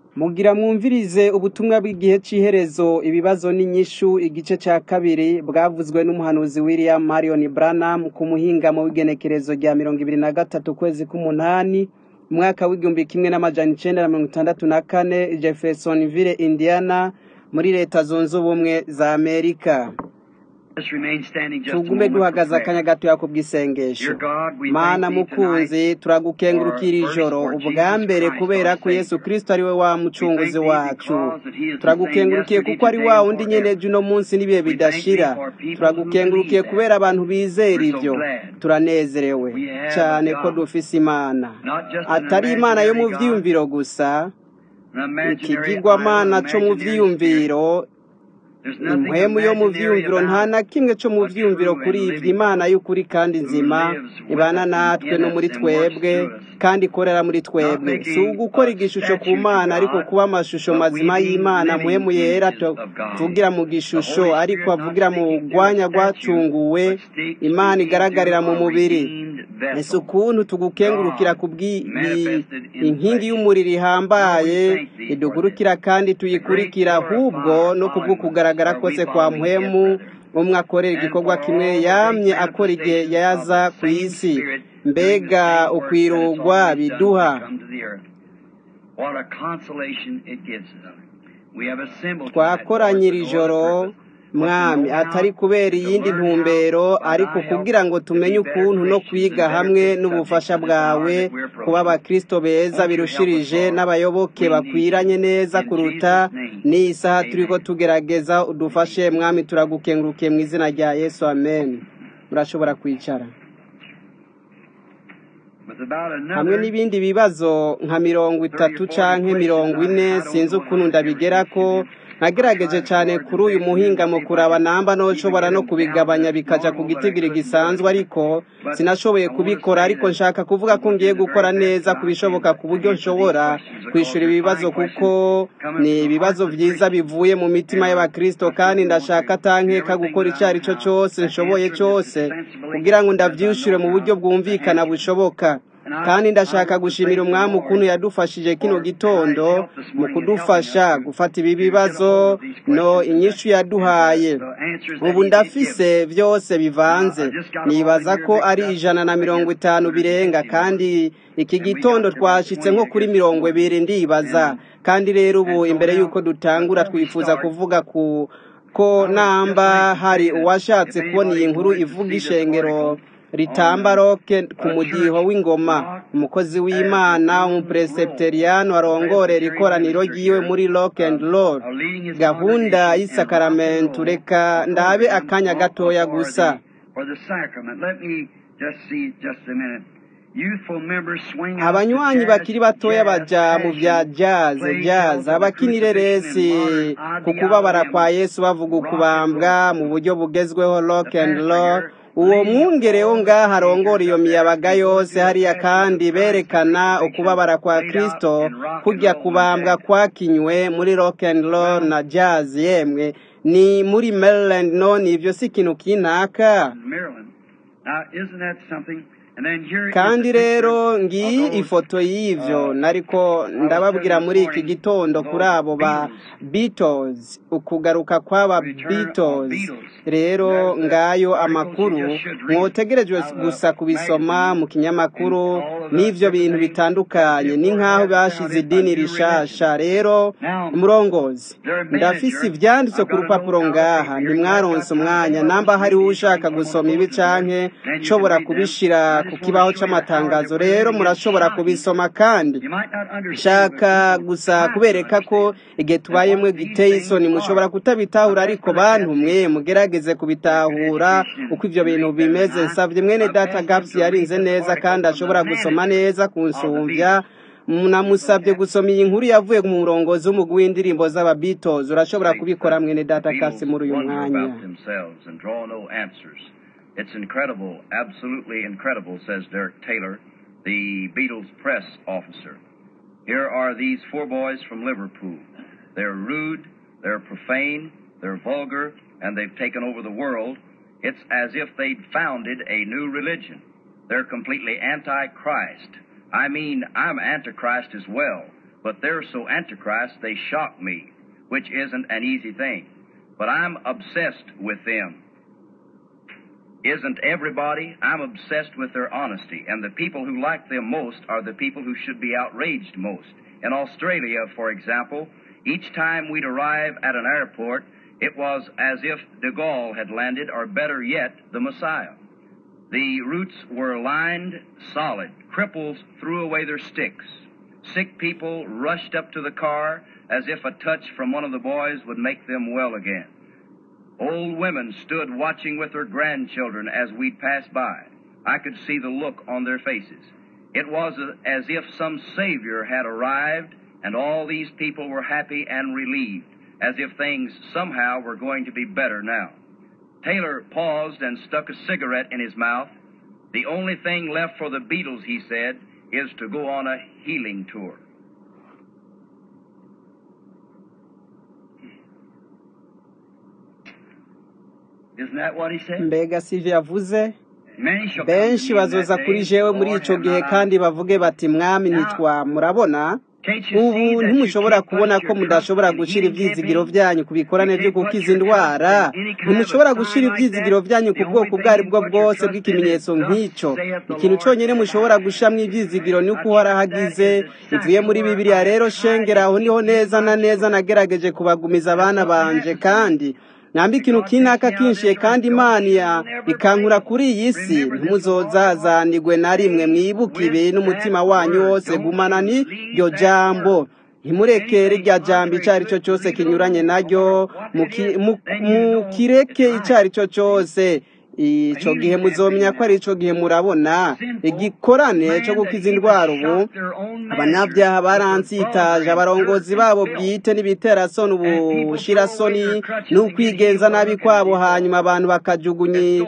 Mugira mwumvirize ubutumwa bw'igihe c'iherezo ibibazo n'inyishu igice ca kabiri bwavuzwe n'umuhanuzi William Marion Branham ku muhingamo w'igenekerezo rya mirongo ibiri na gatatu ukwezi k'umunani umwaka w'igihumbi kimwe n'amajana icenda na mirongo itandatu na kane Jeffersonville Indiana muri leta zunze ubumwe za Amerika tugume duhagaze akanya gatoya ku bw'isengesho mana mukunzi turagukengurukira ijoro ubwa mbere kubera ko yesu kristo ari we wa mucunguzi wacu turagukengurukiye kuko ari wa wundi nyene ejo uno munsi n'ibihe bidashira turagukengurukiye kubera abantu bizera ivyo turanezerewe cane ko dufise imana atari imana yo mu vyiyumviro gusa ikigirwamana co mu vyiyumviro impwemu yo mu vyiyumviro nta na kimwe co mu vyiyumviro kuri ivyo imana y'ukuri kandi nzima ibana natwe no muri twebwe kandi ikorera muri twebwe si ugukora igishusho ku mana ariko kuba amashusho mazima y'imana muhemu yera tuvugira mu gishusho ariko avugira mu rwanya rwacunguwe imana igaragarira mu mubiri ese ukuntu tugukengurukira ku inkingi y'umuriro ihambaye idugurukira kandi tuyikurikira ahubwo no kubw'ukugaragara kugaragara kose kwa muhemu umwe akorera igikorwa kimwe yamye akora igihe yaza ku isi mbega ukwirugwa biduha twakoranyira ijoro mwami atari kubera iyindi ntumbero ariko kugira ngo tumenye ukuntu no kwiga hamwe n'ubufasha bwawe kuba abakristo beza birushirije n'abayoboke bakwiranye neza kuruta n'iyi saha turiko tugerageza udufashe mwami turagukengurukiye mu izina rya yesu amen murashobora kwicara hamwe n'ibindi bibazo nka mirongo itatu canke mirongo ine sinzi ukuntu ndabigerako nagerageje cyane kuri uyu muhingamo kuraba namba noshobora no kubigabanya bikaja ku gitigiri gisanzwe ariko sinashoboye kubikora ariko nshaka kuvuga ko ngiye gukora neza kubishoboka ku buryo nshobora kwishura ibibazo kuko ni ibibazo vyiza bivuye mu mitima y'abakristo kandi ndashaka atankeka gukora ico ari cyo cose nshoboye cose kugira ngo ndavyishure mu buryo bwumvikana bushoboka kandi ndashaka gushimira umwami ukuntu yadufashije kino gitondo mu kudufasha gufata ibi bibazo no inyishu yaduhaye ubu ndafise byose bivanze nibaza ko ari ijana na mirongo itanu birenga kandi iki gitondo twashitse nko kuri mirongo ibiri ndibaza kandi rero ubu imbere y'uko dutangura twifuza kuvuga ku ko namba hari uwashatse kubona iyi nkuru ivuga ishengero ritamba roke ku mudiho w'ingoma umukozi w'imana umuperesepteriyani warongorera ikoraniro ryiwe muri rock and roll gahunda y'isakaramento reka ndabe akanya gatoya gusa abanywanyi bakiri batoya baja mu vya jazz jazz abakinireresi ku kubabara kwa yesu bavuga ukubambwa mu buryo bugezweho rock and roll uwo mwungereho ngaho arongora iyo miyabaga yose hariya kandi berekana ukubabara kwa kristo kujya kubambwa kwakinywe muri rock and roll na jazz yemwe ni muri maryland none ivyo si ikintu kinaka kandi rero ngiyi ifoto y'ivyo nariko ndababwira muri iki gitondo kuri abo ba Beatles ukugaruka kw'aba Beatles rero ngayo amakuru mwotegerejwe gusa kubisoma mu kinyamakuru n'ivyo bintu bitandukanye ni nk'aho bashize idini rishasha rero umurongozi ndafise ivyanditse ku rupapuro ngaha ntimwaronse umwanya namba hariho ushaka gusoma ibi canke nshobora kubishira ku kibaho c'amatangazo rero murashobora kubisoma kandi shaka gusa kubereka ko igihe tubayemwe giteye isoni mushobora kutabitahura ariko bantu mwe mugerageze kubitahura uko ivyo bintu bimeze nsavye mwene data gaps yarinze neza kandi ashobora gusoma neza kunsumvya namusabye gusoma iyi nkuru yavuye mu murongozi w'umugwi w'indirimbo z'aba Beatles urashobora kubikora mwene data gaps muri uyu mwanya It's incredible, absolutely incredible, says Derek Taylor, the Beatles press officer. Here are these four boys from Liverpool. They're rude, they're profane, they're vulgar, and they've taken over the world. It's as if they'd founded a new religion. They're completely anti-Christ. I mean, I'm antichrist as well. but they're so antichrist they shock me, which isn't an easy thing. But I'm obsessed with them. Isn't everybody? I'm obsessed with their honesty, and the people who like them most are the people who should be outraged most. In Australia, for example, each time we'd arrive at an airport, it was as if de Gaulle had landed, or better yet, the Messiah. The routes were lined solid. Cripples threw away their sticks. Sick people rushed up to the car as if a touch from one of the boys would make them well again. Old women stood watching with their grandchildren as we passed by. I could see the look on their faces. It was as if some Savior had arrived and all these people were happy and relieved, as if things somehow were going to be better now. Taylor paused and stuck a cigarette in his mouth. The only thing left for the Beatles, he said, is to go on a healing tour. Isn't that what he said? mbega sivyo yavuze Many shall come benshi to me in bazoza that kuri day, jewe muri Lord, ico have gihe not I kandi bavuge bati mwami ntitwa murabona Can't you see ubu that you ntimushobora can't kubona put ko your mudashobora trust in gushira any ivyizigiro campaign? vyanyu ku bikorane You vyo can't put gukiza your trust indwara in any kind of ntimushobora a gushira sign like ivyizigiro that. vyanyu The ku only bwoko thing ubwo ari you bwo put your bwose trust in is, bw'ikimenyetso Thus nk'ico saith the ikintu Lord. conyene mushobora gushiramwo ivyizigiro ni uko uhoraho agize bivuye muri bibiliya rero shengera aho niho neza na neza nagerageje kubagumiza abana banje kandi nambi ikintu kinaka kinshiye kandi imana ya- ikankura kuri iyi si ntimuzozazanigwe na rimwe mwibuke ibi n'umutima wanyu wose gumana ni ryo jambo ntimurekere irya jambo icyo ari cyo cyose kinyuranye naryo muki- mu- mukireke icyo ari cyo cyose ico gihe muzomenya ko ari ico gihe murabona igikorane cyo gukiza indwara ubu abanyabyaha baransitaje abarongozi babo bwite n'ibiterasoni ubushirasoni n'ukwigenza nabi kwabo hanyuma abantu bakajugunya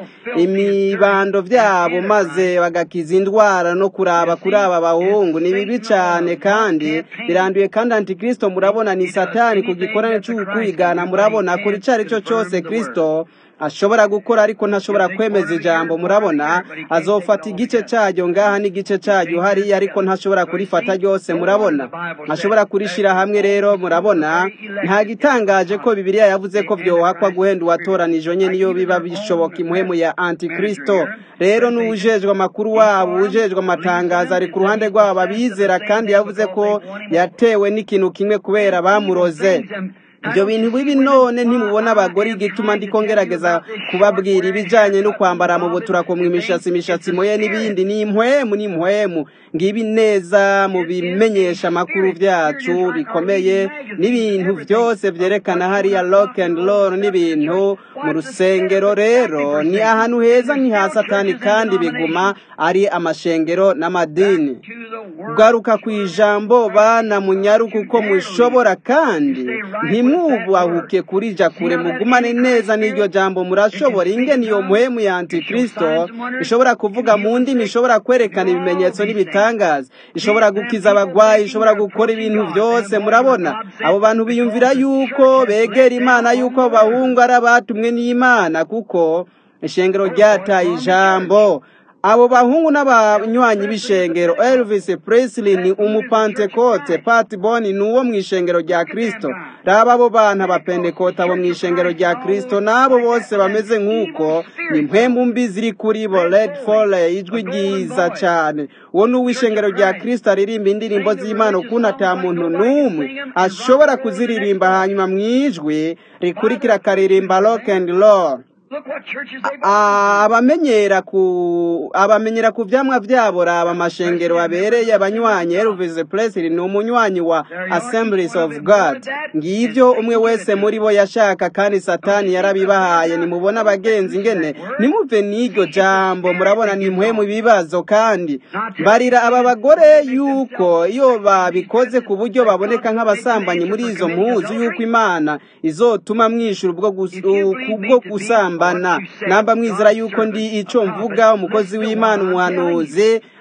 imibando vyabo maze bagakiza indwara no kuraba kuri aba bahungu ni bibi cane kandi biranduye kandi antikristo murabona ni satani ku gikorane c'ukwigana murabona kuri ico ari cyo cyose kristo ashobora gukora ariko ntashobora kwemeza ijambo murabona azofata igice cyaryo ngaha n'igice cyaryo hariya ariko ntashobora kurifata ryose murabona ashobora kurishira hamwe rero murabona nta gitangaje ko bibiliya yavuze ko vyohakwa guhenda uwatoranije nyene niyo biba bishoboka imuhemu ya antikristo rero n'uwujejwe amakuru wabo uwujejwe amatangazo ari ku ruhande rwabo abizera kandi yavuze ko yatewe n'ikintu kimwe kubera bamuroze ibyo bintu bibi none ntimubona abagore igituma ndiko ngerageza kubabwira ibijanye no kwambara mu butura kumwa imishatsi imishatsi moye n'ibindi ni impwemu ni impwemu ngibi neza mu bimenyesha amakuru vyacu bikomeye n'ibintu vyose vyerekana hariya rock and roll n'ibintu mu rusengero rero ni ahantu heza nk'iha satani kandi biguma ari amashengero n'amadini garuka ku ijambo bana munyaruka uko mushobora kandi ntimwubahuke kurija kure mugumane neza n'iryo jambo murashobora ingene iyo muhemu ya antikristo ishobora kuvuga mu ndimi ishobora kwerekana ibimenyetso n'ibitangaza ishobora gukiza abagwayi ishobora gukora ibintu byose murabona abo bantu biyumvira yuko begera imana yuko abo bahungu ari abatumwe n'imana kuko ishengero ryataye ijambo abo bahungu n'abanywanyi b'ishengero elvis presley ni umupantekote pat boni ni uwo mu ishengero rya kristo raba abo bana abapentekote abo mu ishengero rya kristo n'abo bose bameze nk'uko ni impembu mbi ziri kuri bo red fole ijwi ryiza cyane uwo ni uw'ishengero rya kristo aririmba indirimbo z'imana ukuntu ata muntu n'umwe ashobora kuziririmba hanyuma mu ijwi rikurikira akaririmba rock and roll Look what churches they've opened. abamenyera ku abamenyera ku vyamwa vyabo raba amashengero abereye abanywanyi Elvis Presley ni umunywanyi wa Assemblies of God ngivyo umwe wese muri bo yashaka kandi satani yarabibahaye nimubona abagenzi ngene nimuve n'iryo jambo murabona ni mwe mu bibazo kandi barira aba bagore yuko iyo babikoze ku buryo baboneka nk'abasambanyi muri izo mpuzu yuko imana izotuma mwishura ubwo gus- kubwo gusambana namba mwizera yuko ndi ico mvuga umukozi w'imana umuhanuzi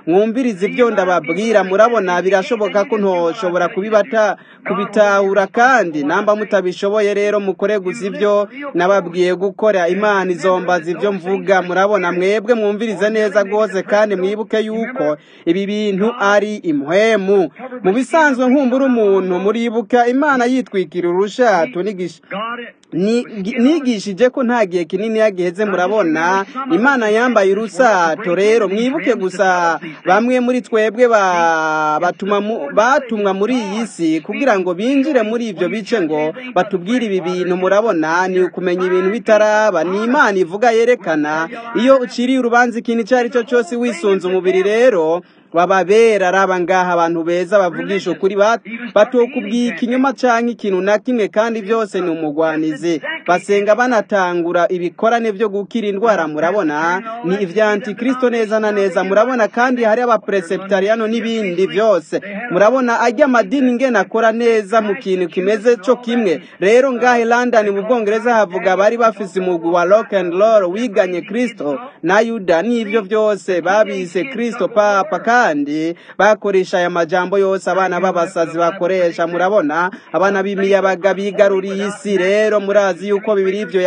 mwumvirize ibyo ndababwira murabona birashoboka ko ntoshobora kubibata kubitahura kandi namba mutabishoboye rero mukore gusa ibyo nababwiye gukora imana izombaza ibyo mvuga murabona mwebwe mwumvirize neza rwose kandi mwibuke yuko ibi bintu ari imhemu mu bisanzwe nkumbura umuntu muribuka imana yitwikira urushato nigisha nigishije ko nta gihe kinini yagiheze murabona imana yambaye urusato rero mwibuke gusa bamwe muri twebwe batumwa muri iyi si kugira ngo binjire muri ibyo bice ngo batubwire ibi bintu murabona ni ukumenya ibintu bitaraba ni imana ivuga yerekana iyo uciriye urubanza ikintu icyo ari cyo cyose wisunze umubiri rero bababera araba ngaha abantu beza bavugisha ukuri batokubwiye ikinyoma cyangwa ikintu na kimwe kandi byose ni umugwanizi basenga banatangura ibikorane byo gukira indwara murabona ni ibya antikristo neza na neza murabona kandi hari abapereseptariyano n'ibindi byose murabona ajya amadini ngena akora neza mu kintu kimeze cyo kimwe rero ngahe london mu bwongereza havuga bari bafise umugwi wa rock and roll wiganye kristo na yuda n'ibyo byose babise kristo papa kandi bakoresha aya majambo yose abana b'abasazi bakoresha murabona abana b'imiyabaga bigaruriye isi rero murazi yuko bibiri ibyo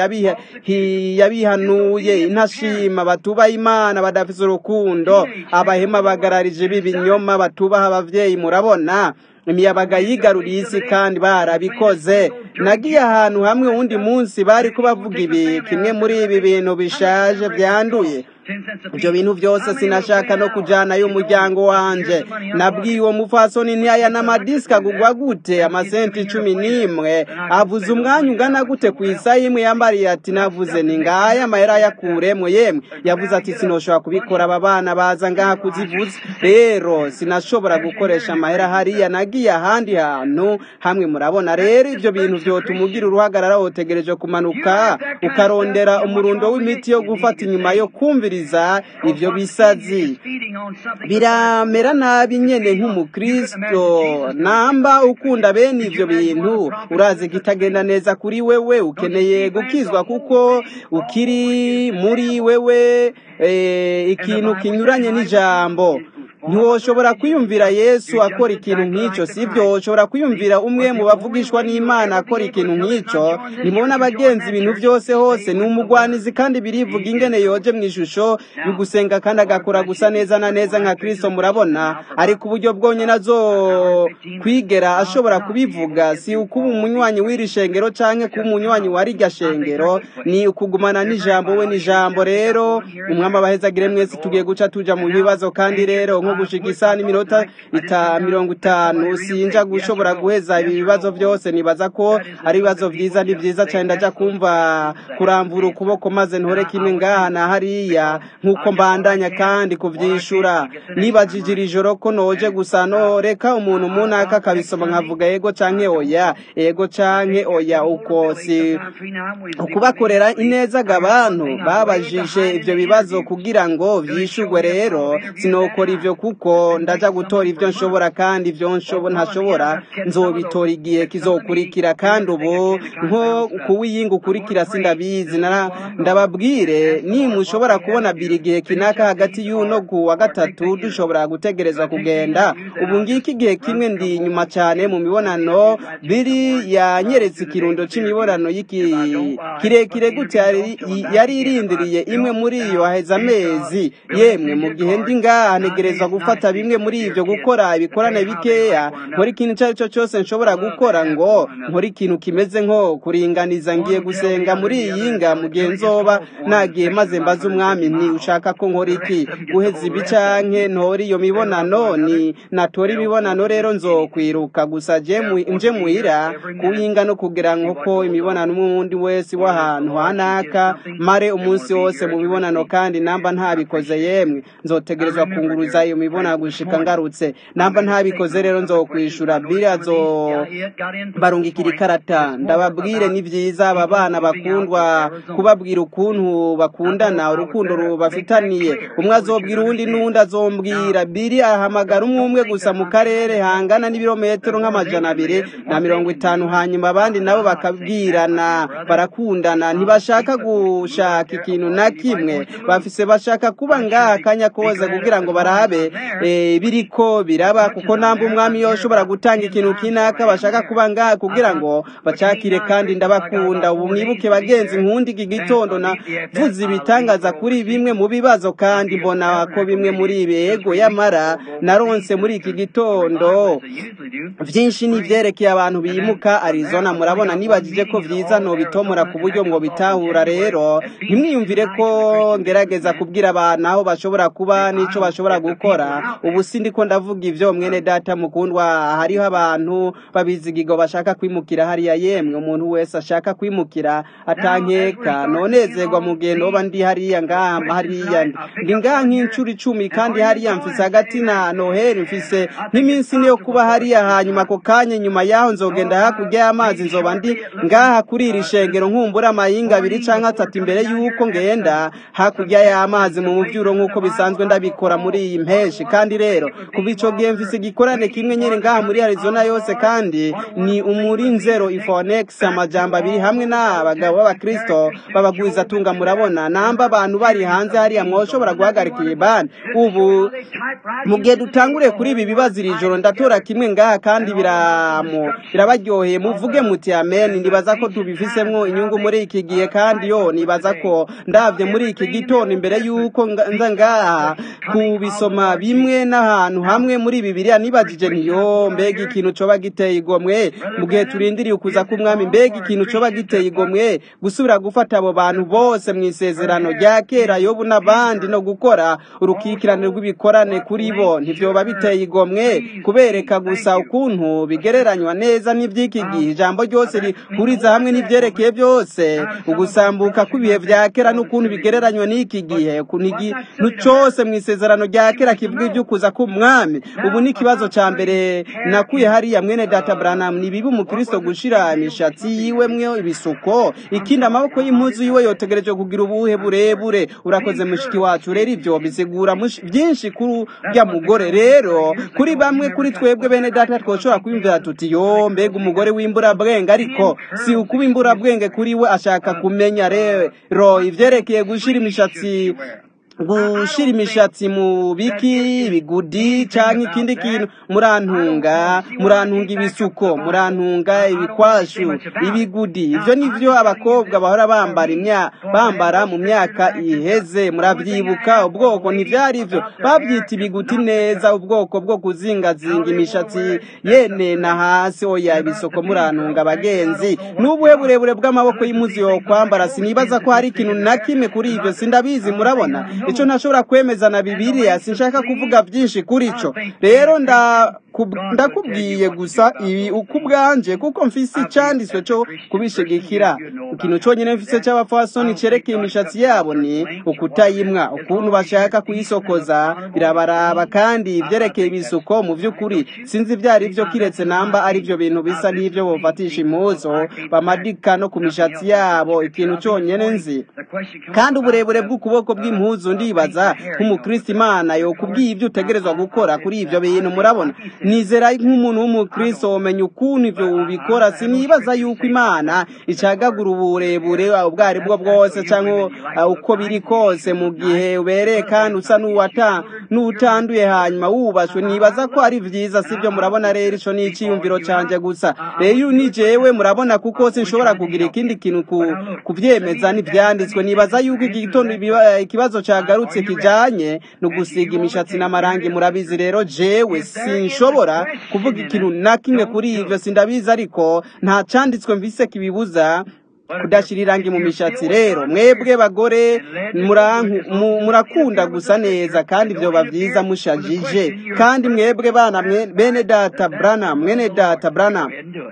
yabihanuye intashima batubaha imana badafite urukundo abahema bagararije b'ibinyoma batubaha ababyeyi murabona imiyabaga yigaruriye isi kandi barabikoze nagiye ahantu hamwe uwundi munsi bari kubavuga ibi kimwe muri ibi bintu bishaje byanduye ibyo bintu byose sinashaka no kujyana y'umuryango wanjye nabwiye uwo mufasoni ntiyaya n'amadisika agugwa gute amasenti icumi n'imwe avuze umwanya ungana gute ku isaha imwe yambariye ati navuze ni ngaya amahera yakuremo yemwe yavuze ati sinoshobora kubikora aba bana baza ngaha kuzivuza rero sinashobora gukoresha amahera hariya nagiye ahandi hantu hamwe murabona rero ibyo bintu byotuma ugira uruhagarara wotegereje kumanuka ukarondera umurundo w'imiti yo gufata inyuma yo kumvira ibyo bisazi biramera nabi nyine nk'umukristo namba ukunda bene ibyo bintu urazi ko itagenda neza kuri wewe ukeneye gukizwa kuko ukiri muri wewe ikintu kinyuranye n'ijambo ntiwoshobora kwiyumvira yesu akora ikintu nk'icyo si byo woshobora kwiyumvira umwe mu bavugishwa n'imana akora ikintu nk'icyo nimubona abagenzi ibintu byose hose ni umugwanizi kandi birivuga ingene yoje mu ishusho gusenga kandi agakora gusa neza na neza nka kirisito murabona ariko uburyo bwonyine azo kwigera ashobora kubivuga si ukuba umunywanyi w'iri shengero cyangwa kuba umunywanyi wa rirya shengero ni ukugumana n'ijambo we n'ijambo rero umwami abahezagire mwese tugiye guca tuja mu bibazo kandi rero nko gushika isaha n'iminota mirongo itanu sinja gushobora guheza ibi bibazo byose nibaza ko ari ibibazo byiza ni byiza cyane ndaja kumva kurambura ukuboko maze ntore kimwe ngaha na hariya nk'uko mbandanya kandi kuvyishura nibajije iri joro ko noje gusa no reka umuntu munaka akabisoma nkavuga yego canke oya yego canke oya uko si ukubakorera ineza abantu babajije ivyo bibazo kugira ngo vyishurwe rero sinokora ivyo kuko ndaja gutora ivyo nshobora kandi ivyo ntashobora nzobitora igihe kizokurikira kandi ubu nko kuwiyinga ukurikira sindabizi ndababwire nimushobora kubona biri igihe kinaka hagati y'uno ku wa gatatu dushobora gutegereza kugenda ubu ngiki igihe kimwe ndi inyuma cyane mu mibonano biri yanyeretse ikirundo c'imibonano y'iki kirekire gute yari irindiriye imwe muri iyo haheze amezi yemwe mu gihe ndi ngaha ntegereza gufata bimwe muri ibyo gukora ibikorane bikeya nkora ikintu icyo ari cyo cyose nshobora gukora ngo nkora ikintu kimeze nko kuringaniza ngiye gusenga muri iyi nga mu gihe nzoba nagiye maze mbaze umwami nti ushaka ko nkora iki guheza ibi canke ntora iyo mibonano ni natora imibonano rero nzokwiruka gusa nje muhira kuwinga no kugira ngo ko imibonano umundi wese w'ahantu hanaka mare umunsi wose mu mibonano kandi namba ntabikoze yemwe nzotegerezwa kunguruza iyo mibonano gushika ngarutse namba ntabikoze rero nzokwishura biriya zo barungikira ikarata ndababwire ni byiza aba bana bakundwa kubabwira ukuntu bakundana urukundo rubafitaniye umwe azobwira uwundi n'uwundi azombwira biri ahamagara umwe umwe gusa mu karere hangana n'ibirometero nk'amajana abiri na mirongo itanu hanyuma abandi nabo bakabwirana barakundana ntibashaka gushaka ikintu na kimwe bafise bashaka kuba ngaha akanya koza kugira ngo barabe bihe eh, biriko biraba kuko namba umwami yoshobora gutanga ikintu kinaka bashaka kuba ngaha kugira ngo bacakire kandi ndabakunda ubu mwibuke bagenzi nkundi iki gitondo navuze ibitangaza kuri bimwe mu bibazo kandi mbona ko bimwe muri ibi ego yamara naronse muri iki gitondo vyinshi ni vyerekeye abantu bimuka Arizona murabona nibagije ko vyiza no bitomora ku buryo ngo bitahura rero ntimwiyumvire ko ngerageza kubwira abantu aho bashobora kuba n'ico bashobora gukora ubu sindiko ndavuga ivyo mwene data mukundwa hariho abantu babizigigo bashaka kwimukira hariya yemwe umuntu wese ashaka kwimukira atankeka nonezerwa mugendo oba ndi hariya ngaha hariya ndi ngaha nk'incuro icumi kandi hariya mfise hagati na noheli mfise nk'iminsi ine yo kuba hariya hanyuma ako kanya nyuma yaho nzogenda hakurya y'amazi nzoba ndi ngaha kuri iri shengero nkumbura amayinga abiri canke atatu imbere y'uko ngenda hakurya y'amazi mu muvyuro nk'uko bisanzwe ndabikora muri iyi mpeshi kandi rero kuva ico gihe mfise igikorane kimwe nyene ngaha muri Arizona yose kandi ni umurinzero ifonex amajambo abiri hamwe n'abagabo b'abakristo babagwiza tunga murabona namba abantu bari hanze hariya mwoshobora guhagarika iyi bani ubu mu gihe dutangure kuri ibi bibazo iri joro ndatora kimwe ngaha kandi biramu birabaryoheye muvuge muti amen nibaza ko tubifisemwo inyungu muri iki gihe kandi yo nibaza ko ndavye muri iki gitondo imbere y'uko nga- nza ngaha kubisoma bimwe n'ahantu hamwe muri bibiliya nibajije ntiyo mbega ikintu coba giteye igomwe mu gihe turindiriye ukuza k'umwami mbega ikintu coba giteye igomwe gusubira gufata abo bantu bose mu isezerano rya kera yobu n'abandi no gukora urukikirane rw'ibikorane kuri bo ntivyoba biteye igomwe kubereka gusa ukuntu bigereranywa neza n'ivy'iki gihe ijambo ryose rihuriza hamwe n'ivyerekeye byose ugusambuka kw'ibihe vya kera n'ukuntu bigereranywa n'iki gihe ukuntu ikintu cose mu isezerano rya kera kivuga ivy'ukuza k'umwami ubu ni ikibazo ca mbere nakuye hariya mwene data branham ni bibi umukristo gushira imishatsi yiwe mwe ibisuko ikindi amaboko y'impuzu yiwe yotegereje kugira ubuhe burebure urakoze mushiki wacu rero ivyo bisigura mushi- vyinshi kuri urya mugore rero kuri bamwe kuri twebwe bene data twoshobora kwiyumvira tuti yo mbega umugore w'imburabwenge ariko si ukuba imburabwenge kuri we ashaka kumenya rero ivyerekeye gushira imishatsi gushira imishatsi mu biki ibigudi canke ikindi kintu murantunga murantunga ibisuko murantunga ibikwashu ibigudi ivyo nivyo abakobwa bahora bambara imya bambara mu myaka iheze muravyibuka ubwoko ntivyari ivyo bavyita ibiguti neza ubwoko bwo kuzingazinga imishatsi yenena hasi oya ibisuko murantunga abagenzi n'ubuhe burebure bw'amaboko y'impuzu yo kwambara sinibaza ko hari ikintu na kimwe kuri ivyo sindabizi murabona ico ntashobora kwemeza na bibiliya sinshaka kuvuga vyinshi kuri ico rero nda kub- ndakubwiye gusa ibi uko ubwanje kuko mfise icanditswe co kubishigikira ikintu conyene mfise c'abafasoni cerekeye imishatsi yabo ni ukutayimwa ukuntu bashaka kuyisokoza birabaraba kandi ivyerekeye ibisuko mu vy'ukuri sinzi ivyo ari vyo kiretse namba ari vyo bintu bisa n'ivyo bofatisha impuzu bamadika no ku mishatsi yabo ikintu conyene nzi kandi uburebure bw'ukuboko bw'impuzu ndibaza nk'umukristo imana yokubwiye ibyo utegerezwa gukora kuri ivyo bintu murabona nizera nk'umuntu w'umukristo womenya ukuntu ivyo ubikora sinibaza yuko imana icagagura uburebure ubwo ari bwo bwose canke uh, uko biri kose mu gihe ubereye kandi usa n'uwata n'utanduye hanyuma wubashwe nibaza ko ari vyiza sivyo murabona rero ico ni iciyumviro canje gusa rero ni jewe murabona kuko sinshobora kugira ikindi kintu ku, kuvyemeza n'ivyanditswe nibaza yuko iki gitondo ibiba- ikibazo cagarutse kijanye no gusiga imishatsi n'amarangi murabizi rero jewe sinshobora kuvuga ikintu na kimwe kuri ivyo sindabizi ariko nta canditswe mvise kibibuza kudashira irangi mu mishatsi rero mwebwe bagore muranku- mu- murakunda gusa neza kandi vyoba vyiza mushajije kandi mwebwe bana mwe- bene data brana mwene data brana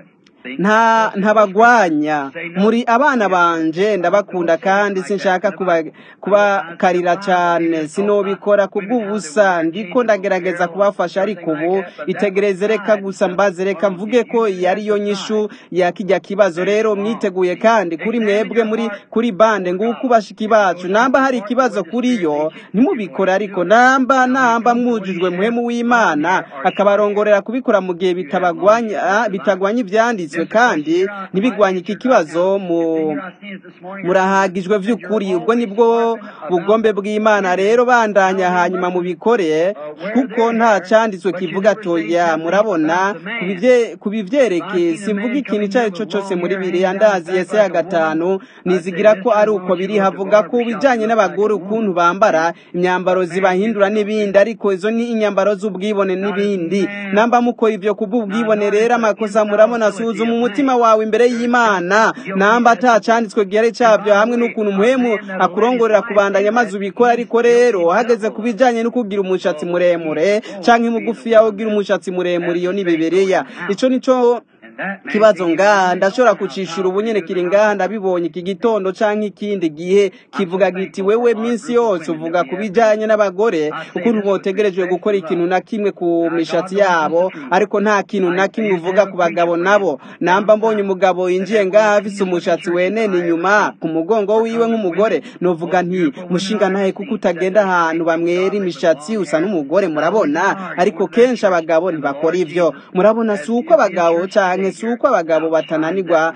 nta ntabagwanya muri abana banje ndabakunda kandi sinshaka kuba- kubakarira cyane sinobikora kubw'ubusa ndiko ndagerageza kubafasha ariko ubu itegereze reka gusa mbaze reka mvuge ko iyi ari yo nyishu ya kijya kibazo rero mwiteguye kandi kuri mwebwe muri kuri bande nguko bashiki bacu namba hari ikibazo kuri yo ntimubikore ariko namba namba mwujujwe muhemu w'imana akabarongorera kubikora mu gihe bitabagwanya bitagwanya ivyanditswe byanditswe kandi ntibigwanye iki kibazo mu murahagijwe by'ukuri ubwo nibwo bugombe bw'imana rero bandanya hanyuma mubikore kuko nta cyanditswe kivuga toya murabona ku bivyerekeye simvuga ikintu icyo ari cyo cyose muri biriya ndazi yese ya gatanu nizigira ko ari uko biri havuga ko bijanye n'abagore ukuntu bambara imyambaro zibahindura n'ibindi ariko izo ni inyambaro z'ubwibone n'ibindi namba muko ivyo kubw'ubwibone rero amakosa murabona suzuma umutima wawe imbere y'imana namba ata canditswe gihari cyabyo hamwe n'ukuntu muhemu akurongorera kubandanya maze ubikora ariko rero hageze ku bijanye no kugira umushatsi muremure canke mugufi yawe ugira umushatsi muremure iyo ni bibiliya ico nico kibazo ngaha ndashobora kucishura ubu nyene kiri ngaha ndabibonye iki gitondo canke ikindi gihe kivuga giti wewe minsi yose uvuga ku bijanye n'abagore ukuntu botegerejwe gukora ikintu na kimwe ku mishatsi yabo ariko nta kintu na kimwe uvuga ku bagabo nabo namba mbonye umugabo yinjiye ngaha afise umushatsi wenene inyuma ku mugongo wiwe nk'umugore novuga nti mushinga ntahe kuko utagenda ahantu bamwera imishatsi usa n'umugore murabona ariko kenshi abagabo ntibakora ivyo murabona si uko abagabo canke si uko abagabo batananirwa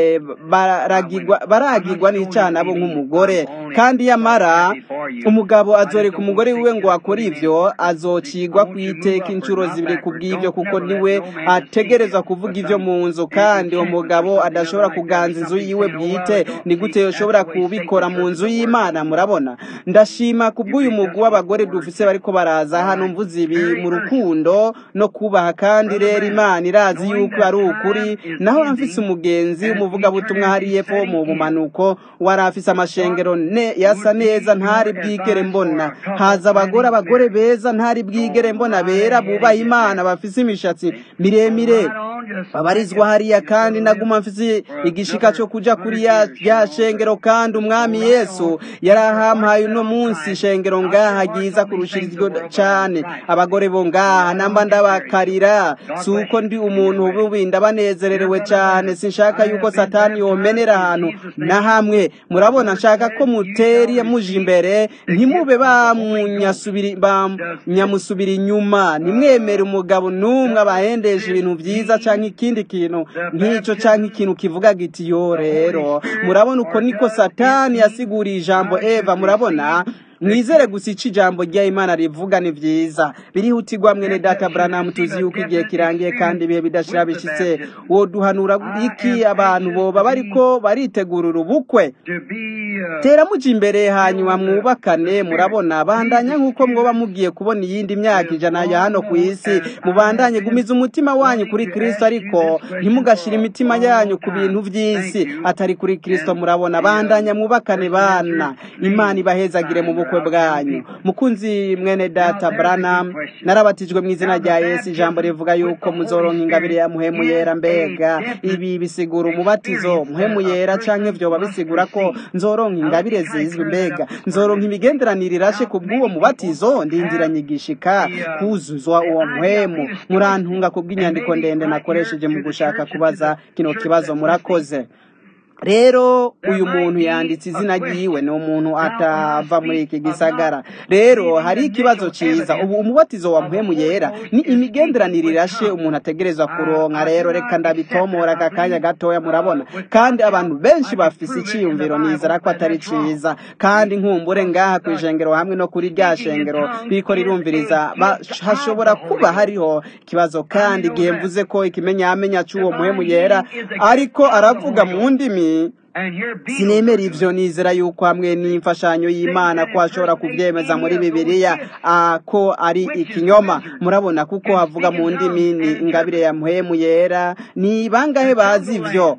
baragirwa n'icyaha nabo nk'umugore kandi yamara umugabo azoreka umugore wiwe ngo akore ivyo azocigwa ku iteka inshuro zibiri ku bw'ivyo kuko niwe ategereza kuvuga ivyo mu nzu kandi umugabo adashobora kuganza inzu yiwe bwite ni gute yoshobora kubikora mu nzu y'imana murabona ndashima ku bw'uyu mugwi w'abagore dufise bariko baraza hano mvuze ibi mu rukundo no kubaha kandi rero imana irazi yuko ari ukuri naho amfise umugenzi umuvugabutumwa hari yepfo mu bumanuko wari afise amashengero ne yasa neza ntari bwigere mbona haza abagore abagore beza ntari bwigere mbona bera bubaha imana bafise imishatsi miremire babarizwa hariya kandi naguma mfise igishika cyo kuja kuri ya, ya shengero kandi umwami yesu yarahampaye uno munsi shengero ngaha ryiza kurushirizwa cane abagore bo ngaha namba ndabakarira si uko ndi umuntu bubi ndabanezererewe cane sinshaka yuko satani yomenera ahantu na hamwe murabona nshaka ko muteri muje imbere ntimube banyamusubira inyuma nimwemere umugabo n'umwe abahendesha ibintu vyiza canke ikindi kintu nk'ico canke ikintu kivuga giti yo rero murabona uko niko satani yasiguriye ijambo eva murabona mwizere gusa ico ijambo rya imana rivuga ni vyiza birihutirwa mwene data branamu tuzi yuko igihe kirangiye kandi ibihe bidashira bishitse woduhanura iki abantu boba bariko baritegurira ubukwe tera muja imbere hanyuma mwubakane murabona bandanya nk'uko mwoba mugiye kubona iyindi myaka ijana ya hano ku isi mubandanye gumiza umutima wanyu kuri kristo ariko ntimugashira imitima yanyu ku bintu vy'isi atari kuri kristo murabona bandanya mwubakane bana imana ibahezagire mu bukwe bwanyu mukunzi mwene data branham narabatijwe mu izina rya yesu ijambo rivuga yuko muzoronka ingabire ya muhemu yera mbega ibi bisigura umubatizo muhemu yera canke vyoba bisigura ko nzoronka ingabire zizwi mbega nzoronka imigenderanire irashe ku bw'uwo mubatizo ndindiranye igishika kuzuzwa uwo muhemu murantunga ku bw'inyandiko ndende nakoresheje mu gushaka kubaza kino kibazo murakoze rero uyu muntu yanditse izina ryiwe ni umuntu atava muri iki gisagara rero hari ikibazo cyiza ubu umubatizo wa mpemu yera ni imigenderanire irashe umuntu ategereza kuronka rero reka ndabitomora aka kanya gatoya murabona kandi abantu benshi bafise icyiyumviro nizera ko atari cyiza kandi nkumbure ngaha ku ijengero hamwe no kuri rya shengero riko rirumviriza hashobora kuba hariho ikibazo kandi igihe mvuze ko ikimenyamenya cy'uwo muhemu yera ariko aravuga mu ndimi sinemera ivyo nizera yuko hamwe n'imfashanyo y'imana ko ashobora kuvyemeza muri bibiliya ko ari ikinyoma murabona kuko havuga mu ndimi ni ingabire ya muhemu yera ni bangahe bazi ivyo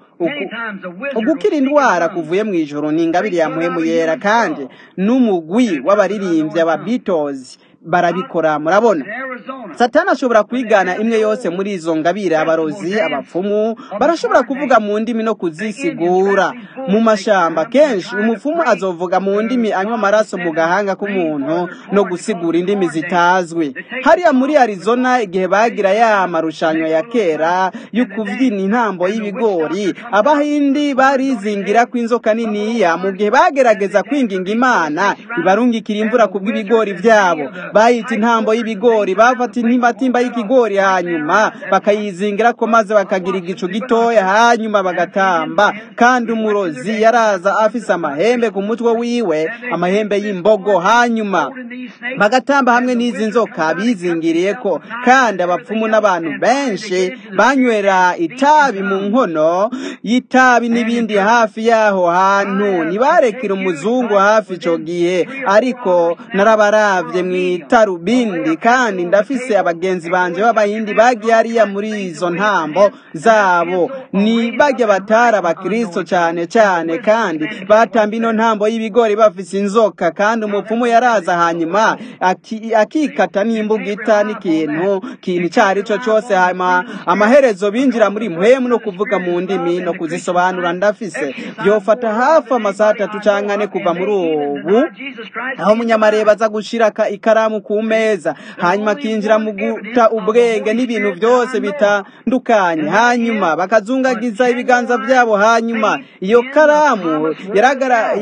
ugukira indwara kuvuye mu ijoro ni ingabire ya muhemu yera kandi n'umugwi w'abaririmbyi aba Beatles barabikora murabona satani ashobora kwigana imwe yose muri izo ngabire abarozi abapfumu barashobora kuvuga mu ndimi no kuzisigura mu mashamba kenshi umupfumu azovuga mu ndimi anywa amaraso mu gahanga k'umuntu no gusigura indimi zitazwi hariya muri arizona igihe bagira ya marushanyo ya kera yo kubyina intambo y'ibigori abahindi barizingira ko inzoka niniya mu gihe bagerageza kwinginga imana ibarungikira imvura ku bw'ibigori byabo bayita intambo y'ibigori bafata intimatimba y'ikigori hanyuma bakayizingira ko maze bakagira igicu gitoya hanyuma bagatamba kandi umurozi yaraza afise amahembe ku mutwe wiwe amahembe y'imbogo hanyuma bagatamba hamwe n'izi nzoka bizingiriye ko kandi abapfumu n'abantu benshi banywera itabi mu nkono y'itabi n'ibindi hafi y'aho hantu ntibarekere umuzungu hafi icyo gihe ariko narabaravye mu itarubindi kandi ndafise abagenzi banje b'abahindi bagiye hariya muri izo ntambo zabo ni bajya batari abakristo cyane cyane kandi batamba ino ntambo y'ibigori bafise inzoka kandi umupfumu yaraza hanyuma aki- akikata n'imbugita n'ikintu kintu icyo ari cyo cyose hanyuma amaherezo binjira muri mpwemu no kuvuga mu ndimi no kuzisobanura ndafise byofata hafi amasaha atatu cyangwa ane kuva muri ubu aho umunyamareba aza gushira aka- ikaramu ku meza hanyuma akinjira mu guta ubwenge n'ibintu byose bitandukanye hanyuma bakazungagiza ibiganza byabo hanyuma iyo karamu yaragara-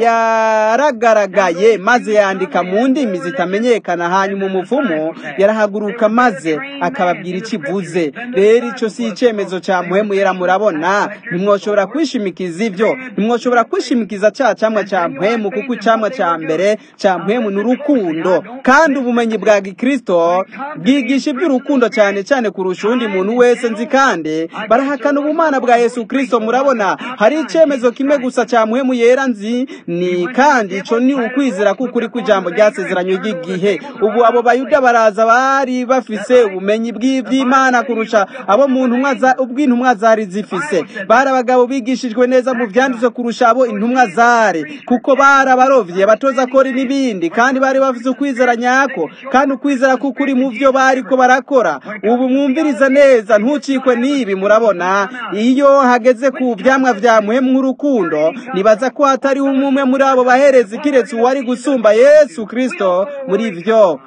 yaragaragaye maze yandika mu ndimi zitamenyekana hanyuma umuvumo yarahaguruka maze akababwira icyo ivuze rero icyo si icyemezo cya muhemu yera murabona ntimwoshobora kwishimikiza ibyo ntimwoshobora kwishimikiza cya cyamwa cya muhemu kuko icyamwa cya mbere cya muhemu ni urukundo kandi ubumenyi bwa gikristo bwigisha iby'urukundo cyane cyane kurusha undi muntu wese nzi kandi barahakana ubumana bwa yesu kristo murabona hari icyemezo kimwe gusa cya muhemu yera nzi ni kandi icyo ni ukwizera k'ukuri kw'ijambo ryasezeranye ry'igihe ubu abo bayuda baraza bari bafise ubumenyi bw'iby'imana kurusha abo mu ntumwa za- ubw'intumwa zari zifise bari abagabo bigishijwe neza mu byanditswe kurusha abo intumwa zari kuko bari abarovyi abatoza kori n'ibindi kandi bari bafise ukwizera nyako kandi ukwizera k'ukuri mu byo bariko barakora ubu mwumviriza neza ntucikwe n'ibi murabona iyo hageze ku vyamwa vya muhemu nk'urukundo nibaza ko hatari umwe muri abo baherezi kiretse uwari gusumba yesu kristo muri vyo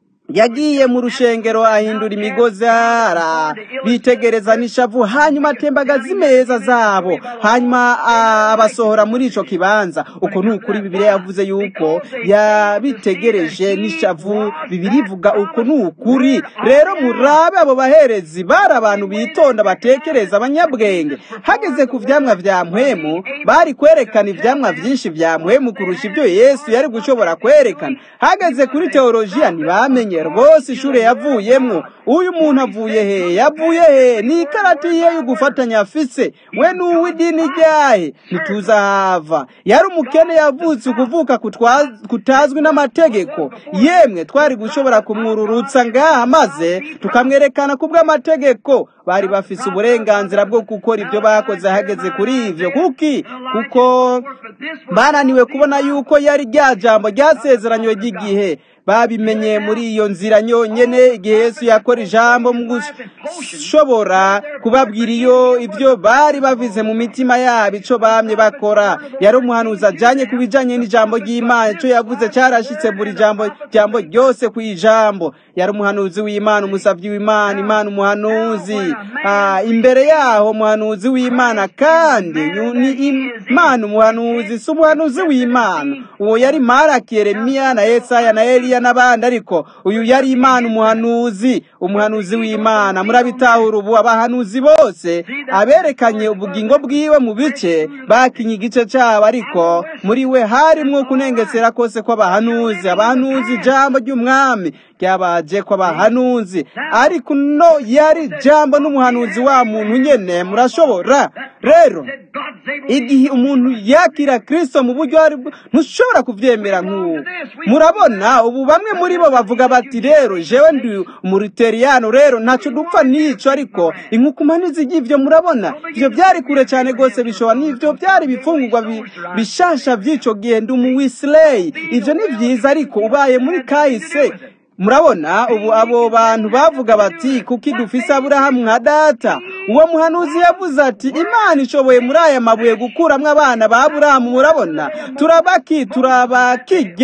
yagiye mu rushengero ahindura imigozi ara bitegereza n'ishavu hanyuma atembagaza imeza zabo hanyuma ah, abasohora muri ico kibanza uko ni ukuri bibiliya yavuze yuko yabitegereje n'ishavu bibiri ivuga uko ni ukuri rero murabe abo baherezi bari abantu bitonda batekereza abanyabwenge hageze ku vyamwa vya mpwemu bari kwerekana ivyamwa vyinshi vya mpwemu kurusha ibyo yesu yari gushobora kwerekana hageze kuri teolojiya ntibamenye rwose ishure yavuyemwo uyu muntu avuye he yavuye he ni ikarati ye yo gufatanya afise we ni uw'idini ryahe ntituza hava yari umukene yavutse ukuvuka kutwa- kutazwi n'amategeko yemwe twari gushobora kumwururutsa ngaha maze tukamwerekana ku bw'amategeko bari bafise uburenganzira bwo gukora ibyo bakoze hageze kuri ivyo kuki kuko bananiwe kubona yuko yari rya jambo ryasezeranywe ry'igihe babimenye muri iyo nzira nyonyene igihe yesu yakora ijambo mu gushobora kubabwira iyo ibyo bari bavize mu mitima yabo ico bamye bakora yari umuhanuzi ajanye ku bijanye n'ijambo ry'imana ico yavuze carashitse buri jambo jambo ryose ku ijambo yari umuhanuzi w'imana umusavyi w'imana imana umuhanuzi ah, imbere yaho umuhanuzi w'imana kandi yu- ni imana umuhanuzi si umuhanuzi w'imana uwo yari maraki yeremiya na yesaya na eliya n'abandi ariko uyu yari imana umuhanuzi umuhanuzi w'imana murabitahura ubu abahanuzi bose aberekanye ubugingo bwiwe mu bice bakinye igice cyabo ariko muri we harimwo kunengesera kose kw'abahanuzi abahanuzi ijambo ry'umwami ryabaje kw'abahanuzi ariko no yari jambo n'umuhanuzi wa muntu nyene murashobora rero igihe umuntu yakira kristo mu buryo ari bwo ntushobora kuvyemera nk'ubu murabona ubu bamwe muri bo bavuga bati rero jewe ndi umuriteriyano rero ntaco dupfa n'ico ariko inkukumanizi ry'ivyo murabona ivyo byari kure cyane rwose bishobora n'ivyo byari ibifungurwa bi- bishasha vy'ico gihe ndi umuwisileyi ivyo ni vyiza ariko ubaye muri kahise murabona ubu abo bantu bavuga bati kuki dufise aburahamu nka data uwo muhanuzi yavuze ati imana ishoboye muri aya mabuye gukuramwo abana ba aburahamu murabona turabaki turabakirya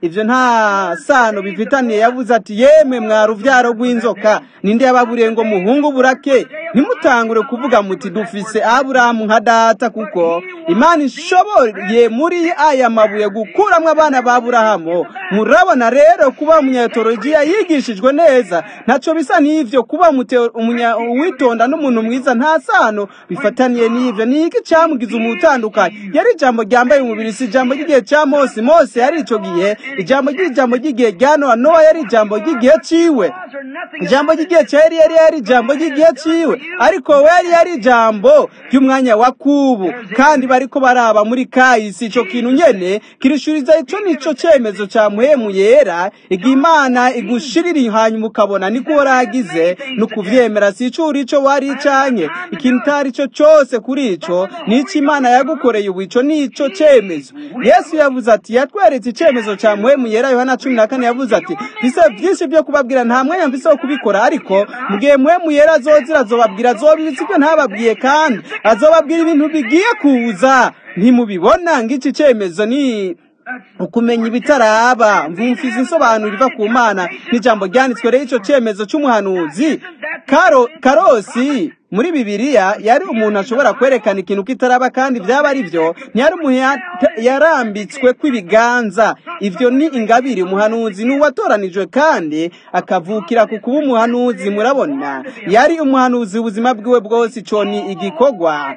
ivyo nta sano bifitaniye yavuze ati yemwe mwa ruvyaro rw'inzoka ninde yababuriye ngo muhungu burake ntimutangure kuvuga muti dufise aburahamu nka data kuko imana ishoboye muri aya mabuye gukuramwo abana ba aburahamu murabona rero kuba umunyatolojiya yigishijwe neza ntaco bisa n'ivyo kuba umute- umunya- uwitonda n'umuntu mwiza nta sano bifataniye n'ivyo ni iki camugize umutandukanye yari ijambo ryambaye umubiri si ijambo ry'igihe ca mose mose yari ico gihe ijambo ry'ijambo ry'igihe rya nowa nowa yari ijambo ry'igihe ciwe ijambo ry'igihe cya yari yari yari ijambo ry'igihe ciwe ariko we yari yari ijambo ry'umwanya wa kubu kandi bariko baraba muri kahisi ico kintu nyene kirishuriza ico nico cemezo ca muhemu yera igihe imana igushirira hanyuma ukabona niko waragize no kuvyemera si ico uri ico wari canke ikintu utari ico cose kuri ico nico imana yagukoreye ubu ico nico cemezo yesu yavuze ati yatweretse icemezo ca muhemu yera yohana cumi na kane yavuze ati mfise vyinshi vyo kubabwira nta mwanya mfise wo kubikora ariko mu gihe muhemu yera azozira azobabwira azobibitsa ibyo ntababwiye kandi azobabwira ibintu bigiye kuza ntimubibona ng'iki cemezo ni ukumenya ibitaraba mvumfiza insobanuro iva ku mana n'ijambo ryanditswe rero ico cemezo c'umuhanuzi Karo, karosi muri bibiliya yari umuntu ashobora kwerekana ikintu kitaraba kandi vyaba ari vyo ntiyari umuntu ya- yarambitswe kw'ibiganza ivyo ni ingabire umuhanuzi ni uwatoranijwe kandi akavukira ku kuba umuhanuzi murabona yari umuhanuzi ubuzima bwiwe bwose ico ni igikorwa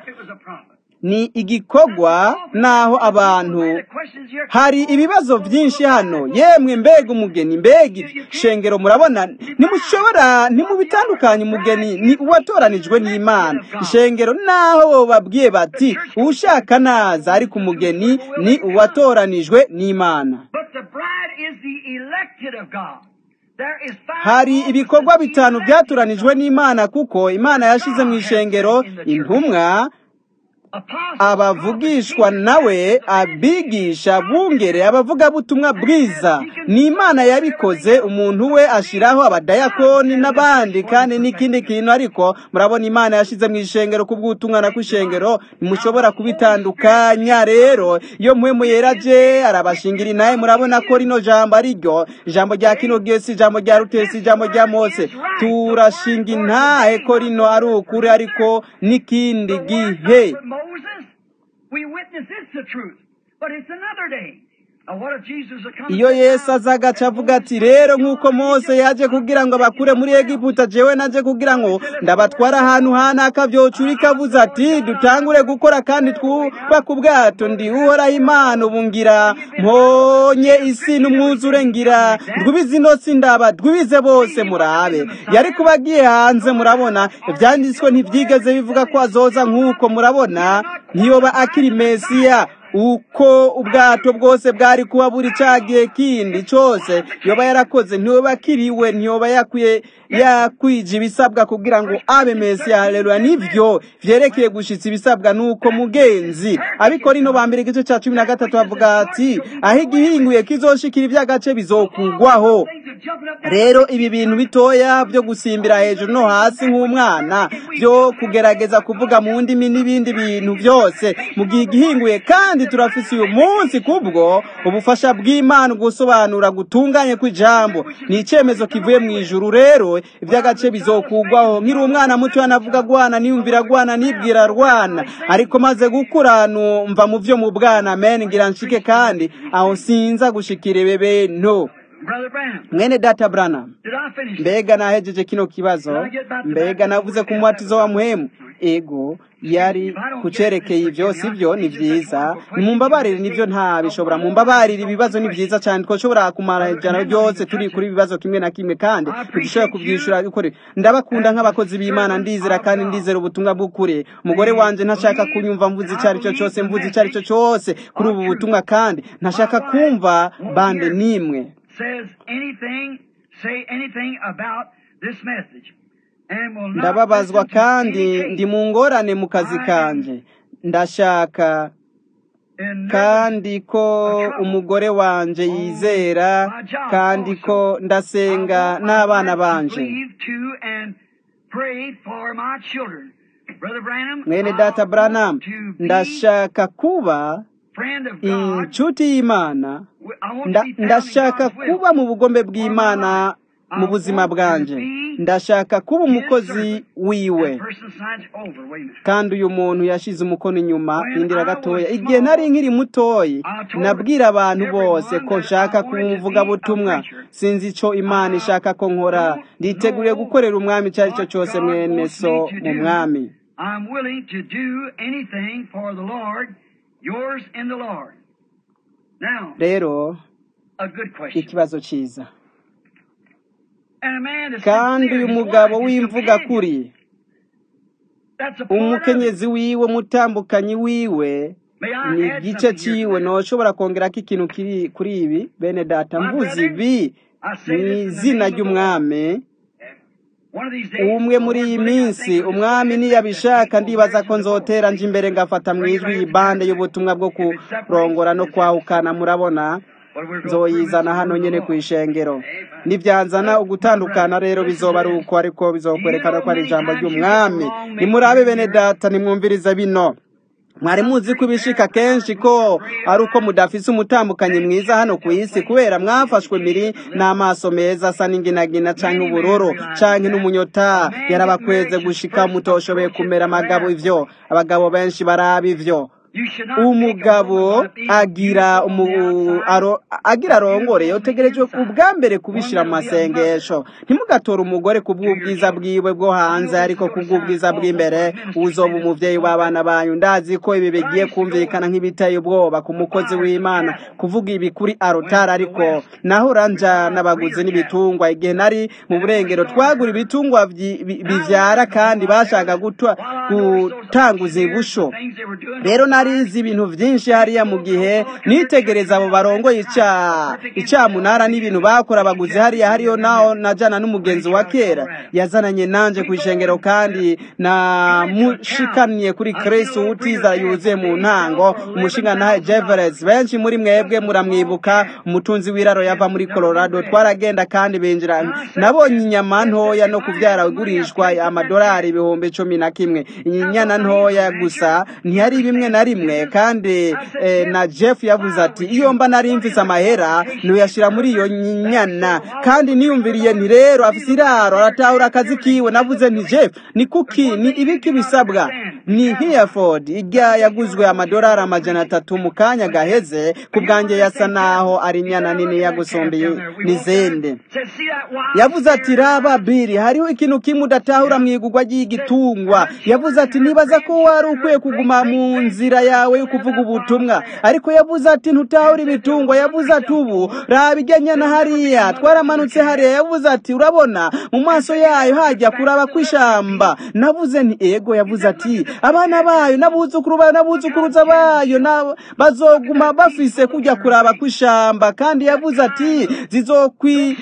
ni igikorwa naho abantu hari ibibazo byinshi hano yemwe mbega umugeni mbega shengero murabona ntimushobora ntimubitandukanye umugeni ni uwatoranijwe n'imana ishengero naho babwiye bati uwushaka naza ariko umugeni ni uwatoranijwe n'imana But the bride is the elected of God. There is five hari ibikorwa bitanu byatoranijwe n'imana kuko imana yashize mu ishengero intumwa apostles, abavugishwa nawe abigisha bungere abavugabutumwa bwiza ni imana yabikoze umuntu we ashiraho abadayakoni n'abandi kandi n'ikindi kintu ariko murabona imana yashize mu ishengero kubw'ubutumwa na kw'ishengero ntimushobora kubitandukanya rero iyo muhemu yeraje arabashingira inaye murabona ko rino jambo ari ryo ijambo rya kino gihe si ijambo rya rutesi ijambo rya mose turashinga intahe ko rino ari ukuri ariko n'ikindi the word gihe of Moses, we witness it's the truth. But it's another day. Now what if Jesus had come iyo and said, yesu aza agaca avuga ati rero nk'uko mose yaje kugira ngo abakure muri egiputa jewe naje kugira ngo ndabatwara ahantu hanaka vyocurika avuze ati dutangure gukora kandi twubaka ubwato ndi uhoraho imana ubu ngira mponye isi n'umwuzure ngira ndwibize inosi ndaba ndwibize bose murabe yari kuba agiye hanze murabona ivyanditswe ntivyigeze bivuga ko azoza nk'uko murabona ntiyoba akiri mesiya uko ubwato bwose bwari kuba buri cagiye kindi cose yoba yarakoze ntiyoba akiriwe ntiyoba yakwiye yakwije ibisabwa kugira ngo abe mesiya haleluya nivyo vyerekeye gushitsa ibisabwa nuko mugenzi abikora ino ba mbere igice ca cumi na gatatu bavuga ati aho igihinguye kizoshikira ivy'agace bizokugwaho things are jumping up rero ibi bintu bitoya byo gusimbira hejuru no hasi nk'umwana byo kugerageza kuvuga mu ndimi n'ibindi bintu byose mu gihe igihinguye kandi turafise uyu munsi kubwo ubufasha bw'imana gusobanura gutunganye kw'ijambo ni icyemezo kivuye mu ijuru rero iby'agace bizokugwaho nkiri umwana muto yanavuga gwana niyumvira gwana nibwira rwana ariko maze gukura numva mu byo mu bwana amen ngira nshike kandi aho sinza gushikira bebe no Brother Branham, mwene data Branham did I finish? mbega nahejeje kino kibazo mbega navuze ku mubatizo wa muhemu ego yari kucerekeye ibyo sibyo ni byiza nimumbabarire nibyo ntabishobora mumbabarire ibibazo ni byiza cyane twashobora kumara ijana ryose turi kuri ibibazo kimwe na kimwe kandi ntidushobora kubyishura ukuri ndabakunda nk'abakozi b'imana ndizera kandi ndizera ubutumwa bw'ukuri umugore wanje ntashaka kunyumva mvuze icyo ari cyo cyose mvuze icyo ari cyo cyose kuri ubu butumwa kandi ntashaka kumva bande n'imwe Says anything, say anything about this message. And will not ndababazwa listen to kandi any ndi mu ngorane mu kazi kanje ndashaka and kandi ko umugore wanje yizera kandi ko ndasenga n'abana banje Believe to and pray for my children. Brother Branham, mwene I data want Branham to be ndashaka kuba friend of God. inshuti y'imana I want nda- to be found in ndashaka God's will. kuba mu bugombe bw'imana mu buzima bwanje ndashaka kuba umukozi wiwe That person signs over. Wait a minute. kandi uyu muntu yashize umukono inyuma indira gatoya igihe nari nkiri mutoyi nabwira abantu bose ko nshaka kuba umuvugabutumwa sinzi icyo imana ishaka ko nkora nditeguriye gukorera umwami icyo ari cyo cyose mwene so mu mwami I'm willing to do anything for the Lord, yours in the Lord. Now, rero a good question. ikibazo cyiza And a man is kandi sincere, uyu his mugabo wife, his w'imvuga companion. kuri That's a part of it. umukenyezi wiwe umutambukanyi wiwe May I ni add igice something here cyiwe to that? ntushobora kongerako ikintu kiri kuri ibi bene data My mvuze brother, ibi I say mu this in the izina name of the Lord. ry'umwami One of these days, umwe the muri Lord iyi willing, I minsi think we'll just umwami go ahead and niyabishaka make that ndibaza people ko marriage in the nzotera Lord. nje imbere ngafata mu Bring it ijwi right iyi to bande the y'ubutumwa bwo If it separates, kurongora no it's kwahukana murabona But we're going to prove it's nzoyizana the hano word of nyene the ku Lord. ishengero nibyanzana ugutandukana rero bizoba ari uko ariko bizokwerekana ko ari ijambo ry'umwami nimurabe bene data nimwumvirize bino mwari muzi ko ibishika kenshi ko ari uko mudafise umutambukanyi mwiza hano ku isi kubera mwafashwe miri n'amaso meza asa n'inginagina canke ubururu canke n'umunyota yarabakweze gushika mutoshoboye kumera amagabo ivyo abagabo benshi baraba ivyo You should not take a umugabo woman by being agira beautiful on the umu, outside. aro, agira arongore utegerejwe ubwa mbere kubishira mu masengesho ntimugatore umugore ku bw'ubwiza bwiwe bwo hanze ariko ku bw'ubwiza bw'imbere uzoba umuvyeyi w'abana banyu ndazi ko ibi bigiye kumvikana nk'ibiteye ubwoba ku mukozi w'imana kuvuga ibi kuri arotari ariko naho uranja n'abaguzi n'ibitungwa igihe nari mu burengero twagura ibitungwa vyi- bi- bivyara kandi bashaka gutwa gutanguza ibusho rero narizi ibintu vyinshi hariya mu gihe nitegereza abo barongoye ica icamunara n'ibintu bakora abaguzi hariya hariyo naho najana n'umugenzi wa kera yazananye nanje ku ishengero kandi namushikaniye kuri kristo utiza yuzuye mu ntango umushinga nawe jeveres benshi muri mwebwe muramwibuka umutunzi w'iraro yava muri colorado twaragenda kandi binjira nabonye inyama ntoya no kuvyara igurishwa amadolari ibihumbi cumi na kimwe inyana ntoya gusa ntiyari bimwe na rimwe kandi eh, na jeff yavuze ati iyo mba nari mfise amahera nuyashira muri iyo nyana kandi niyumviriye nti rero afise iraro aratahura akazi kiwe navuze nti jeff ni kuki ni ibiki bisabwa ni hereford ijya yaguzwe amadolari amajana atatu mu kanya gaheze ku bwanjye yasa naho ari inyana nini yagusumbiye n'izindi yavuze ati raba biri hariho ikintu kimwe udatahura mu igurwa ry'igitungwa yavuze ati nibaza ko wari ukwiye kuguma mu nzira yawe yo kuvuga ubutumwa ariko yavuze ati ntutahura ibitungwa yavuze ati ubu raba ijyanye na hariya twaramanutse hariya yavuze ati urabona mu maso yayo hajya kuraba kw'ishamba navuze nti ego yavuze ati abana bayo n'abuzukuru bayo n'abuzukuruza bayo na- bazoguma bafise kujya kuraba kw'ishamba kandi yavuze ati zizokwi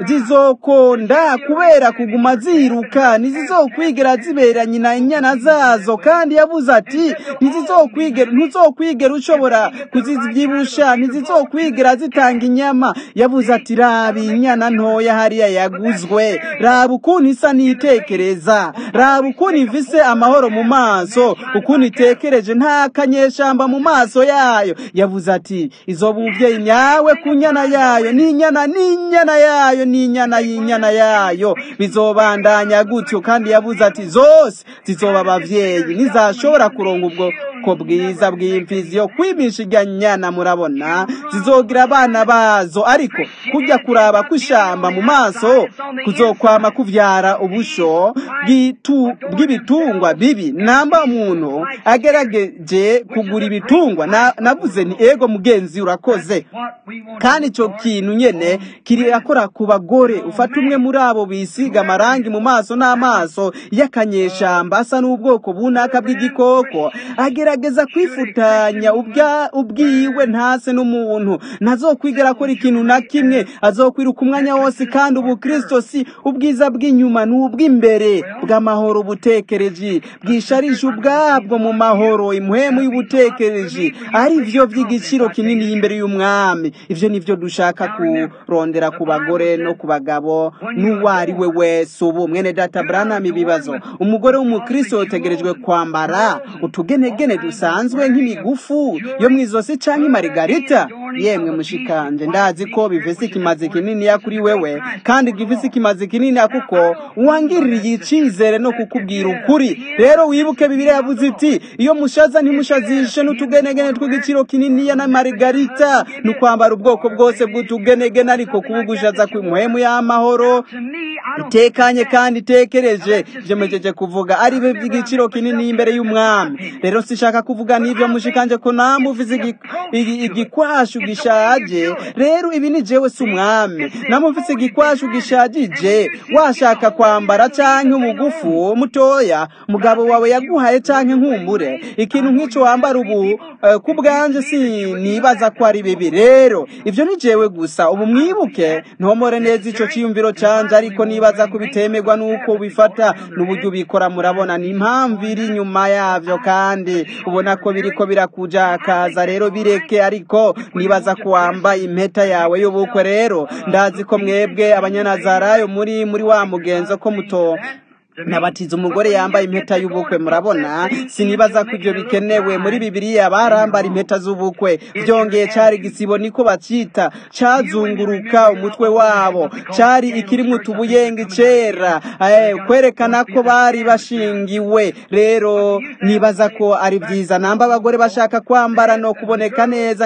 zizokonda kubera kuguma ziruka ntizizokwigira zibera nyina inyana zazo kandi yavuze ati ntizizokwigera ntuzokwigera ushobora kuzibyibusha ntizizokwigira zitanga inyama yavuze ati raba inyana ntoya hariya yaguzwe raba ukuntu isa n'itekereza raba ukuntu ifise amahoro mu maso ukuntu itekereje nta kanyeshamba mu maso yayo yavuze ati izoba umuvyeyi nyawe ku nyana yayo n'inyana n'inyana yayo n'inyana y'inyana yayo bizobandanya gutyo kandi yavuze ati zose zizoba abavyeyi nizashobora kuronga ubwoko bwiza bw'imfizi yo kwimisha irya nyana murabona zizogira abana bazo ariko kujya kuraba kw'ishamba mu maso kuzokwama kuvyara ubusho bw'itu- bw'ibitungwa bibi namba umuntu agerageje kugura ibitungwa na- navuze ni ego mugenzi urakoze kandi icyo kintu nyene kirakora ku bagore ufata umwe muri abo bisiga amarangi mu maso n'amaso y'akanyeshamba asa n'ubwoko bunaka bw'igikoko agerageza kwifutanya ubwa- ubwiwe ntase n'umuntu ntazokwigera akora ikintu na kimwe azokwiruka umwanya wose kandi ubukristo si ubwiza bw'inyuma ni ubw'imbere bw'amahoro ubutekereji bwisharije ubwabwo mu mahoro imuhemu y'ubutekereji ari byo by'igiciro kinini imbere y'umwami ivyo nivyo dushaka kurondera ku bagore no ku bagabo n'uwo ari we wese ubu mwene data branham ibibazo umugore w'umukristo yotegerejwe kwambara utugenegene dusanzwe nk'imigufu yo mu izosi canke imarigarita yemwe mushikanje ndazi ko bifise ikimazi kininiya kuri wewe kandi gifise ikimazi kininiya kuko wangiririye icizere no kukubwira ukuri rero wibuke bibiri yavuze iti iyo mushaza ntimushazishe n'utugenegene tw'igiciro kininiya na marigarita ni ukwambara ubwoko bwose bw'utugenegene ariko kubugushaza kw'imuhemu y'amahoro itekanye kandi itekereje jemejeje kuvuga ari be by'igiciro kinini imbere y'umwami rero sishaka kuvuga n'ibyo mushikanje ko namwe uvize igi- igi- igikwashu gishaje rero ibi ni jewe si umwami namwe ufise igikwashu gishajije washaka kwambara canke umugufu mutoya mugabo wawe yaguhaye canke nkumbure ikintu nk'ico wambara ubu eh, ku bwanje sinibaza ko ari bibi rero ivyo ni jewe gusa ubu mwibuke ntomore neza ico ciyumviro canje ariko nibaza ko bitemerwa n'uko ubifata n'uburyo ubikora murabona ni impamvu iri inyuma yavyo kandi ubona ko biriko birakujakaza rero bireke ariko nibaza ko wambaye impeta yawe y'ubukwe rero ndazi ko mwebwe abanyanazarayo muri muri wa mugenzo ko muto nabatiza umugore yambaye impeta y'ubukwe murabona sinibaza ko ibyo bikenewe muri bibiliya barambara impeta z'ubukwe byongeye cari igisibo niko bacita cazunguruka umutwe wabo cari ikirimwo utubuyenga cera eh, kwerekana ko bari bashingiwe rero nibaza ko ari vyiza namba abagore bashaka kwambara no kuboneka neza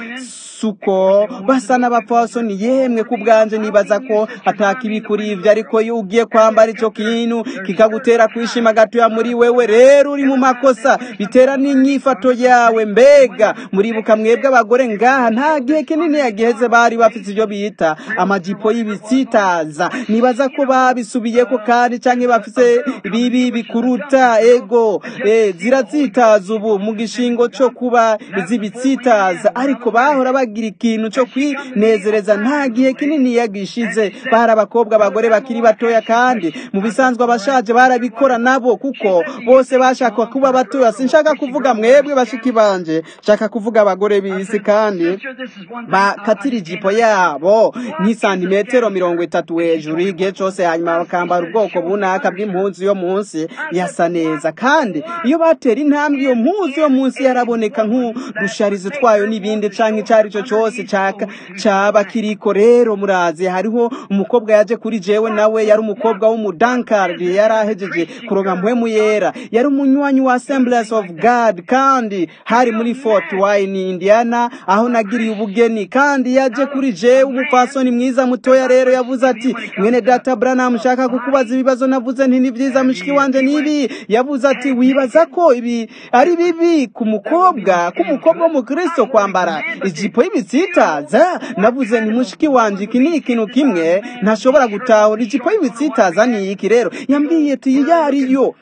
n'imisuko basa n'abapfasoni yemwe ku bwanje nibaza ko atakibi kuri ivyo ariko iyo ugiye kwambara ico kintu kikagutera kwishima gatoya muri wewe rero uri mu makosa bitera n'inyifato yawe mbega muribuka mwebwe abagore ngaha nta gihe kinini yagiheze bari bafite ivyo bita amajipo y'ibitsitaza nibaza ko babisubiyeko kandi canke bafise bibi bikuruta ego eh, ziratsitaza ubu mu gishingo co kuba izibitsitaza ariko bahora bagira ikintu co kwinezereza nta gihe kinini yagishize bari abakobwa abagore bakiri batoya kandi mu bisanzwe abashaje barabikora nabo kuko bose bashaka kuba batoya sinshaka kuvuga mwebwe bashiki banje nshaka kuvuga abagore b'isi kandi bakatira ijipo yabo nk'isantimetero mirongo itatu hejuru igihe cose hanyuma bakambara ubwoko bunaka bw'impuzu yo munsi yasa neza kandi iyo batera intambwe iyo mpuzu yo munsi yaraboneka nk'udusharizo twayo n'ibindi canke ico ari cyo cose caka caba kiriko rero murazi hariho umukobwa yaje kuri jewe nawe yari umukobwa w'umudankari yari ahejeje kuronka mpwemu yera yari umunywanyi wa assemblies of god kandi hari muri fort wayne indiana aho nagiriye ubugeni kandi yaje kuri jewe umupfasoni mwiza mutoya rero yavuze ati mwene data branham nshaka kukubaza ibibazo navuze nti ni vyiza mushiki wanje nibi yavuze ati wibaza ko ibi ari bibi ku mukobwa k'umukobwa w'umukristo kwambara ijipo y'ibitsitaza navuze nti mushiki wanje iki ni ikintu kimwe ntashobora gutahura ijipo y'ibitsitaza ni iki rero yambwiye ati iyo ariyo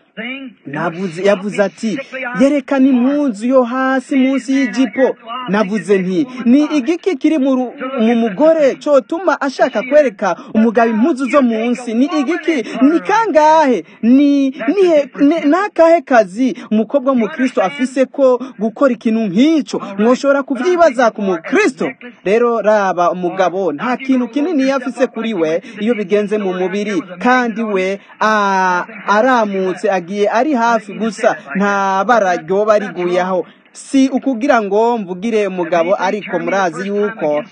navuze yavuze ati yerekana impunzu yo hasi munsi y'ijipo navuze nti ni igiki kiri mu ru- mu mugore cotuma ashaka kwereka umugabo impunzu zo munsi ni igiki ni kangahe ni nihe ne- nakahe kazi umukobwa w'umukristo afise ko gukora ikintu nk'ico mwoshobora kuvyibaza ku mukristo rero raba umugabo nta kintu kinini yafise kuri we iyo bigenze mu mubiri kandi we a- aramutse agiye ari hafi gusa nta bara ryoba riguyeho si ukugira ngo mvugire umugabo ariko murazi yuko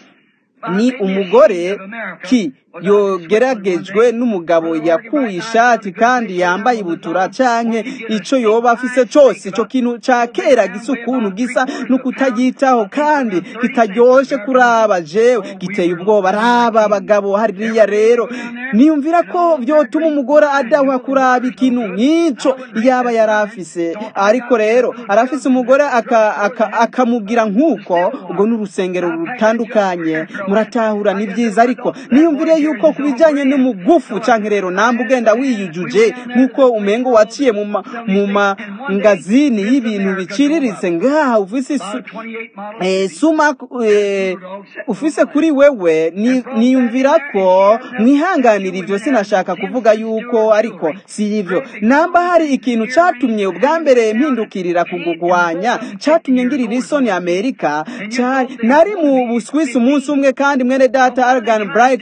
ni umugore ki yogeragejwe n'umugabo yakuye ishati kandi yambaye ibutura canke ico yoba afise cose ico kintu ca kera gisa ukuntu gisa n'ukutagitaho kandi kitaryoshe kuraba jewe giteye ubwoba raba abagabo hariya rero niyumvira ko vyotuma umugore adahwa kuraba ikintu nk'ico yaba yari afise ariko rero arafise umugore aka- aka- akamugira nk'uko ubwo n'urusengero rutandukanye muratahura ni vyiza ariko niyumvire yuko ku bijanye n'umugufu canke rero namba ugenda wiyujuje nk'uko umengo waciye mu ma- mu mangazini y'ibintu biciriritse ngaha ufise isu- eh, suma eh, ufise kuri wewe ni- niyumvira ko mwihanganira ivyo sinashaka kuvuga yuko ariko si ivyo namba hari ikintu catumye ubwa mbere mpindukirira kugugwanya catumye ngirira isoni amerika cari nari mu buswisi umunsi umwe kandi mwene data argan bright nanje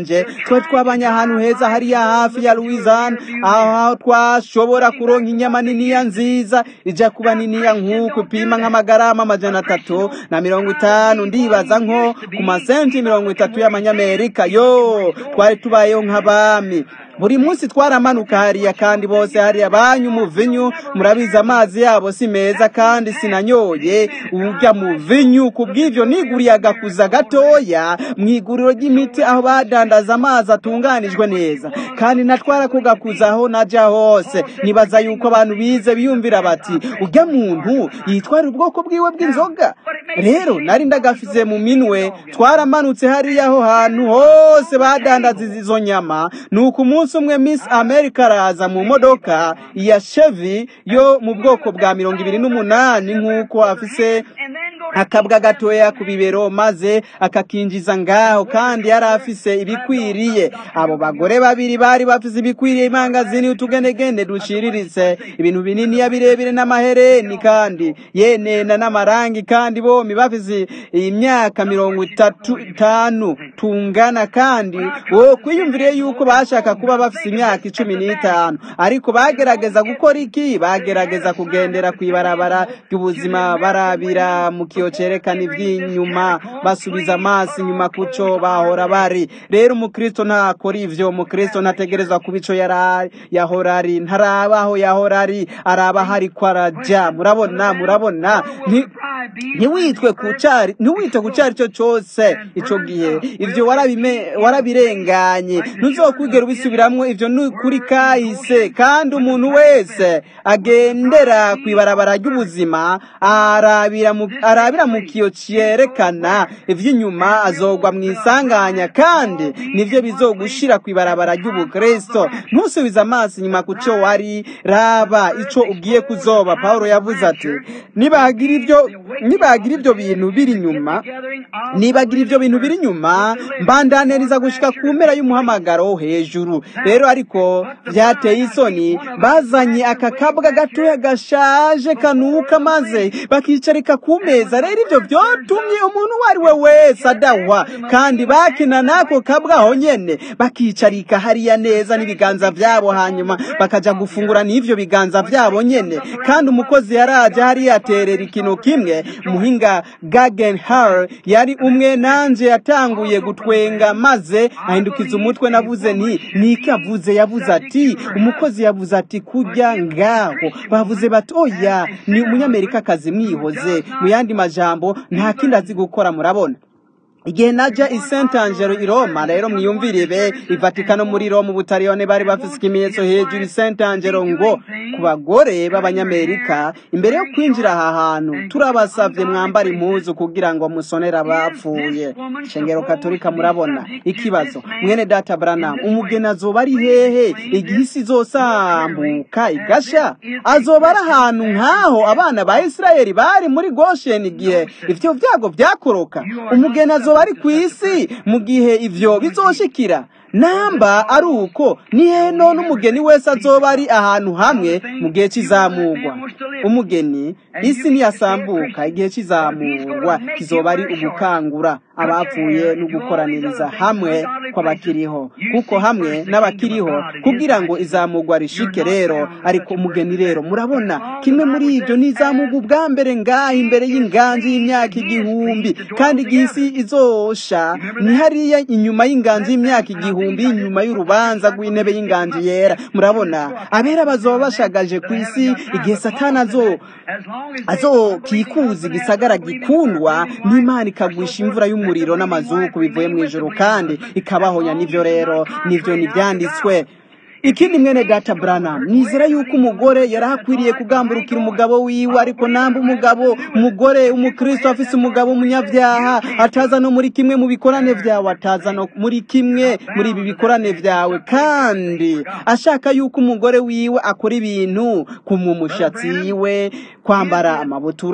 nanje twe twabanye ahantu heza hariya hafi ya louisiana aho twashobora kuronka inyama niniya nziza ija kuba niniya nk'uko ipima nk'amagarama amajana atatu na mirongo itanu ndibaza nko ku masenti mirongo itatu y'amanyamerika yo twari tubayeho nk'abami buri munsi twaramanuka hariya kandi bose hariya banyu umuvinyu murabizi amazi yabo si meza kandi sinanyoye urya muvinyu ku bw'ivyo niguriye agakuza gatoya mu iguriro ry'imiti aho badandaza amazi atunganijwe neza kandi natwara ko gakuza aho naja hose nibaza yuko abantu bize biyumvira bati urya muntu yitwara ubwoko bwiwe bw'inzoga rero nari ndagafize mu minwe twaramanutse hariya aho hantu hose badandaza izo nyama nuko umunsi umwe miss america araza mu modoka ya chevy yo mu bwoko bwa mirongo ibiri n'umunani nk'uko afise akabwa gatoya ku bibero maze akakinjiza ngaho kandi yari afise ibikwiriye abo bagore babiri bari bafise ibikwiriye imangazini utugenegene dushiriritse ibintu binini ya birebire n'amahereni kandi yenena n'amarangi kandi bombi bafise imyaka mirongo itatu itanu tungana kandi wo kwiyumvire yuko bashaka kuba bafise imyaka icumi n'itanu ariko bagerageza gukora iki bagerageza kugendera ku ibarabara ry'ubuzima barabira mu kiyo cerekana iby'inyuma basubiza amaso inyuma kuco bahora bari rero umukristo ntakora ivyo umukristo ntategerezwa kuba ico yari yahora ari ntaraba aho yahora ari araba hari ko araja murabona murabona Nti- ntiwitwe ku cari ntiwite ku cari cyo cose ico gihe ivyo warabime- warabirenganye ntuzokwigera ubisubiramwo ivyo ni kuri kahise kandi umuntu wese agendera ku ibarabara ry'ubuzima arabira mu arabira mu kiyo cyerekana ivy'inyuma azogwa mu isanganya kandi nivyo bizogushira ku ibarabara ry'ubukristo ntusubize amaso inyuma ku cyo wari raba ico ugiye kuzoba pawulo yavuze ati nibagira ivyo nibagira ivyo bintu biri inyuma nibagira ivyo bintu biri inyuma mbandaniriza gushika ku mpera y'umuhamagaro hejuru rero ariko vyateye isoni bazanye aka kabwa gatoya gashaje kanuka maze bakicarika ku meza rero ivyo vyotumye umuntu uwo ari we wese adahwa kandi bakina n'ako kabwa aho nyene bakicarika hariya neza n'ibiganza vyabo hanyuma bakaja gufungura n'ivyo biganza vyabo nyene kandi umukozi yaraje hariya aterera ikintu kimwe muhinga Guggenheim yari umwe nanje yatanguye gutwenga maze ahindukiza umutwe navuze nti niki avuze yavuze ati umukozi yavuze ati kujya ngaho bavuze bati oya ni umunyamerikakazi mwihoze mu yandi majambo nta kindi azi gukora murabona igihe naja i Saint Angelo i Roma rero mwiyumvire i Vatikano muri Roma ubutaliyone bari bafise ikimenyetso hejuru i Saint Angelo ngo ku bagore b'abanyamerika imbere yo kwinjira aha hantu turabasavye mwambara impuzu kugira ngo musonere abapfuye shengero katolika murabona ikibazo mwene data Branham umugeni azoba ari hehe igihe isi izosambuka igasha azoba ari ahantu nk'aho abana ba Isirayeli bari muri Goshen igihe ivyo vyago vyakoroka umugeni azoba ari ku isi mu gihe ivyo bizoshikira namba ari uko ni heno n'umugeni wese azoba ari ahantu hamwe mu gihe cy'izamurwa umugeni isi niyasambuka igihe cy'izamurwa kizoba ari ugukangura abapfuye no gukoraniriza hamwe kw'abakiriho kuko hamwe n'abakiriho kugira ngo izamurwa rishike rero ariko umugeni rero murabona kimwe muri ibyo ni izamurwa ubwa mbere ngaha imbere y'inganji y'imyaka igihumbi kandi igihe isi izosha ni hariya inyuma y'inganji y'imyaka igihumbi inyuma y'urubanza rw'intebe y'inganji yera murabona abera bazoba bashagaje ku isi igihe satani azo azokikuza igisagara gikundwa n'imana ikagwisha imvura y'umuriro n'amazuku bivuye mu ijoro kandi ikabahonya n'ivyo rero nivyo nivyanditswe ikindi mwene data Branham nizera yuko umugore yari akwiriye kugamburukira umugabo wiwe ariko namba umugabo umugore umukristo afise umugabo umunyavyaha ataza no muri kimwe mu bikorane vyawe ataza no muri kimwe muri ibi bikorane vyawe kandi ashaka yuko umugore wiwe akora ibintu kumumushatsi wiwe kwambara amabutura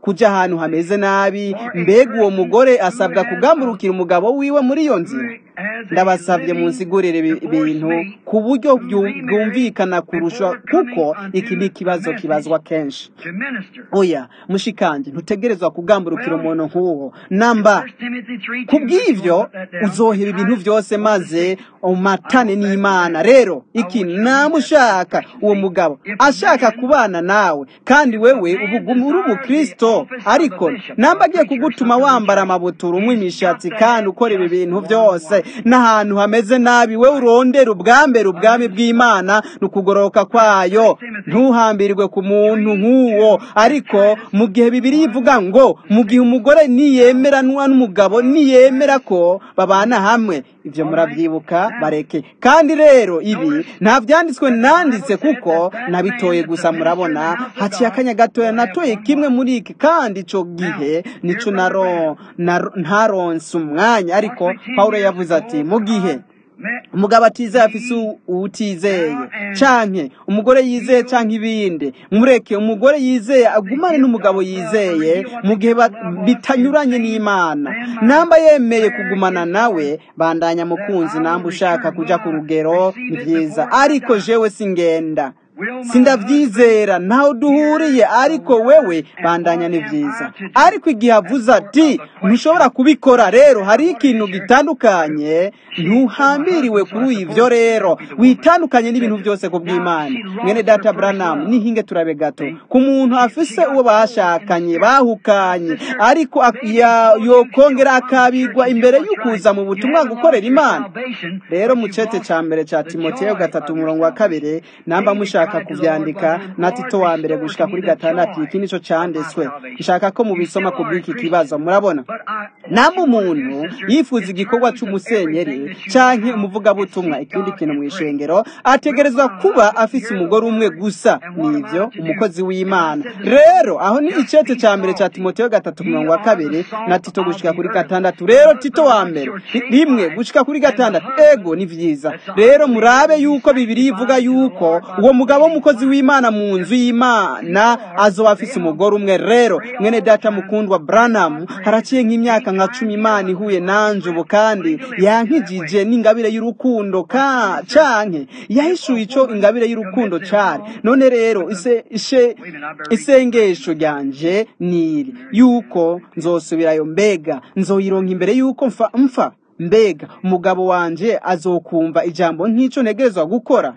kuja ahantu hameze nabi mbega uwo mugore asabwa kugamburukira umugabo wiwe muri iyo nzira ndabasabye munsigurire ibi- ibintu ku buryo byu- bwumvikana kurusha kuko iki ni ikibazo kibazwa kenshi to minister. oya mushikanje ntutegerezwa kugamburukira umuntu nk'uwo namba 1 Timothy 3, kubw'ivyo uzohera ibintu vyose maze umatane n'imana rero iki namushaka uwo mugabo ashaka kubana nawe kandi wewe ubuguma uri umukristo ariko namba agiye kugutuma wambara amabuturu umwe imishatsi kandi ukora ibi bintu vyose n'ahantu hameze nabi we urondera ubwambere ubwami bw'imana ni ukugoroka kwayo ntuhambirwe ku muntu nk'uwo ariko mu gihe bibiri ivuga ngo mu gihe umugore niyemeranwa n'umugabo niyemera ko babana hamwe ibyo murabyibuka bareke kandi rero ibi nta byanditswe nanditse kuko nabitoye gusa murabona haciye akanya gatoya natoye kimwe muri iki kandi ico gihe nico naro naro- ntaronse umwanya ariko pawulo yavuze ati mu gihe umugabo atizeye afise u- uwutizeye canke umugore yizeye canke ibindi mureke umugore yizeye agumane n'umugabo yizeye mu gihe ba- bitanyuranye n'imana namba yemeye kugumana nawe bandanya mukunzi namba ushaka kuja ku rugero ni vyiza ariko jewe singenda sindavyizera ntaho duhuriye ariko wewe bandanya ni vyiza ariko igihe avuze ati ntushobora kubikora rero hari ikintu gitandukanye ntuhambiriwe kuri ivyo rero witandukanye n'ibintu byose ku bw'imana mwene data branham nihinge turabe gato ku muntu afise uwo bashakanye bahukanye ariko ak- ya- yokongera akabigwa imbere y'ukuza mu butumwa gukorera imana rero mu cete ca mbere ca timoteyo gatatu umurongo wa kabiri namba mushaka kuvyandika na tito wa mbere gushika kuri gatandatu iki nico canditswe nshaka ko mubisoma ku bw'iki kibazo murabona namba umuntu yifuza igikorwa c'umusenyeri canke umuvugabutumwa ikindi kintu mw'ishengero ategerezwa kuba afise umugore umwe gusa nivyo umukozi w'imana rero aho ni icete ca mbere ca timoteyo gatatu umurongo wa kabiri na tito gushika kuri gatandatu rero tito wa mbere ri- rimwe gushika kuri gatandatu ego ni vyiza rero murabe yuko bibiri ivuga yuko uwo mugabo w'umukozi w'imana mu nzu y'imana azoba afise umugore umwe rero mwene data mukundwa branham haraciye nk'imyaka nka cumi imana ihuye nanje ubu kandi yankijije n'ingabire y'urukundo ka canke yahishuye ico ingabire y'urukundo cari none rero ise, ishe, isengesho ryanje niri yuko nzosubirayo mbega nzoyironka imbere yuko mfa, mfa mbega umugabo wanje azokumva ijambo nk'ico ntegerezwa gukora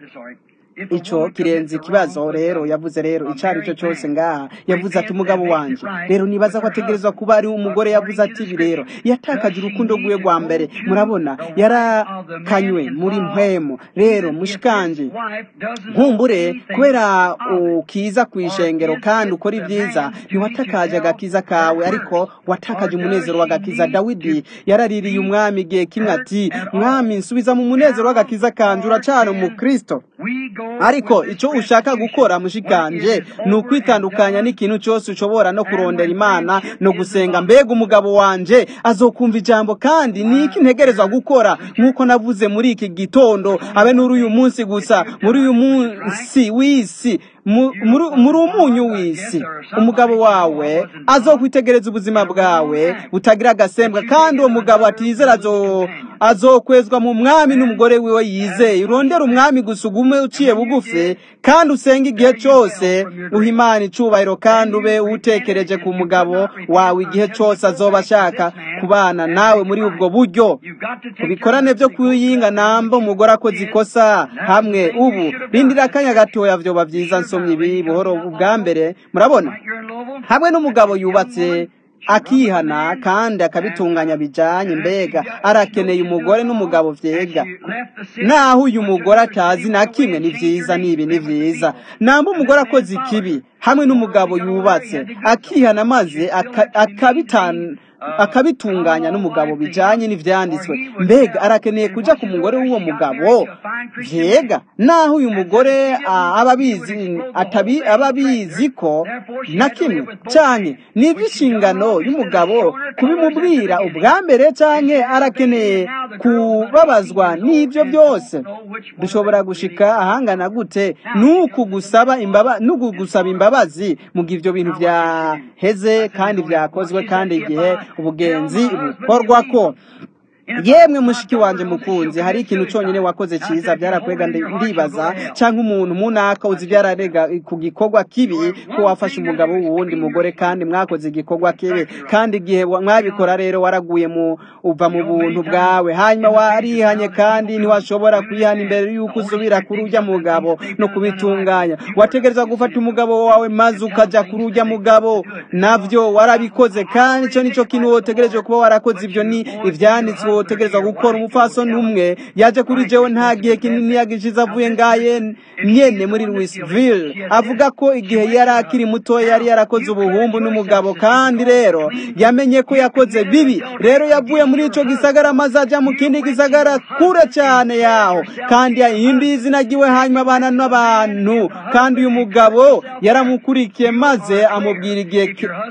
ico kirenze ikibazo rero yavuze rero icari cyo cyose ngaha yavuze ati umugabo wanje rero nibaza ko ategerezwa kuba ari umugore yavuze ati ibi rero yatakaje urukundo rwiwe rwa mbere murabona yarakanywe muri mpwemu rero mushikanje nkumbure kubera ukiza ku ishengero kandi ukora ibyiza ntiwatakaje agakiza kawe ariko watakaje umunezero w'agakiza dawidi yaraririye umwami igihe kimwe ati mwami nsubiza mu munezero w'agakiza kanje uracana umukristo ariko icyo ushaka gukora mushikanje ni ukwitandukanya n'ikintu cyose ushobora no kurondera imana no gusenga mbega umugabo wanje azokumva ijambo kandi ni iki ntegerezwa gukora nk'uko navuze muri iki gitondo abe n'uri uyu munsi gusa muri uyu munsi w'isi mu- muri- muri umunyu w'isi umugabo wawe azokwitegereza ubuzima bwawe butagira agasembwa kandi uwo mugabo atizera azo- azokwezwa mu mwami n'umugore wiwe yizeye urondera umwami gusa ugume uciye bugufi kandi usenga igihe cyose uha imana icubahiro kandi ube utekereje ku mugabo wawe igihe cyose azoba ashaka kubana nawe muri ubwo buryo kubikorane byo kuyinga namba umugore akoze ikosa hamwe ubu rindira akanya gatoya vyoba vyiza nsomye ibi buhoro ubwa mbere murabona hamwe n'umugabo yubatse akihana kandi akabitunganya bijanye mbega arakeneye umugore n'umugabo vyega naho uyu mugore atazi na kimwe ni vyiza nibi ni vyiza namba umugore akoze ikibi hamwe n'umugabo yubatse akihana maze aka- akabitan akabitunganya n'umugabo bijanye n'ivyanditswe mbega arakeneye kuja ku mugore w'uwo mugabo vyega naho uyu mugore ah, aba abizi atabi aba abizi ko na kimwe canke ni ivy'inshingano y'umugabo kubimubwira ubwa mbere canke arakeneye kubabazwa n'ibyo byose dushobora gushika ahangana gute nuku gusaba imbaba nuku gusaba imbabazi mu gihe ibyo bintu byaheze kandi byakozwe kandi igihe ubugenzi bukorwa ko yemwe mushiki wanjye mukunzi hari ikintu cyonyine wakoze cyiza byarakwega ndibaza cyangwa umuntu munaka uzi byararega ku gikorwa kibi ko wafashe umugabo w'uwundi mugore kandi mwakoze igikorwa kibi kandi igihe mwabikora rero waraguye mu uva mu buntu bwawe hanyuma warihanye kandi ntiwashobora kwihana imbere y'uko usubira kuri ujya mugabo no kubitunganya wategereza gufata umugabo wawe maze ukajya kuri ujya mugabo nabyo warabikoze kandi icyo nicyo kintu wotegereje kuba warakoze ibyo ni ibyanditswe wotegereza gukora umupfasoni umwe yaje kuri jewe nta gihe kinini yagishize avuye ngaye nyene muri Louisville avuga ko igihe yari akiri muto yari yarakoze ubuhumbu n'umugabo kandi rero yamenye ko yakoze bibi rero yavuye muri ico gisagara maze aja mu kindi gisagara kure cyane yaho kandi yahinduye izina ryiwe hanyuma abana n'abantu kandi uyu mugabo yaramukurikiye maze amubwira igihe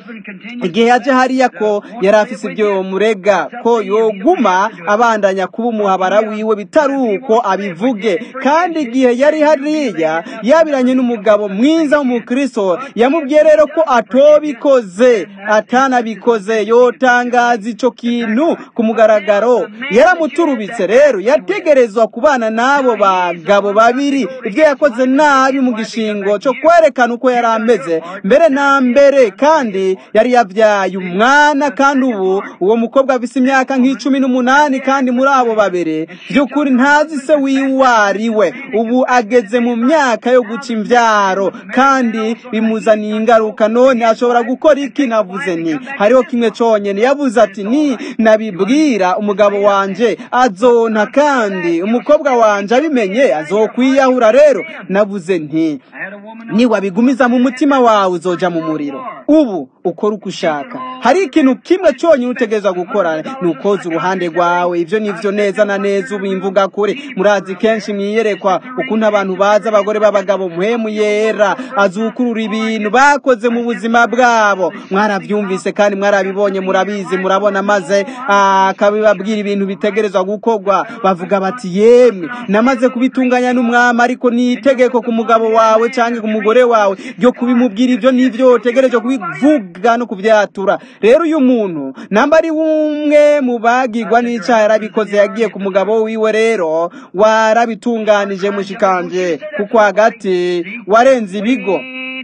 igihe yaje hariya ko yari afise ibyo murega ko yoguma abandanya kuba umuhabara wiwe bitari uko abivuge kandi igihe yari hariya yabiranye n'umugabo mwiza w'umukristo yamubwiye rero ko atobikoze atanabikoze yotangaza ico kintu ku mugaragaro yaramuturubitse rero yategerezwa kubana n'abo bagabo babiri ibyo yakoze nabi mu gishingo cyo kwerekana uko yari ameze mbere na mbere kandi yari yabyaye umwana kandi ubu uwo mukobwa afise imyaka nk'icumi n'umunani kandi muri abo babiri by'ukuri ntazi se wiwe ari we ubu ageze mu myaka yo guca imbyaro kandi bimuzaniye ingaruka none ashobora gukora iki navuze ni hariho kimwe cyonyine yavuze ati ni nabibwira umugabo wanje azonta kandi umukobwa wanje abimenye azokwiyahura rero navuze nti niwabigumiza mu mutima wawe uzoja mu muriro ubu ukora uko ushaka hari ikintu kimwe cyonyine utegereza gukora ni ukoza uruhande rwawe ibyo nivyo neza na neza ubu imvuga kure murazi kenshi mwiyerekwa ukuntu abantu baza abagore b'abagabo muhemu yera azukurura ibintu bakoze mu buzima bwabo mwarabyumvise kandi mwarabibonye murabizi murabona maze akabibabwira ibintu bitegerezwa gukorwa bavuga bati yemwe namaze kubitunganya n'umwami ariko ni itegeko ku mugabo wawe cyangwa ku mugore wawe ryo kubimubwira ibyo nivyo utegereje kubivuga no kubyatura rero uyu muntu namba ari umwe mu bagirwa n'icyaha yarabikoze yagiye ku mugabo wiwe rero warabitunganije mushikanje kuko hagati warenze ibigo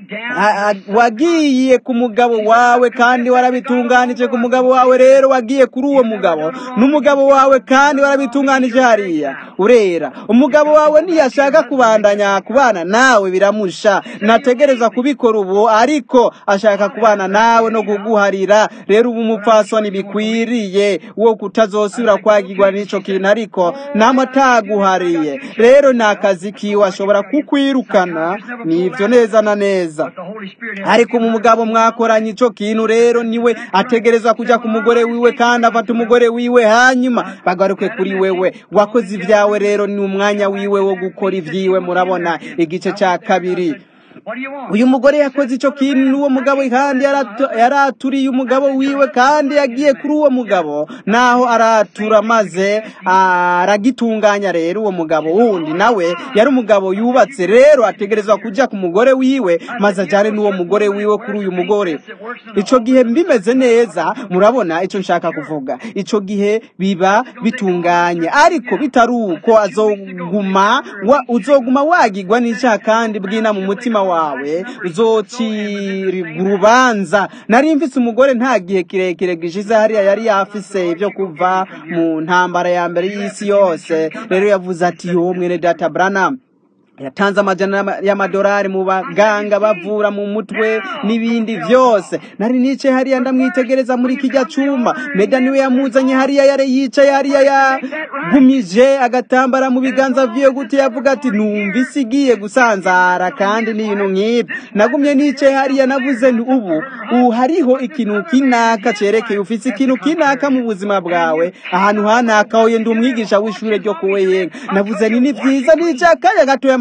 wagiye ku mugabo wawe kandi warabitunganije ku mugabo wawe rero wagiye kuri uwo mugabo n'umugabo wawe kandi warabitunganije hariya urera umugabo wawe ntiyashaka kubandanya kubana nawe biramusha nategereza kubikora ubu ariko ashaka kubana nawe no kuguharira rero ubu umupfasoni bikwiriye wo kutazosubira kwagirwa n'ico kintu ariko nama ataguhariye rero ni akazi kiwe ashobora kukwirukana nivyo neza na neza ariko mu mugabo mwakoranye ico kintu rero niwe ategerezwa kuja ku mugore wiwe kandi afata umugore wiwe hanyuma bagaruke kuri wewe wakoze ibyawe rero ni umwanya wiwe wo gukora ivyiwe murabona igice ca kabiri uyu mugore yakoze icyo kintu n'uwo mugabo kandi yaraturiye umugabo wiwe kandi yagiye kuri uwo mugabo naho aratura maze aragitunganya rero uwo mugabo wundi nawe yari umugabo yubatse rero ategerezwa kujya ku mugore wiwe maze ajyane n'uwo mugore wiwe kuri uyu mugore icyo gihe bimeze neza murabona icyo nshaka kuvuga icyo gihe biba bitunganye ariko bitari uko azoguma uzoguma wagirwa n'icyaha kandi bwina mu mutima wawe uzocirwa urubanza nari mfise umugore nta gihe kirekire gishize hariya yari yafise ibyo kuva mu ntambara ya mbere y'isi yose rero yavuze ati yo mwene data Branham yatanze amajana y'amadolari mu baganga bavura mu mutwe n'ibindi byose nari nice hariya ndamwitegereza muri kijya cyuma meda niwe yamuzanye hariya yare yicaye hariya yagumije agatambara mu biganza vyiwe gute yavuga ati numva isi igiye gusanzara kandi n'ibintu nk'ibyo nagumye nicaye hariya navuze nti ubu ubu hariho ikintu kinaka cerekeye ufise ikintu kinaka mu buzima bwawe ahantu hanaka hoye ndi umwigisha w'ishure ryo kuwe yenga navuze ni ni vyiza nicaye akanya gatoya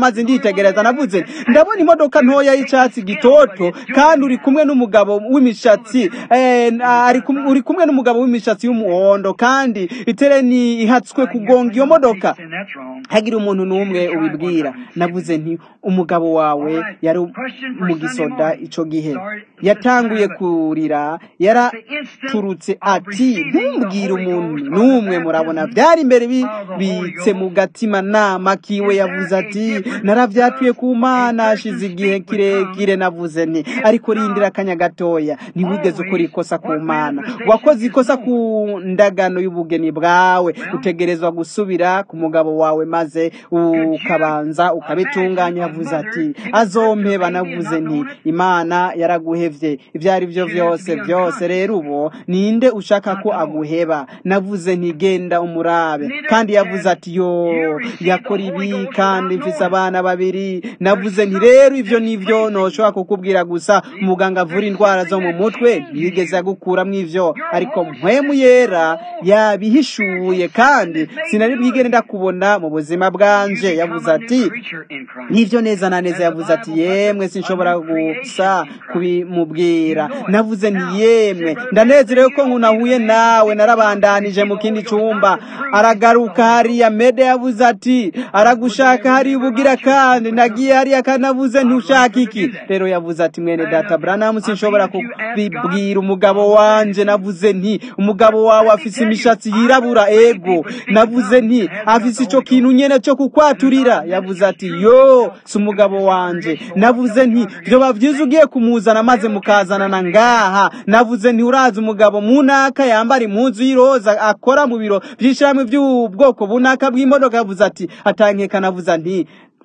maze nditegereza navuze ndabona imodoka ntoya y'icyatsi gitoto kandi uri kumwe n'umugabo w'imishatsi eh, ari kum- uri kumwe n'umugabo w'imishatsi y'umuhondo kandi itereni ihatswe kugonga iyo modoka And that's wrong. hagira umuntu n'umwe ubibwira navuze nti umugabo wawe yari mu gisoda icyo gihe yatanguye kurira yaraturutse ati ntumbwire umuntu n'umwe murabona byari imbere bibitse mu gatima nama kiwe yavuze ati narabyatuye ku mana hashize igihe kirekire navuze nti ariko rindira akanya gatoya ntiwigeze ukora ikosa ku mana wakoze ikosa ku ndagano y'ubugeni bwawe utegerezwa gusubira ku mugabo wawe maze ukabanza ukabitunganya yavuze ati azompeba navuze nti imana yaraguhevye ibyo ari byo byose byose rero ubu ninde ushaka ko aguheba navuze nti genda umurabe kandi yavuze ati yo yakora ibi kandi mfise abana babiri navuze nti rero ibyo nivyo noshobora kukubwira gusa umuganga avura indwara zo mu mutwe ntiyigeze agukuramwo ivyo ariko mpwemu yera yabihishuye kandi sinari bwigere ndakubona mu buzima bwanje yavuze ati Preacher in Christ. nivyo neza na neza yavuze ati yemwe sinshobora gusa kubimubwira navuze nti yemwe ndanezerewe ko nkunahuye nawe narabandanije mu kindi cyumba aragaruka hariya mede yavuze ati aragushaka hariya ubugira kandi nagiye hariya kandi navuze ntushaka iki rero yavuze ati mwene data branamu sinshobora kubibwira umugabo wanje navuze nti umugabo wawe afise imishatsi yirabura ego navuze nti afise ico kintu nyene cyo kukwaturira yavuze ati yo si umugabo wanje navuze nti vyoba vyiza ugiye kumuzana maze mukazanana ngaha navuze nti urazi umugabo munaka yambara impuzu y'iroza akora mu biro vy'ishirahamwe vy'ubwoko bunaka bw'imodoka yavuze ati atankeka navuze nti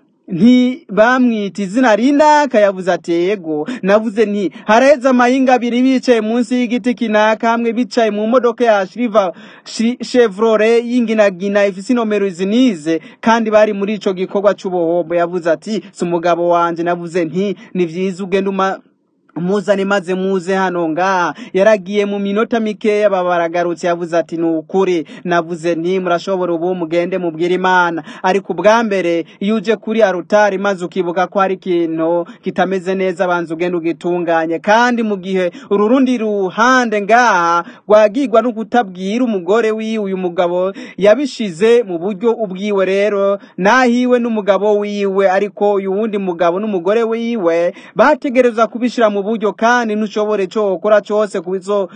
nti bamwita izina rinaka yavuze ati yego navuze nti haraheze amahinga abiri bicaye munsi y'igiti kinaka hamwe bicaye mu modoka ya shriva Shi- chevrolet y'inginagina ifise inomero izi nize kandi bari muri ico gikorwa c'ubuhombo yavuze ati si umugabo wanje navuze nti ni vyiza ugenda uma muzane maze muze hano ngaha yaragiye mu minota mikeya baba baragarutse yavuze ati ni ukuri navuze nti murashobora ubu mugende mubwire imana ariko ubwa mbere iyo uje kuri arutari maze ukibuka ko hari ikintu kitameze neza banza ugenda ugitunganye kandi mu gihe uru rundi ruhande ngaha rwagirwa no kutabwira umugore wiwe uyu mugabo yabishize mu buryo ubwiwe rero nahiwe n'umugabo wiwe ariko uyu wundi mugabo n'umugore wiwe bategereza kubishira mu buryo kandi ntushobore cyo ukora cyose kubizo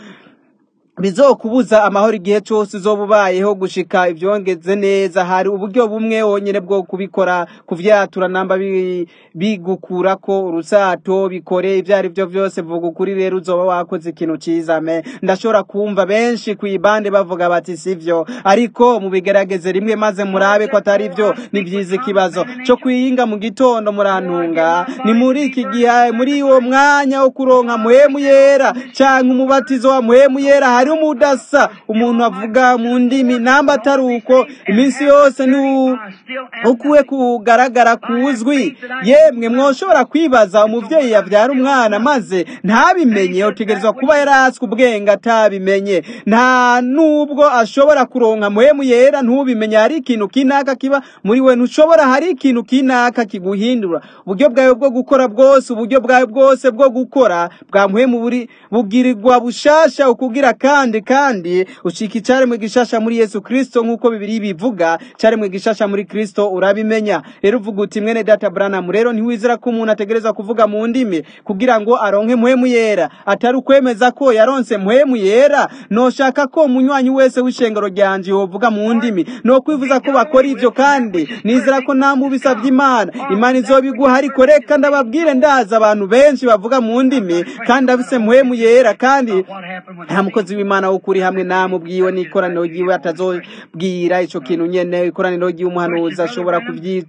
bizokubuza amahoro igihe cyose uzoba ubayeho gushika ibyongeze neza hari uburyo bumwe wonyine bwo kubikora kuvyatura namba bi- bigukura ko urusato bikore ibyo ari byo byose vuga ukuri rero uzoba wakoze ikintu ciza me ndashobora kumva benshi ku ibande bavuga bati sivyo ariko mubigerageze rimwe maze murabe ko atari byo ni byiza ikibazo cyo kwiyinga mu gitondo murantunga ni muri iki gihe muri uwo mwanya wo kuronka muhemu yera canke umubatizo wa muhemu yera hari umudasa umuntu avuga mu ndimi namba atari uko iminsi yose ni u- ukuwe kugaragara kuzwi yemwe mwoshobora kwibaza umuvyeyi yavyara umwana maze ntabimenye utegerezwa kuba yaraswe ubwenge atabimenye nta nubwo ashobora kuronka muhemu yera ntubimenye hari ikintu kinaka kiba muri we ntushobora hari ikintu kinaka kiguhindura uburyo bwawe bwo gukora bwose uburyo bwawe bwose bwo gukora bwa muhemu buri bugirirwa bushasha ukugira kandi kandi ucika icaremwe gishasha muri Yesu Kristo nk'uko bibiri bivuga caremwe gishasha muri Kristo urabimenya rero uvuga uti mwene data Branham rero ntiwizera ko umuntu ategerezwa kuvuga mu ndimi kugira ngo aronke muhemu yera atari ukwemeza ko yaronse muhemu yera noshaka ko umunywanyi wese w'ishengero ryanje yovuga mu ndimi no kwivuza ko bakora ivyo kandi nizera ko nta mubisavye imana imana izobiguha ariko reka ndababwire ndaza abantu benshi bavuga mu ndimi kandi afise muhemu yera kandi nta mukozi w'imana w'ukuri hamwe namwe ubwiwe n'ikoraniro ryiwe atazobwira ico kintu nyene ikoraniro ry'umuhanuzi ashobora kubyi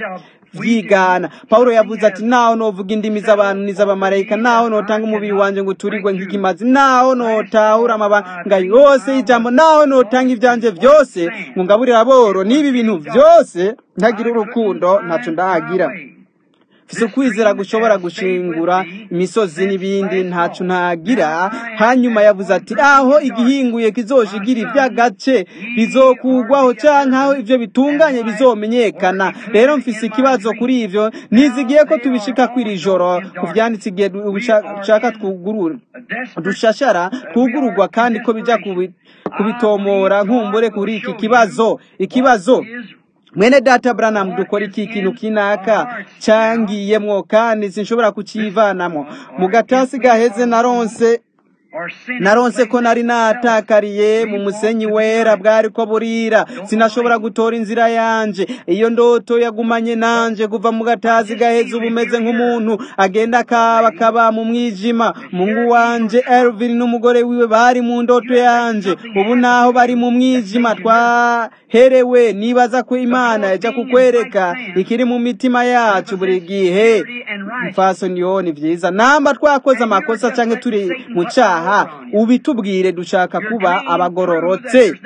vyigana pawulo yavuze ati naho novuga indimi z'abantu n'iz'abamarayika naho notanga umubiri wanje ngo uturigwe nk'ikimazi naho notahura amabanga yose y'ijambo naho notanga ivyanje vyose ngo ngaburire aboro n'ibi bintu vyose ntagira urukundo ntaco ndahagira mfise ukwizera gushobora gushingura imisozi n'ibindi ntaco ntagira hanyuma yavuze ati aho igihinguye kizoshigira ivy'agace bizokugwaho canke aho ivyo bitunganye bizomenyekana rero mfise ikibazo kuri ivyo nizigiye ko tubishika kw'iri joro ku vyanditse igihe dushaka twugurura dushashara twugururwa kandi ko bija kubi kubitomora nkumbure kuri iki kibazo ikibazo mwene data Branham dukora iki kintu kinaka cyangiyemwo kandi sinshobora kucivanamo mu gatasi gaheze naronse naronse ko nari natakariye mu musenyi wera bwari ko burira sinashobora gutora inzira yanje iyo ndoto yagumanye nanje kuva mu gatazi gaheze ubu umeze nk'umuntu agenda akaba akaba mu mwijima mungu wanje Elvin n'umugore wiwe bari mu ndoto yanje ubu naho bari mu mwijima twaherewe nibaza ko imana yaja kukwereka ikiri mu mitima yacu buri gihe mfasoni yo ni vyiza namba twakoze amakosa canke turi mu caha ubitubwire dushaka kuba abagororotse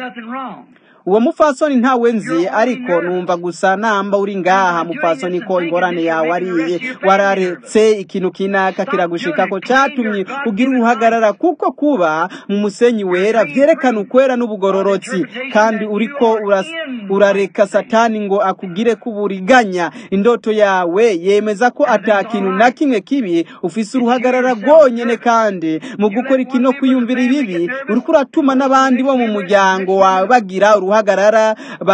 uwo mufasoni ntawe nzi ariko numva gusa namba uri ngaha mufasoni ko ingorane yawe ariye wararetse ikintu kinaka kiragushika ko cyatumye ugira uruhagarara kuko kuba mu musenyi wera vyerekana ukwera n'ubugororotsi kandi uriko urareka satani ngo akugire kuburiganya indoto yawe yemeza ko ata kintu na kimwe kibi ufise uruhagarara rwonyene kandi mu gukora ikino kwiyumvira ibibi uriko uratuma n'abandi bo mu muryango wawe bagira uruhagarara guhagarara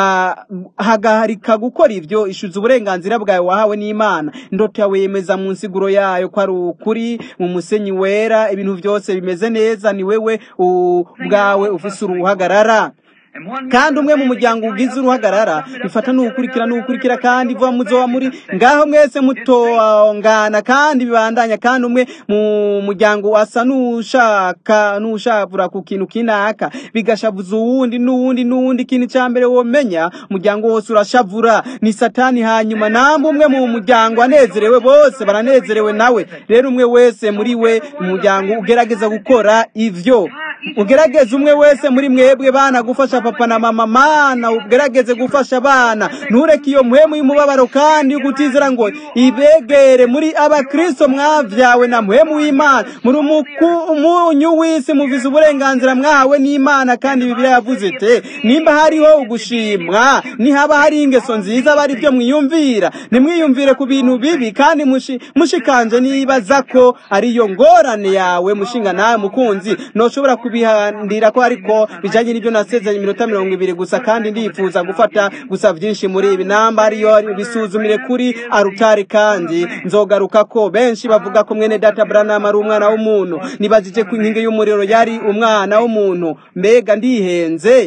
bahagarika gukora ivyo ishuza uburenganzira bwawe wahawe n'Imana indoto yawe yemeza mu nsiguro yayo ko ari ukuri mu musenyi wera ibintu vyose bimeze neza ni wewe ubwawe ufise uruhagarara kandi umwe mu muryango ugize uruhagarara bifata n'ugukurikira n'ugukurikira kandi ivuga muzoba muri ngaho mwese mutongana kandi bibandanya kandi umwe mu muryango asa n'ushaka n'ushavura ku kintu kinaka bigashavuza uwundi n'uwundi n'uwundi ikintu cya mbere womenya umuryango wose urashavura ni satani hanyuma namba umwe mu muryango anezerewe bose baranezerewe nawe rero umwe wese muri we mu muryango ugerageza gukora ivyo ugerageze umwe wese muri mwebwe bana gufasha papa na mama mana ugerageze gufasha abana ntureke iyo muhemu y'umubabaro kandi ugutizera ngo ibegere muri abakristo mwavyawe na muhemu w'imana muri umunyu w'isi muvize uburenganzira mwawe n'imana kandi bibiliya yavuze ite nimba hariho ugushimwa nihaba hari ingeso nziza bari byo mwiyumvira nimwiyumvire ku bintu bibi kandi mushikanje nibaza ko ariyo ngorane yawe mushinga nawe mukunzi noshobora kubihandira ko ariko bijanye n'ibyo nasezeranye iminota mirongo ibiri gusa kandi ndifuza gufata gusa vyinshi muri ibi namba ariyo bisuzumire kuri arutari kandi nzogaruka ko benshi bavuga ko mwene data Branham ari umwana w'umuntu nibajije ku inkingi y'umuriro yari umwana w'umuntu mbega ndihenze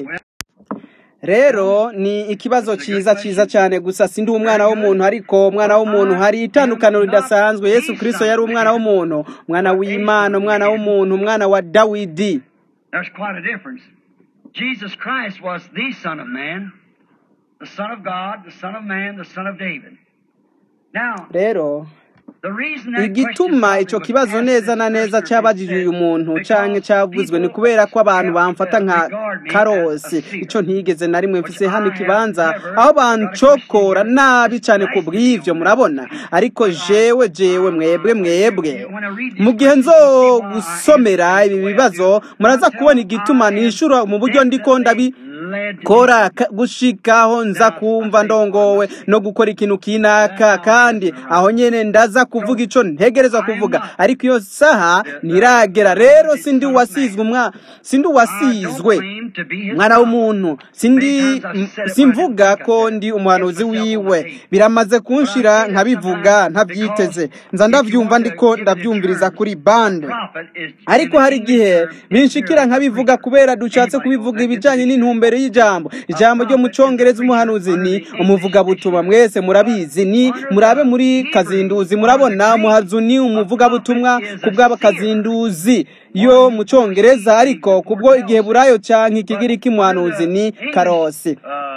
rero ni ikibazo cyiza cyiza cyane gusa sindi umwana w'umuntu ariko umwana w'umuntu hari itandukaniro ridasanzwe yesu kirisito yari umwana w'umuntu umwana w'imana umwana w'umuntu umwana wa dawidi There's quite a difference. Jesus Christ was the Son of Man, the Son of God, the Son of Man, the Son of David. Now, rero the reason that igituma icyo kibazo neza na neza cyabajije uyu muntu canke cyavuzwe ni kubera ko abantu bamfata nka karosi ico ntigeze na rimwe mfise hano ikibanza aho bancokora nabi cane ku bw'ivyo murabona ariko jewe jewe mwebwe mwebwe mu gihe nzo gusomera ibi bibazo muraza kubona igituma nishura mu buryo ndiko ndabi kora gushikaho nza kumva ndongowe no gukora ikintu kinaka kandi aho nyene ndaza kuvuga ico ntegerezwa kuvuga ariko iyo saha ntiragera rero sindi wasizwe umwa sindi wasizwe mwana w'umuntu sindi simvuga ko ndi umuhanuzi wiwe biramaze kunshira nkabivuga ntabyiteze nza ndavyumva ndiko ndavyumviriza kuri bande ariko hari igihe binshikira nkabivuga kubera dushatse kubivuga ibijanye n'intumbero y'ijambo ijambo ryo mu congereza umuhanuzi ni umuvugabutumwa mwese murabizi ni murabe muri kazinduzi murabona umuhazu ni umuvugabutumwa ku bw'abakazinduzi yo mu congereza ariko kubwo igihe burayo canke ikigiriki muhanuzi ni karosi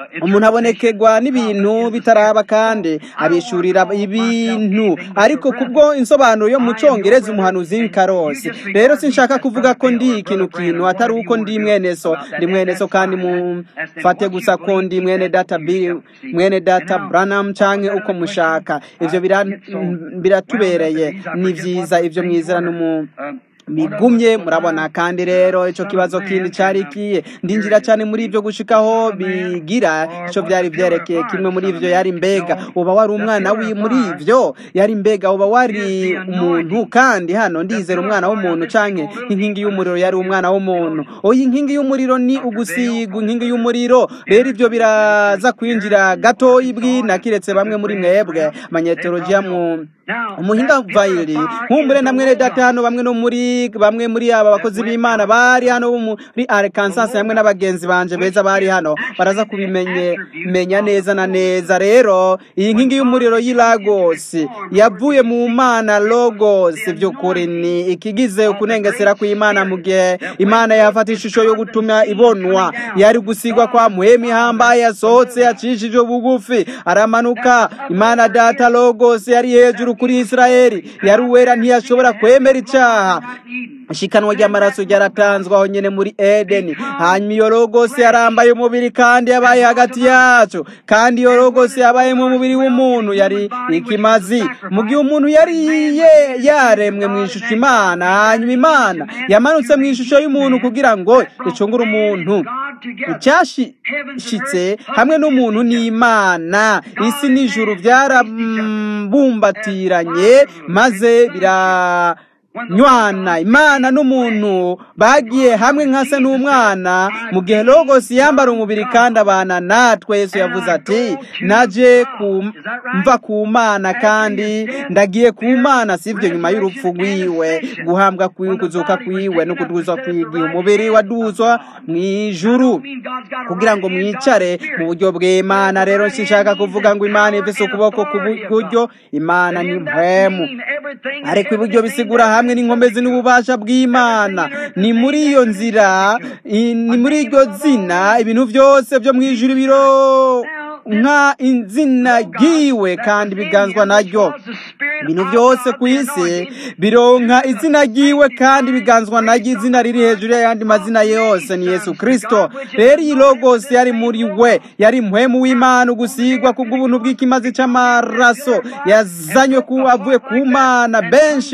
umuntu abonekerwa n'ibintu bitaraba kandi abishurira ibintu ariko kubwo insobanuro yo mu cyongereza umuhanuzi w'ikarosi rero sinshaka kuvuga ko ndi ikintu kintu atari uko ndi mwene so ndi mwene so kandi mufate gusa ko ndi mwene data Bill mwene data Branham canke uko mushaka ivyo biratubereye ni vyiza ivyo mwizera n'umu bigumye murabona kandi rero ico kibazo kindi cari kiye ndinjira cyane muri ivyo gushikaho bigira ico byari vyerekeye kimwe muri ivyo yari mbega uba wari umwana wi muri ivyo yari mbega uba wari umuntu kandi hano ndizera umwana w'umuntu canke inkingi y'umuriro yari umwana w'umuntu oyi inkingi y'umuriro ni ugusiga inkingi y'umuriro rero ivyo biraza kwinjira gato ibwina kiretse bamwe muri mwebwe manyetologiya mu umuhinga vayiri nkumbure na mwene data hano bamwe no muri bamwe muri aba bakozi b'imana bari hano muri Arkansas hamwe n'abagenzi banje beza bari hano baraza kubimenye menya neza na neza rero iyi nkingi y'umuriro y'i Lagos yavuye mu mana logos by'ukuri ni ikigize ukunengesera kw'imana mu gihe imana yafata ishusho yo gutuma ibonwa yari gusigwa kwa muhemi hambaye yasohotse yacishije bugufi aramanuka imana data logos yari hejuru kuri Israeli yari uwera ntiyashobora kwemera icyaha ishikanwa ry'amaraso ryaratanzwe aho nyene muri Edeni hanyuma iyo logos yarambaye umubiri kandi yabaye hagati yacu kandi iyo logos yabaye mu mubiri w'umuntu yari ikimazi mu gihe umuntu yari yaremwe mu ishusho imana hanyuma imana yamanutse mu ishusho y'umuntu kugira ngo icungure umuntu icyashitse hamwe n'umuntu n'imana isi n'ijuru byarabumbatiranye maze bira nywana imana n'umuntu bagiye hamwe nka se n'umwana mu gihe logos yambara umubiri kandi abana natwe yesu yavuze ati naje mva ku mana kandi ndagiye ku mana sibyo nyuma y'urupfu rwiwe guhambwa kwiwe kuzuka kwiwe no kuduzwa kwigihe umubiri waduzwa mu ijuru kugira ngo mwicare mu buryo bw'imana rero sinshaka kuvuga ngo imana ifise ukuboko k'uburyo imana ni mpemu ariko iburyo bisigura hamwe n'inkomezi n'ububasha bw'imana ni muri iyo nzira ni muri iryo zina ibintu byose byo mu ijuru biro nka izina ryiwe kandi biganzwa naryo ibintu byose ku isi bironka izina ryiwe kandi biganzwa naryo izina riri hejuru y'ayandi mazina yose ni yesu kirisito rero iyi logos yari muri we yari muhemu w'imana ugusigwa ku bw'ubuntu bw'ikimazi cy'amaraso yazanywe ku avuye ku mana benshi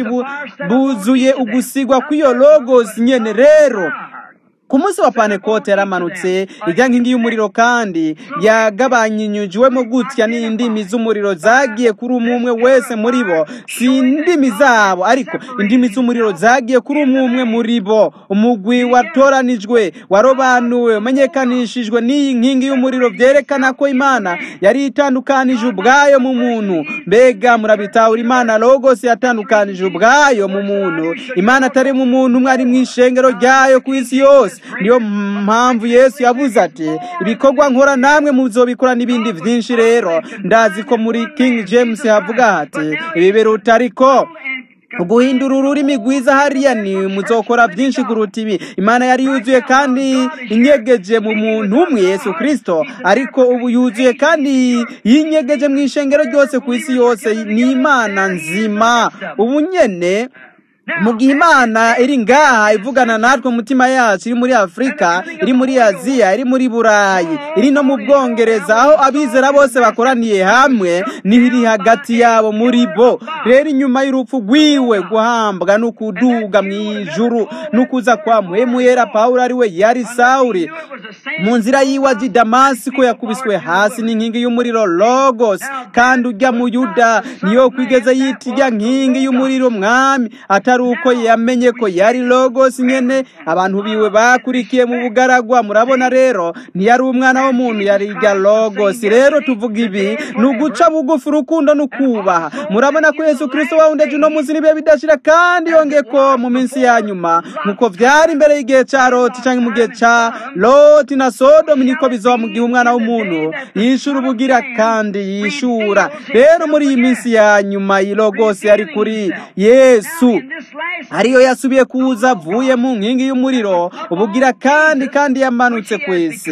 buzuye ugusigwa kw'iyo logos nyene rero ku munsi wa panekote yaramanutse ijya nkingi y'umuriro kandi yagabanyinyujiwemo gutya n'indimi z'umuriro zagiye kuri umwe umwe wese muri bo si indimi zabo ariko indimi z'umuriro zagiye kuri umwe umwe muri bo umugwi watoranijwe warobanuwe umenyekanishijwe n'iyi nkingi y'umuriro byerekana ko imana yari itandukanije ubwayo mu muntu mbega murabitahura imana logos yatandukanije ubwayo mu muntu imana atari mu muntu umwe ari mu ishengero ryayo ku isi yose niyo mpamvu yesu yavuze ati ibikorwa nkora namwe muzobikora n'ibindi byinshi rero ndazi ko muri king james havuga hati ibi biruta ariko guhindura ururimi rwiza hariya ni muzokora byinshi kuruta ibi imana yari yuzuye kandi inyegeje mu muntu umwe yesu kirisito ariko ubu yuzuye kandi yinyegeje mu ishengero ryose ku isi yose ni imana nzima ubu nyene mu gihe imana iri ngaha ivugana natwe umutima yacu iri muri afurika iri muri aziya iri muri burayi iri no mu bwongereza aho abizera bose bakoraniye hamwe n'iri hagati yabo muri bo rero inyuma y'urupfu rwiwe guhambwa no kuduga mu ijuru no kuza kwa muhemuyera pawulo ari we yari sawuri mu nzira yiwe aji damasiko yakubiswe hasi n'inkingi y'umuriro logos kandi ujya mu yuda niyo kwigeze yita ijya nkingi y'umuriro mwami atari uko yamenye ko yari logos nyene abantu biwe bakurikiye mu bugaragwa murabona rero ntiyari umwana w'umuntu yari ijya logos rero tuvuga ibi ni uguca bugufi urukundo no kubaha murabona ko yesu kirisito wawundeje uno munsi n'ibihe bidashira kandi yongeye ko mu minsi ya nyuma nk'uko byari imbere y'igihe cya loti cyangwa mu gihe cya loti na sodomu niko bizaba mu gihe umwana w'umuntu yishura ubugira kandi yishura rero muri iyi minsi ya nyuma iyi logos yari kuri yesu ariyo yasubiye kuza avuye mu nkingi y'umuriro ubugira kandi kandi yamanutse ku isi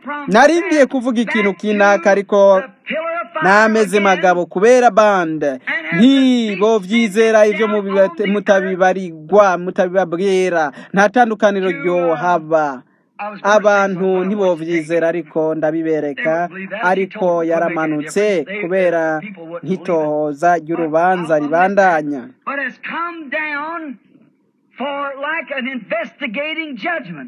nari ngiye kuvuga ikintu kinaka ariko nameze magabo kubera bande ntibo vyizera ivyo mubibate- mutabibarirwa mutabibabwira nta tandukaniro ryohaba abantu ntibovyizera ariko ndabibereka ariko yaramanutse kubera nkitohoza ry'urubanza ribandanya but has come down for like an investigating judgment.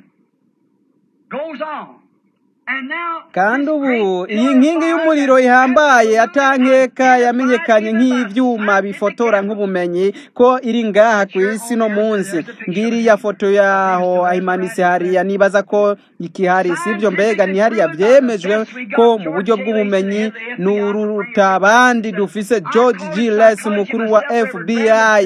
Goes on. And now kandi this ubu great iyi pillar of nkingi fire y'umuriro that ihambaye absolutely atankeka identified yamenyekanye even by nk'ivyuma scientific bifotora evidence. nk'ubumenyi ko iri ngaha ku isi no munsi ngiriya foto yaho ayimanitse hariya nibaza ko ikihari sivyo mbega ni hariya vyemejwe ko mu buryo bw'ubumenyi nuruta abandi dufise george g les umukuru wa fbi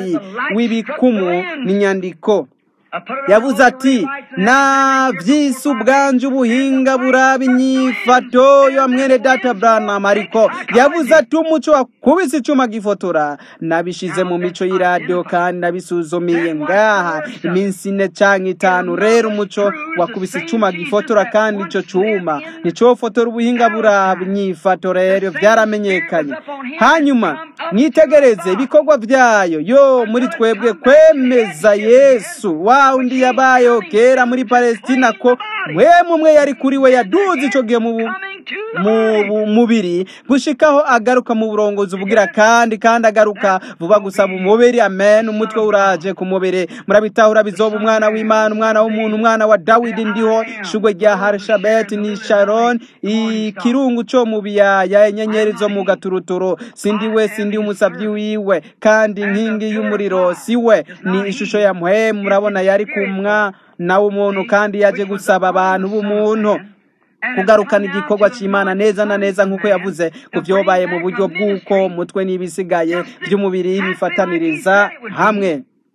w'ibikumu n'inyandiko I put it on yavuze all ati the right na vyisi ubwanje ubuhinga buraba inyifato yo mwene data branham ariko yavuze ati umuco wakubise icuma gifotora nabishize mu mico y'iradiyo kandi nabisuzumiye ngaha iminsi ine canke itanu rero umuco wakubise icuma gifotora kandi ico cuma nicofotora ubuhinga buraba inyifato rero vyaramenyekanye hanyuma mwitegereze ibikorwa vyayo yo muri twebwe kwemeza yesu wa undi yabayeho kera muri palestina ko mwemu umwe yari kuri we yaduze ico gihe mu bu- coming to the mu body. bu- mubiri gushikaho agaruka mu burongozi bugira kandi kandi agaruka vuba gusa mu mubiri amen umutwe uraje ku mubiri murabitahura bizoba umwana w'imana umwana w'umuntu umwana wa dawidi ndiho shugwe rya harishabeti ni sharon ikirungu co mu biyaya inyenyeri zo mu gaturuturu sindi we sindi umusavyi wiwe kandi inkingi y'umuriro si we ni ishusho ya muhemu murabona yari kumwa nawe umuntu kandi yaje gusaba abantu b'umuntu kugarukana igikorwa cy'imana neza na neza nk'uko yavuze ku byobaye mu buryo bw'uko umutwe n'ibisigaye by'umubiri bifataniriza hamwe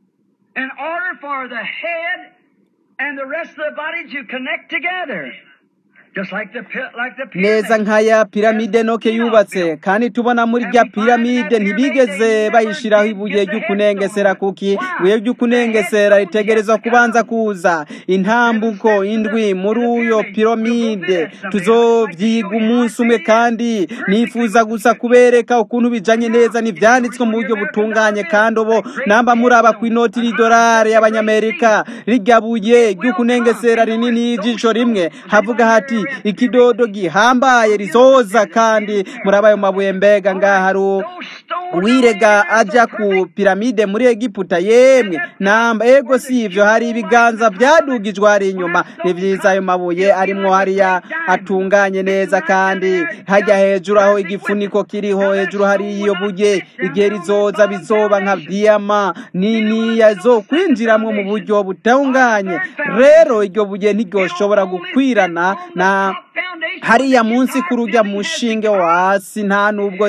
in order for the head and the rest of the body to connect together. Just like the, pi- like the neza pyramid. nk'aya piramide noke yubatse kandi tubona muri rya piramide ntibigeze bayishiraho ibuye ry'ukunengesera kuki ibuye ry'ukunengesera ritegerezwa kubanza kuza intambuko indwi muri uyo piramide tuzovyiga umunsi umwe kandi nifuza gusa kubereka ukuntu bijanye neza n'ivyanditswe mu buryo butunganye kandi ubo namba muraba ku inoti y'idolari y'abanyamerika rirya buye ry'ukunengesera rinini y'ijisho rimwe havuga hati ikidodo gihambaye rizoza kandi muraba ayo mabuye mbega ngaha hari u- Those stones uwirega aja ku piramide muri egiputa yemwe namba ego si ivyo hari ibiganza vyadugijwe hari inyuma ni vyiza ayo mabuye arimwo hariya atunganye neza kandi hajya hejuru aho igifuniko kiriho hejuru hari iyo buye igihe rizoza bizoba nka diyama niniya zo kwinjiramwo mu buryo butunganye rero iryo buye ntiryoshobora gukwirana na foundation hariya munsi kuri urya mushinge wo hasi nta nubwo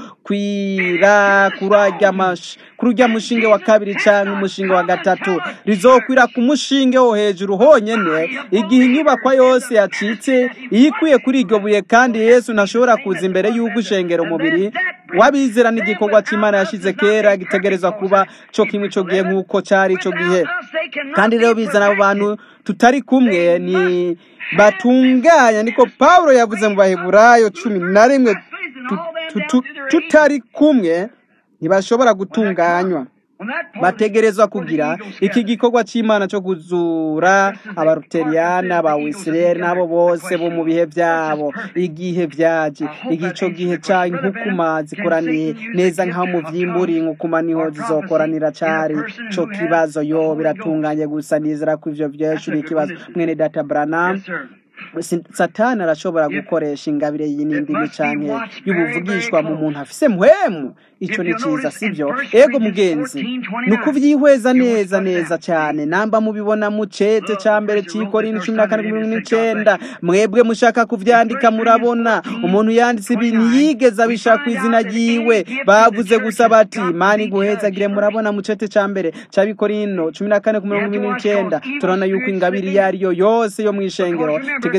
rizokwira kuri urya mash- kuri urya mushinge wa kabiri cyangwa umushinge wa gatatu rizokwira ku mushinge wo hejuru honyene igihe inyubakwa yose yacitse iyo ikwiye kuri iryo buye kandi yesu ntashobora kuza imbere y'uko ushengera umubiri wabizera n'igikorwa cy'imana yashize kera gitegerezwa kuba co kimwe ico gihe nk'uko cari ico gihe kandi rero bizana abo bantu tutari kumwe ni batunganya niko pawulo yavuze mu baheburayo cumi na rimwe tu- tu- tu- tutari kumwe ntibashobora gutunganywa bategerezwa kugira iki gikorwa cy'imana cyo kuzura abaruteriyani abawisireri n'abo bose bo mu bihe byabo igihe byaje igico gihe cya inkukuma zikoraniye neza nk'aho mu vyimburi inkukuma niho zizokoranira cari co kibazo yo biratunganye gusa nizera ko ivyo vyeshuri ikibazo mwene data branam Si- satani arashobora gukoresha ingabire y'inindimi canke y'ubuvugishwa mu muntu afise muhemu ico ni ciza sivyo ego mugenzi ni ukuvyihweza neza neza cane namba mubibona mu cete ca mbere c'ikorini cumi na kane mirongo n'icenda mwebwe mushaka kuvyandika murabona umuntu yanditse ibintu yigeze abishaka izina ryiwe bavuze gusa bati mani guhezagire murabona mu cete ca mbere c'abikorino cumi na kane ku mirongo ibiri n'icenda turabona yuko ingabire iyo ari yo yose yo mw'ishengero tegeza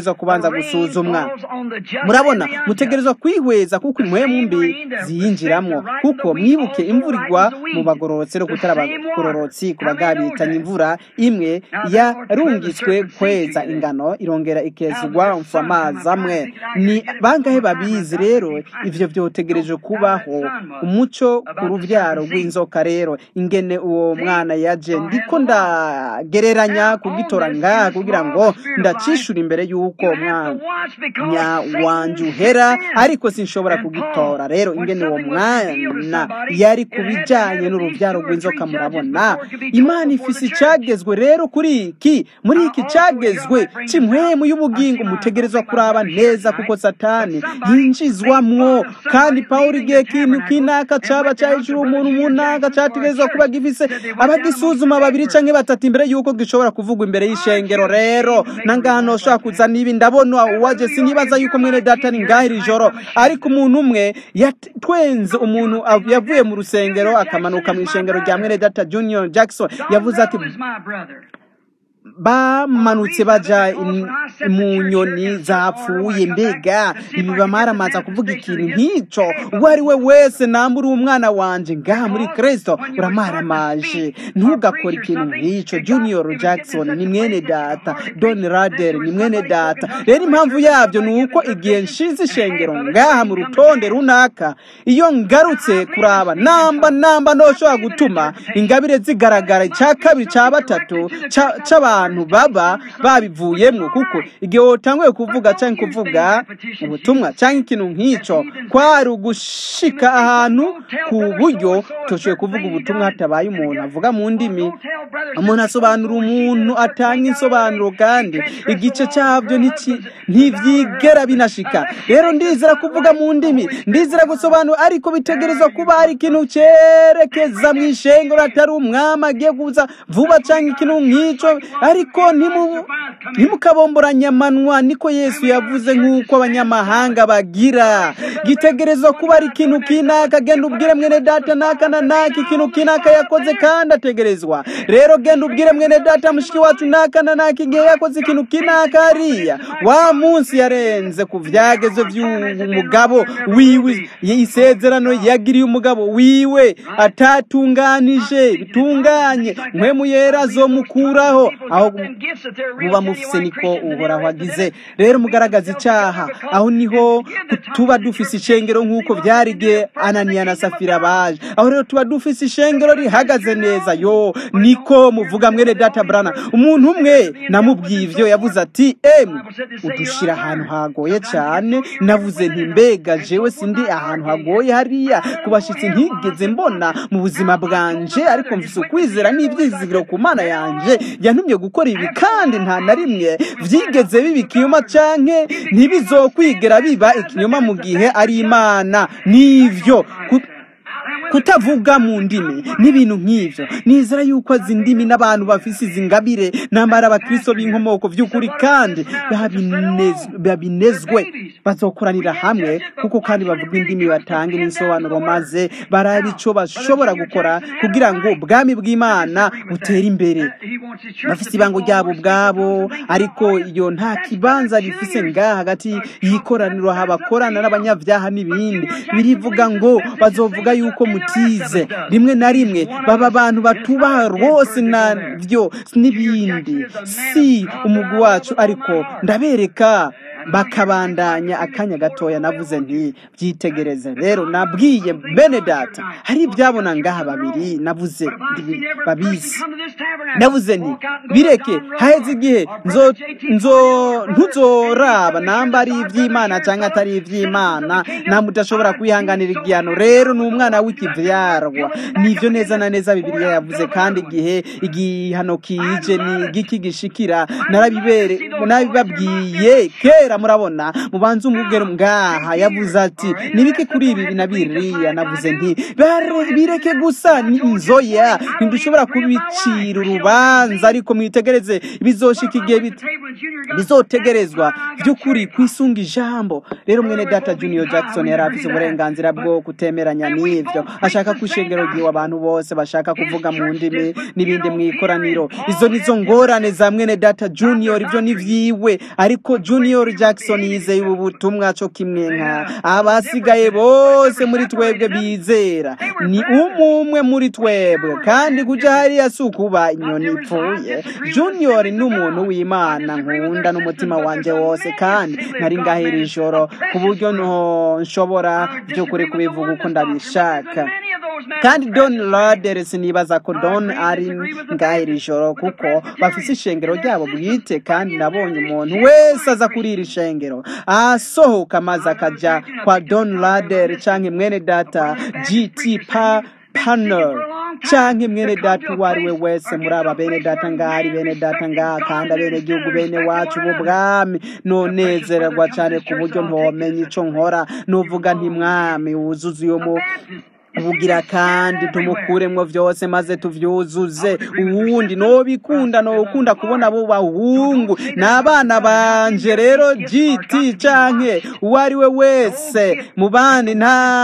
bitegerezwa kubanza gusuzumwa murabona mutegerezwa kwihweza kuko impwemu mbi ziyinjiramo kuko mwibuke imvura igwa mu bagororotsi no kutari abagororotsi ku bagabitanye imvura imwe yarungitswe kweza ingano irongera ikezugwa mfu amazi amwe ni bangahe babizi rero ivyo vyotegereje kubaho umuco ku ruvyaro rw'inzoka rero ingene uwo mwana yaje ndiko ndagereranya kugitora ngaha kugira ngo ndacishura imbere y'uko umwanya wanje uhera ariko sinshobora kugitora rero ingene uwo mwana yari ku bijanye n'uruvyaro rw'inzoka murabona imana ifise icagezwe rero kuri iki muri iki cagezwe c'imwemu y'ubugingo mutegerezwa kuraba neza kuko satani yinjizwamwo kandi pawulo igihe kintu kinaka caba cahejuru umuntu munaka categerezwa kuba gifise abagisuzuma babiri canke batatu imbere y'uko gishobora kuvugwa imbere y'ishengero rero nangaha noshobora kuzana ibi ndabona uwaje sinibaza yuko mwene data ni ngaha iri joro ariko umuntu umwe yatwenze umuntu yavuye mu rusengero akamanuka mu ishengero rya mwene data junior jackson yavuze ati bamanutse baja mu nyoni zapfuye mbega ibi bamaramaza kuvuga ikintu nk'ico uwo ari we wese nambura umwana wanje ngaha muri kristo uramaramaje ntugakore ikintu nk'ico junior jackson ni mwene data don rader ni mwene data rero impamvu yabyo ni uko igihe nshize ishengero ngaha mu rutonde runaka iyo ngarutse kuraba namba namba ntoshobora gutuma ingabire zigaragara icya kabiri cya batatu c'abantu abantu baba babivuyemwo kuko igihe wotanguye kuvuga cyangwa kuvuga ubutumwa cyangwa ikintu nk'ico kwari ugushika ahantu ku buryo toshoboye kuvuga ubutumwa hatabaye umuntu avuga mu ndimi umuntu asobanura umuntu atanga insobanuro kandi igice cyabyo ntibyigera binashika rero ndizera kuvuga mu ndimi ndizera gusobanura ariko bitegerezwa kuba hari ikintu cyerekeza mu ishengero atari umwami agiye kuza vuba cyangwa ikintu nk'ico ariko ntimukabomboranye amanwa niko yesu yavuze nk'uko abanyamahanga bagira gitegerezwa kuba ari ikintu kinaka genda ubwire mwene data naka na naka ikintu kinaka yakoze kandi ategerezwa rero genda ubwire mwene data mushiki wacu naka na naka igihe yakoze ikintu kinaka hariya wa munsi yarenze ku vyageze vy'umugabo wiwe isezerano yagiriye umugabo wiwe atatunganije bitunganye mpwemu yera azomukuraho aho muba mufise niko uhoraho agize rero mugaragaza icyaha aho niho tuba dufise ishengero nk'uko byari igihe ananiya na safira baje aho rero tuba dufise ishengero rihagaze neza yo niko muvuga mwene data brana umuntu umwe namubwiye ivyo yavuze ati emu udushira ahantu hagoye cyane navuze nti mbega jewe sindi ahantu hagoye hariya kubashitsi ntigeze mbona mu buzima bwanje ariko mfise ukwizera n'ivyizigiro ku mana yanje yantumye gukora ibi kandi nta na rimwe vyigeze biba ikinyoma canke ntibizokwigera biba ikinyoma mu gihe ari imana nivyo kutavuga mu ndimi n'ibintu nk'ivyo nizera yuko azi indimi n'abantu bafise izi ngabire namara abakristo b'inkomoko vy'ukuri kandi babinezwe bazokoranira hamwe kuko kandi bavuga indimi batange n'insobanuro maze baraba ico bashobora gukora kugira ngo ubwami bw'imana butere imbere bafise ibango ryabo ubwabo ariko iyo nta kibanza bifise ngaha hagati y'ikoraniro habakorana n'abanyavyaha n'ibindi birivuga ngo bazovuga yuko mutize rimwe na rimwe baba abantu batubaha rwose navyo n'ibindi si umugwi wacu ariko ndabereka bakabandanya akanya gatoya navuze nti byitegereze rero nabwiye bene data hari ibyabona ngaha babiri navuze babizi navuze nti bireke haheze igihe nzo ntuzoraba namba ari iby'imana cyangwa atari iby'imana nta mudashobora kwihanganira igihano rero ni umwana w'ikivyarwa nivyo neza na neza bibiliya yavuze kandi igihe igihano kije ni igiki gishikira narabibere narabibabwiye kera murabona mubanze umubwire ngaha yavuze ati nibiki kuri ibi na biriya navuze nti bireke gusa ni inzoya ntidushobora kubicira urubanza ariko mwitegereze bizoshika igihe bizotegerezwa by'ukuri kwisunga ijambo rero mwene data junior jackson yari afite uburenganzira bwo kutemeranya n'ibyo ashaka ko ishengero ryiwe abantu bose bashaka kuvuga mu ndimi n'ibindi mu ikoraniro izo nizo ngorane za mwene data junior ibyo ni vyiwe ariko junior jackson yizeye ubu butumwa cyo kimwe nka abasigaye bose muri twebwe bizera ni umwe muri twebwe kandi kuja hariya si ukuba inyoni ipfuye junior ni umuntu w'imana nkunda n'umutima wanje wose kandi nari ngahera ijoro ku buryo nshobora by'ukuri kubivuga uko ndabishaka kandi don laders nibaza ko don ari ngahera ijoro kuko bafise ishengero ryabo bwite kandi nabonye umuntu wese aza kuri iri shengero asohoka maze akaja kwa don lader canke mwene data gt pa panel canke mwene data uwo ari we wese muri aba bene data ngaha ari bene data ngaha kandi abene gihugu bene wacu b'ubwami nonezererwa cane ku buryo ntomenya ico nkora nuvuga nti mwami wuzuze uyo mu ubugira kandi tumukuremwo vyose maze tuvyuzuze uwundi nobikunda nokunda kubona abo bahungu n'abana banje rero giti canke uwo ari we wese mu bandi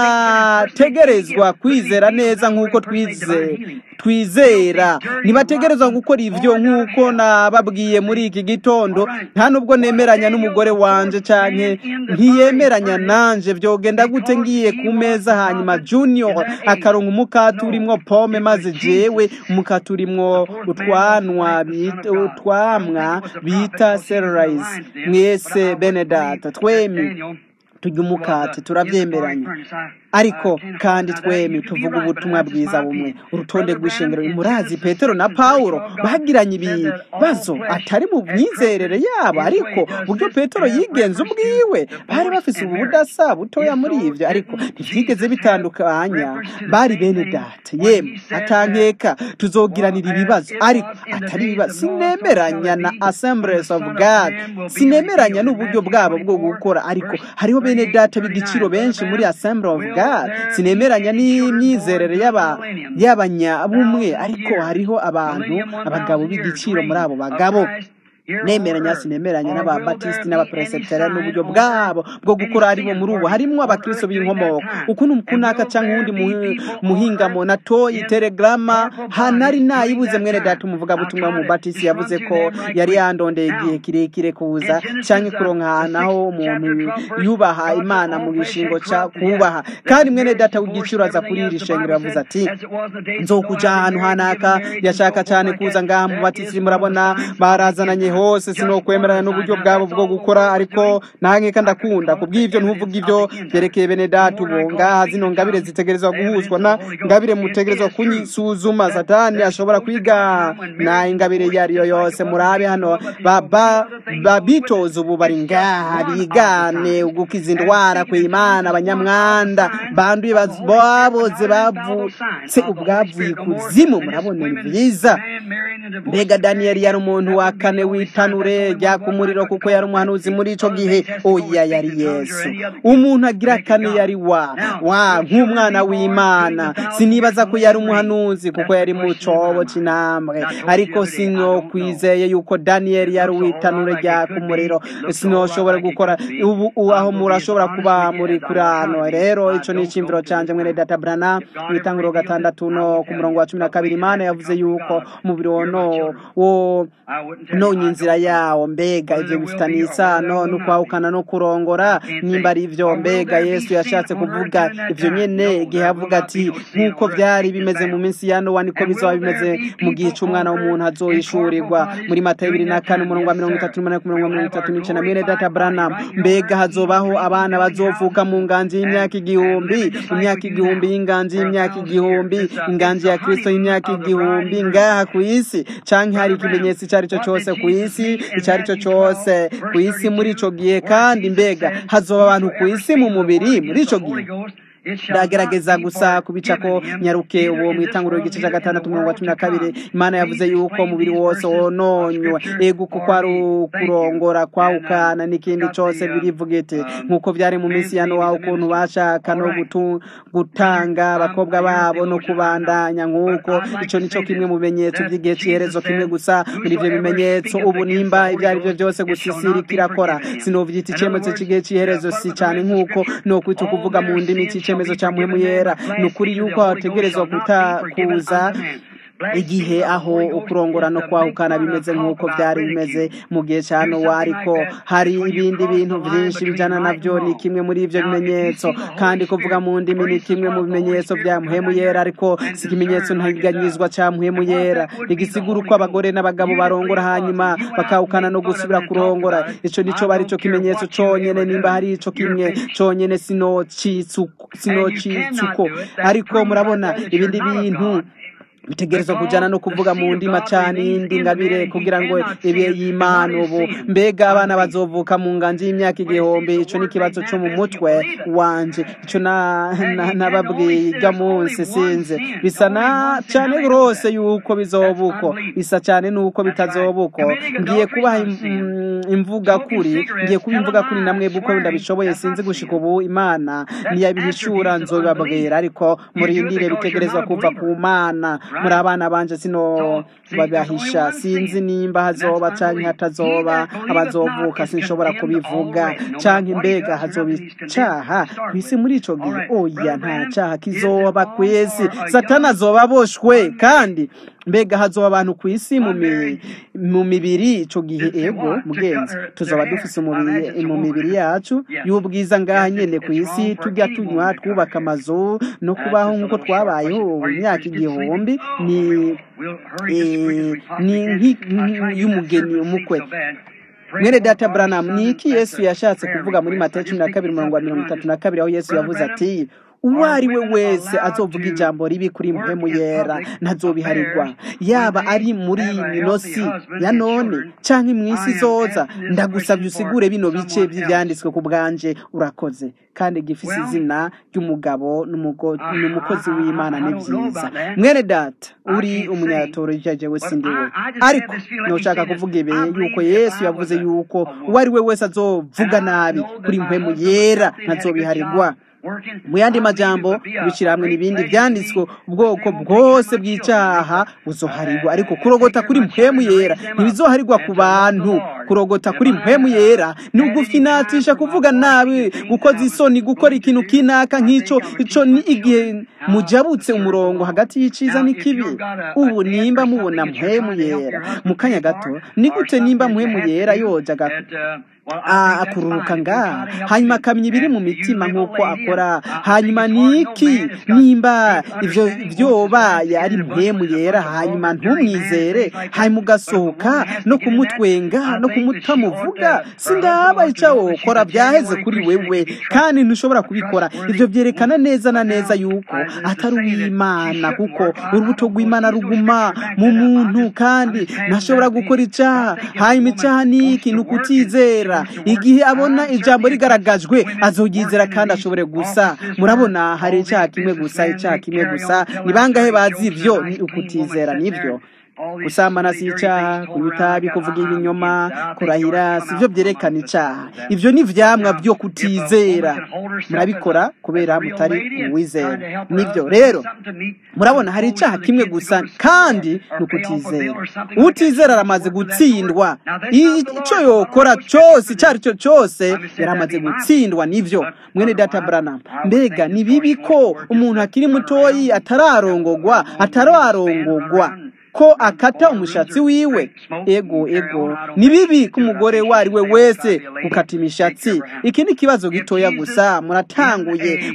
ntategerezwa kwizera neza nk'uko twize twizera ntibategerezwa gukora ivyo nk'uko nababwiye muri iki gitondo nta nubwo nemeranya n'umugore wanje canke ntiyemeranya nanje vyogenda gute ngiye ku meza hanyuma junior akaronka umukati urimwo pome maze jewe umukati urimwo utwanwa bita utwamwa bita celerise mwese benedata twemi turya umukati turavyemeranya ariko kandi twemi tuvuga ubutumwa bwiza bumwe urutonde rw'ishengero murazi petero na paulo bagiranye ibibazo atari mu myizerere yabo ariko buryo petero yigenza ubwiwe bari bafise ubu budasa butoya muri ivyo ariko ntivyigeze bitandukanya bari bene data yemwe atankeka tuzogiranira ibibazo ariko atari ibibazo sinemeranya na assemblies of god sinemeranya n'uburyo bwabo bwo gukora ariko hariho bene data b'igiciro benshi muri assembly of god sinemeranya n'imyizerere y'abanyabumwe ariko hariho abantu abagabo b'igiciro muri abo bagabo nemeranya sinemeranya n'ababatisiti n'abaperesitera n'uburyo bwabo bwo gukora aribo muri ubu harimwo abakristo b'inkomoko ukuntu kunaka canke uwundi muhingamo natoyi telegrama hanari nayibuze mwene data umuvuga butumwa mu batisi yavuze ko yari yandondeye igihe kirekire kuza canke kuronka ahantu aho umuntu yubaha imana mu gishingo ca kubaha kandi mwene data w'igiciro aza kuri iri shengero yavuze ati nzokuja ahantu hanaka yashaka cane kuza ngaha mu batisi murabona barazananye hose sinokwemeranya n'uburyo bwabo bwo gukora ariko nankeka ndakunda kubw'ivyo ntuvuga ivyo vyerekeye bene data ubu ngaha zino ngabire zitegerezwa guhuzwa na ngabire mutegerezwa kunyisuzuma satani ashobora kwiga na ingabire iyo ariyo yose murabe hano babitoza ubu bari ngaha bigane ugukiza indwara kw'imana abanyamwanda banduye baboze bavutse ubwavuye ikuzimu murabona ni vyiza mbega daniyeli yari umuntu wa kane w'itanure rya ku muriro kuko yari umuhanuzi muri ico gihe oya yari yesu umuntu agira kane yari wa wa nk'umwana w'imana sinibaza ko yari umuhanuzi kuko yari mu cobo c'intambwe ariko sinokwizeye yuko daniyeli yari uw'itanure rya ku muriro sinoshobora gukora ubu aho murashobora kuba muri kuri hano rero ico ni icimviro canje mwene data brana mw'itanguro gatandatu no ku murongo wa cumi na kabiri imana yavuze yuko umubiri wono wo nonye inzira yawo mbega ivyo bifitanye isano no kwahukana no kurongora nimba ari ivyo mbega yesu yashatse kuvuga ivyo nyene igihe avuga ati nk'uko vyari bimeze mu minsi ya nowa niko bizoba bimeze mu gihe c'umwana w'umuntu azohishurirwa muri matayo ibiri na kane umurongo wa mirongo itatu n'umunani ku murongo wa mirongo itatu n'icenda mwene data branam mbega hazobaho abana bazovuka mu nganji y'imyaka igihumbi imyaka igihumbi y'inganji y'imyaka igihumbi inganji ya kristo y'imyaka igihumbi ngaha ku isi canke hari ikimenyetso ico ari cyo cose ku isi ico ari cyo cose ku isi muri ico gihe kandi mbega hazoba abantu ku isi mu mubiri muri ico gihe ndagerageza gusa kubicako nyaruke uwo mu itanguriro igice cya gatandatu mirongo cumi na kabiri imana yavuze yuko umubiri wose wononywe ego kuko ari ukurongora kwawukana n'ikindi cyose birivuga iti nk'uko byari mu minsi ya nowa ukuntu bashaka no gutanga abakobwa babo no kubandanya nk'uko icyo nicyo kimwe mu bimenyetso by'igihe cy'iherezo kimwe gusa muri ibyo bimenyetso ubu nimba ibyo ari byo byose gusa isiri kirakora sinovyita icyemezo cy'igihe cy'iherezo si cyane nk'uko ni ukwita kuvuga mu ndimi cy'icyemezo cya muhemu yera ni ukuri yuko hategerezwa kutakuza igihe aho ukurongora no kwahukana bimeze nk'uko byari bimeze mu gihe cya nowa ariko hari ibindi bintu byinshi bijyana nabyo ni kimwe muri ibyo bimenyetso kandi kuvuga mu ndimi ni kimwe mu bimenyetso bya muhemu yera ariko si ikimenyetso ntaganyizwa cya muhemu yera ntigisigura uko abagore n'abagabo barongora hanyuma bakahukana no gusubira kurongora icyo nicyo bari cyo kimenyetso cyonyine nimba hari icyo kimwe cyonyine sinocitsuko ariko murabona ibindi bintu bitegerezwa kujyana no kuvuga mu ndima cyane iyindi ngabire kugira ngo ibe y'imana ubu mbega abana bazovuka mu nganji y'imyaka igihumbi icyo ni ikibazo cyo mu mutwe wanje icyo nababwiye ijya munsi sinze bisa na cyane rwose yuko bizoba uko bisa cyane n'uko bitazoba uko ngiye kubaha imvuga kuri ngiye kuba imvuga kuri namwe uko ndabishoboye sinzi gushika ubu imana ntiyabihishura nzobabwira ariko murindire bitegerezwa kuva ku mana muri abana banje sino babahisha sinzi nimba hazoba canke hatazoba abazovuka sinshobora kubivuga canke mbega hazoba icaha kwisi muri ico gihe oya nta caha kizoba kwisi satana azoba aboshwe kandi mbega hazoba abantu ku isi mu mibiri ico gihe ego mugenzi tuzoba dufise mu mibiri yacu y'ubwiza ngaha nyene ku isi tujya tunywa twubaka amazu no kubaho nk'uko twabayeho imyaka igihumbi ni ni nk'iy'umugeni umukwe mwene data Branham ni iki yesu yashatse kuvuga muri matayo cumi na kabiri mirongo mirongo itatu na kabiri aho yesu yavuze ati uwo ari we wese azovuga ijambo ribi kuri mpemu yera ntazobiharirwa yaba ari muri minosi ya none cyangwa mu isi zoza ndagusabye usigure bino bice by'ibyanditswe ku bwanje urakoze kandi gifise izina ry'umugabo n'umukozi w'imana ni byiza mwene data uri umunyatoro jewe sindiwe ariko ntushaka kuvuga ibi yuko yesu yavuze yuko uwo ari we wese azovuga nabi kuri mpemu yera ntazobiharirwa mu yandi majambo kubishyira hamwe n'ibindi byanditswe ubwoko bwose bw'icyaha buzoharirwa ariko kurogota kuri mpemu yera ntibizoharirwa ku bantu kurogota kuri mpemu yera ni ugufinatisha kuvuga nabi gukoza isoni gukora ikintu kinaka nk'icyo icyo ni igihe mujabutse umurongo hagati y'icyiza n'ikibi ubu nimba mubona mpemu yera mu kanya gato ni gute nimba mpemu yera yoja akururuka ngaha hanyuma akamenya ibiri mu mitima nk'uko akora hanyuma ni iki nimba ibyo byobaye ari mpemu yera hanyuma ntumwizere hanyuma ugasohoka no kumutwenga no kumutamuvuga sindaba icyo wokora byaheze kuri wewe kandi ntushobora kubikora ibyo byerekana neza na neza yuko atari uw'imana kuko urubuto rw'imana ruguma mu muntu kandi ntashobora gukora icyaha hanyuma icyaha ni iki ni ukutizera igihe abona ijambo rigaragajwe azogizera kandi ashobore gusa murabona hari icyaha kimwe gusa icyaha kimwe gusa ni bangahe bazi ibyo ni ukutizera nibyo gusambana si icyaha kunywa itabi kuvuga ibinyoma kurahira si byo byerekana icyaha ibyo ni ibyamwa byo kutizera murabikora kubera mutari uwizera nibyo rero murabona hari icyaha kimwe gusa kandi ni ukutizera utizera aramaze gutsindwa icyo yokora cyose icyo ari cyo cyose yaramaze gutsindwa nibyo mwene data burana mbega ni bibi ko umuntu akiri mutoyi atararongogwa atararongogwa ko akata umushatsi wiwe ego ego ni bibi ko umugore uwo ari we wese gukata imishatsi iki ni ikibazo gitoya gusa muratanguye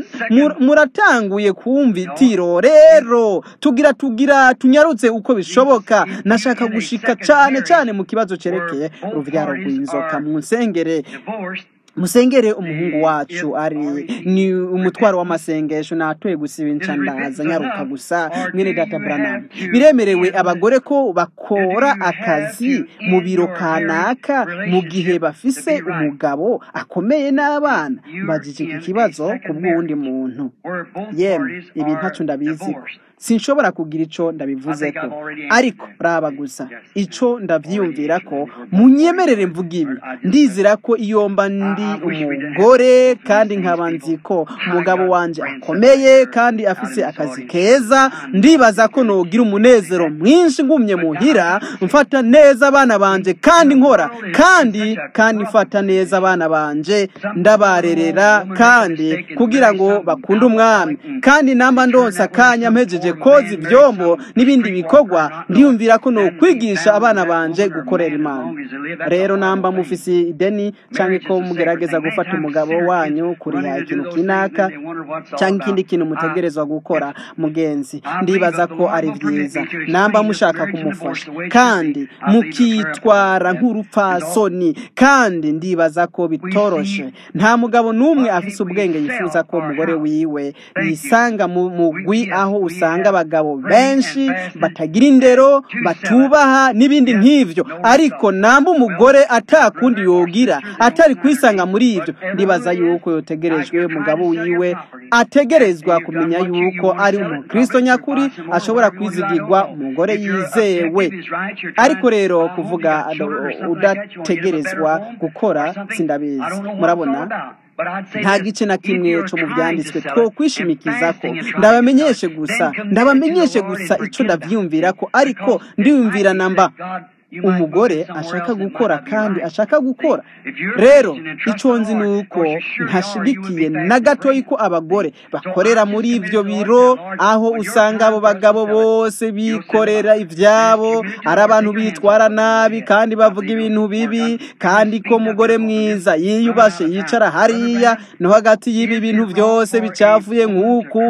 muratanguye kumva itiro rero tugira tugira tunyarutse uko bishoboka nashaka gushika cyane cyane mu kibazo cyerekeye urubyaro rw'inzoka mu nsengere musengere umuhungu wacu ari ni umutwaro w'amasengesho natoye gusiba inshandaza nyaruka gusa mwene data branham biremerewe abagore ko bakora akazi mu biro kanaka mu gihe bafise umugabo akomeye n'abana mbajije iki kibazo ku bw'uwundi muntu yemwe ibi ntacu ndabizi ko sinshobora kugira ico ndabivuze ko ariko raba gusa ico ndavyiyumvira ko munyemerere mvuga ibi ndizera ko iyo mba ndi umugore kandi nkaba nzi ko umugabo wanje akomeye kandi afise akazi keza ndibaza ko nogira umunezero mwinshi ngumye muhira mfata neza abana banje kandi nkora kandi kandi mfata neza abana banje ndabarerera kandi kugira ngo bakunde umwami kandi namba ndonsa akanya mpejeje koza ivyombo n'ibindi bikorwa ndiyumvira ko nokwigisha abana banje gukorera imana rero namba mufise ideni canke ko mugerageza gufata umugabo wanyu kuriha ikintu kinaka canke ikindi kintu mutegerezwa gukora mugenzi ndibaza ko ari vyiza namba mushaka kumufasha kandi mukitwara nk'urupfasoni kandi ndibaza ko bitoroshe nta mugabo n'umwe afise ubwenge yifuza ko umugore wiwe yisanga mu mugwi aho usanga abagabo benshi batagira indero batubaha n'ibindi nk'ivyo ariko namba umugore atakundi yogira atari kwisanga muri ivyo ndibaza yuko yotegerejwe umugabo wiwe ategerezwa kumenya yuko ari umukristo nyakuri ashobora kwizigirwa umugore yizewe ariko rero kuvuga udategerezwa gukora sindabizi murabona nta gice na kimwe cyo mu byanditswe two kwishimikiza ko ndabamenyeshe gusa ndabamenyeshe gusa icyo ndabyiyumvira ko ariko ndiyumvira namba umugore ashaka gukora kandi ashaka gukora rero icyo nzi ni uko ntashigikiye na gatoya ko abagore bakorera muri ibyo biro aho usanga abo bagabo bose bikorera ibyabo ari abantu bitwara nabi kandi bavuga ibintu bibi kandi ko umugore mwiza yiyubashe yicara hariya no hagati y'ibi bintu byose bicafuye nk'uku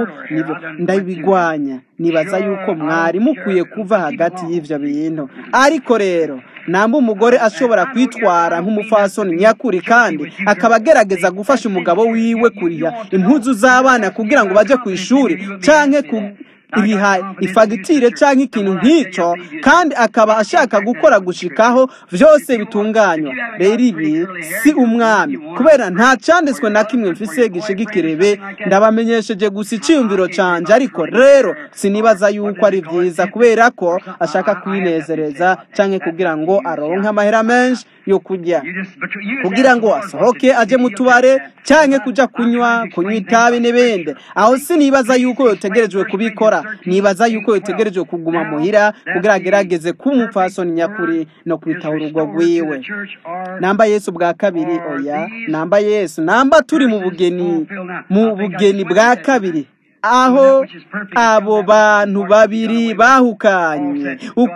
ndabigwanya nibaza yuko mwari mukwiye kuva hagati y'ibyo bintu ariko rero namba umugore ashobora kwitwara nk'umufasoni nyakuri kandi akaba agerageza gufasha umugabo wiwe kuriha impuzu z'abana kugira ngo bajye ku ishuri cyangwa iriha ifagitire cyangwa ikintu nk'icyo kandi akaba ashaka gukora gushikaho byose bitunganywa rero ibi si umwami kubera nta cyanditswe na kimwe mfise gishigikirebe ndabamenyesheje gusa icyiyumviro cyanjye ariko rero sinibaza yuko ari byiza kubera ko ashaka kwinezereza cyangwa kugira ngo aronke amahera menshi yo kurya kugira ngo asohoke ajye mu tubare cyangwa kujya kunywa kunywa itabi n'ibindi aho sinibaza yuko yotegerejwe kubikora nibaza yuko yotegerejwe kuguma muhira kugira agerageze kuba umupfasoni nyakuri no kwitaho urugo rwiwe namba yesu bwa kabiri oya namba yesu namba turi mu bugeni mu bugeni bwa kabiri aho abo bantu babiri bahukanye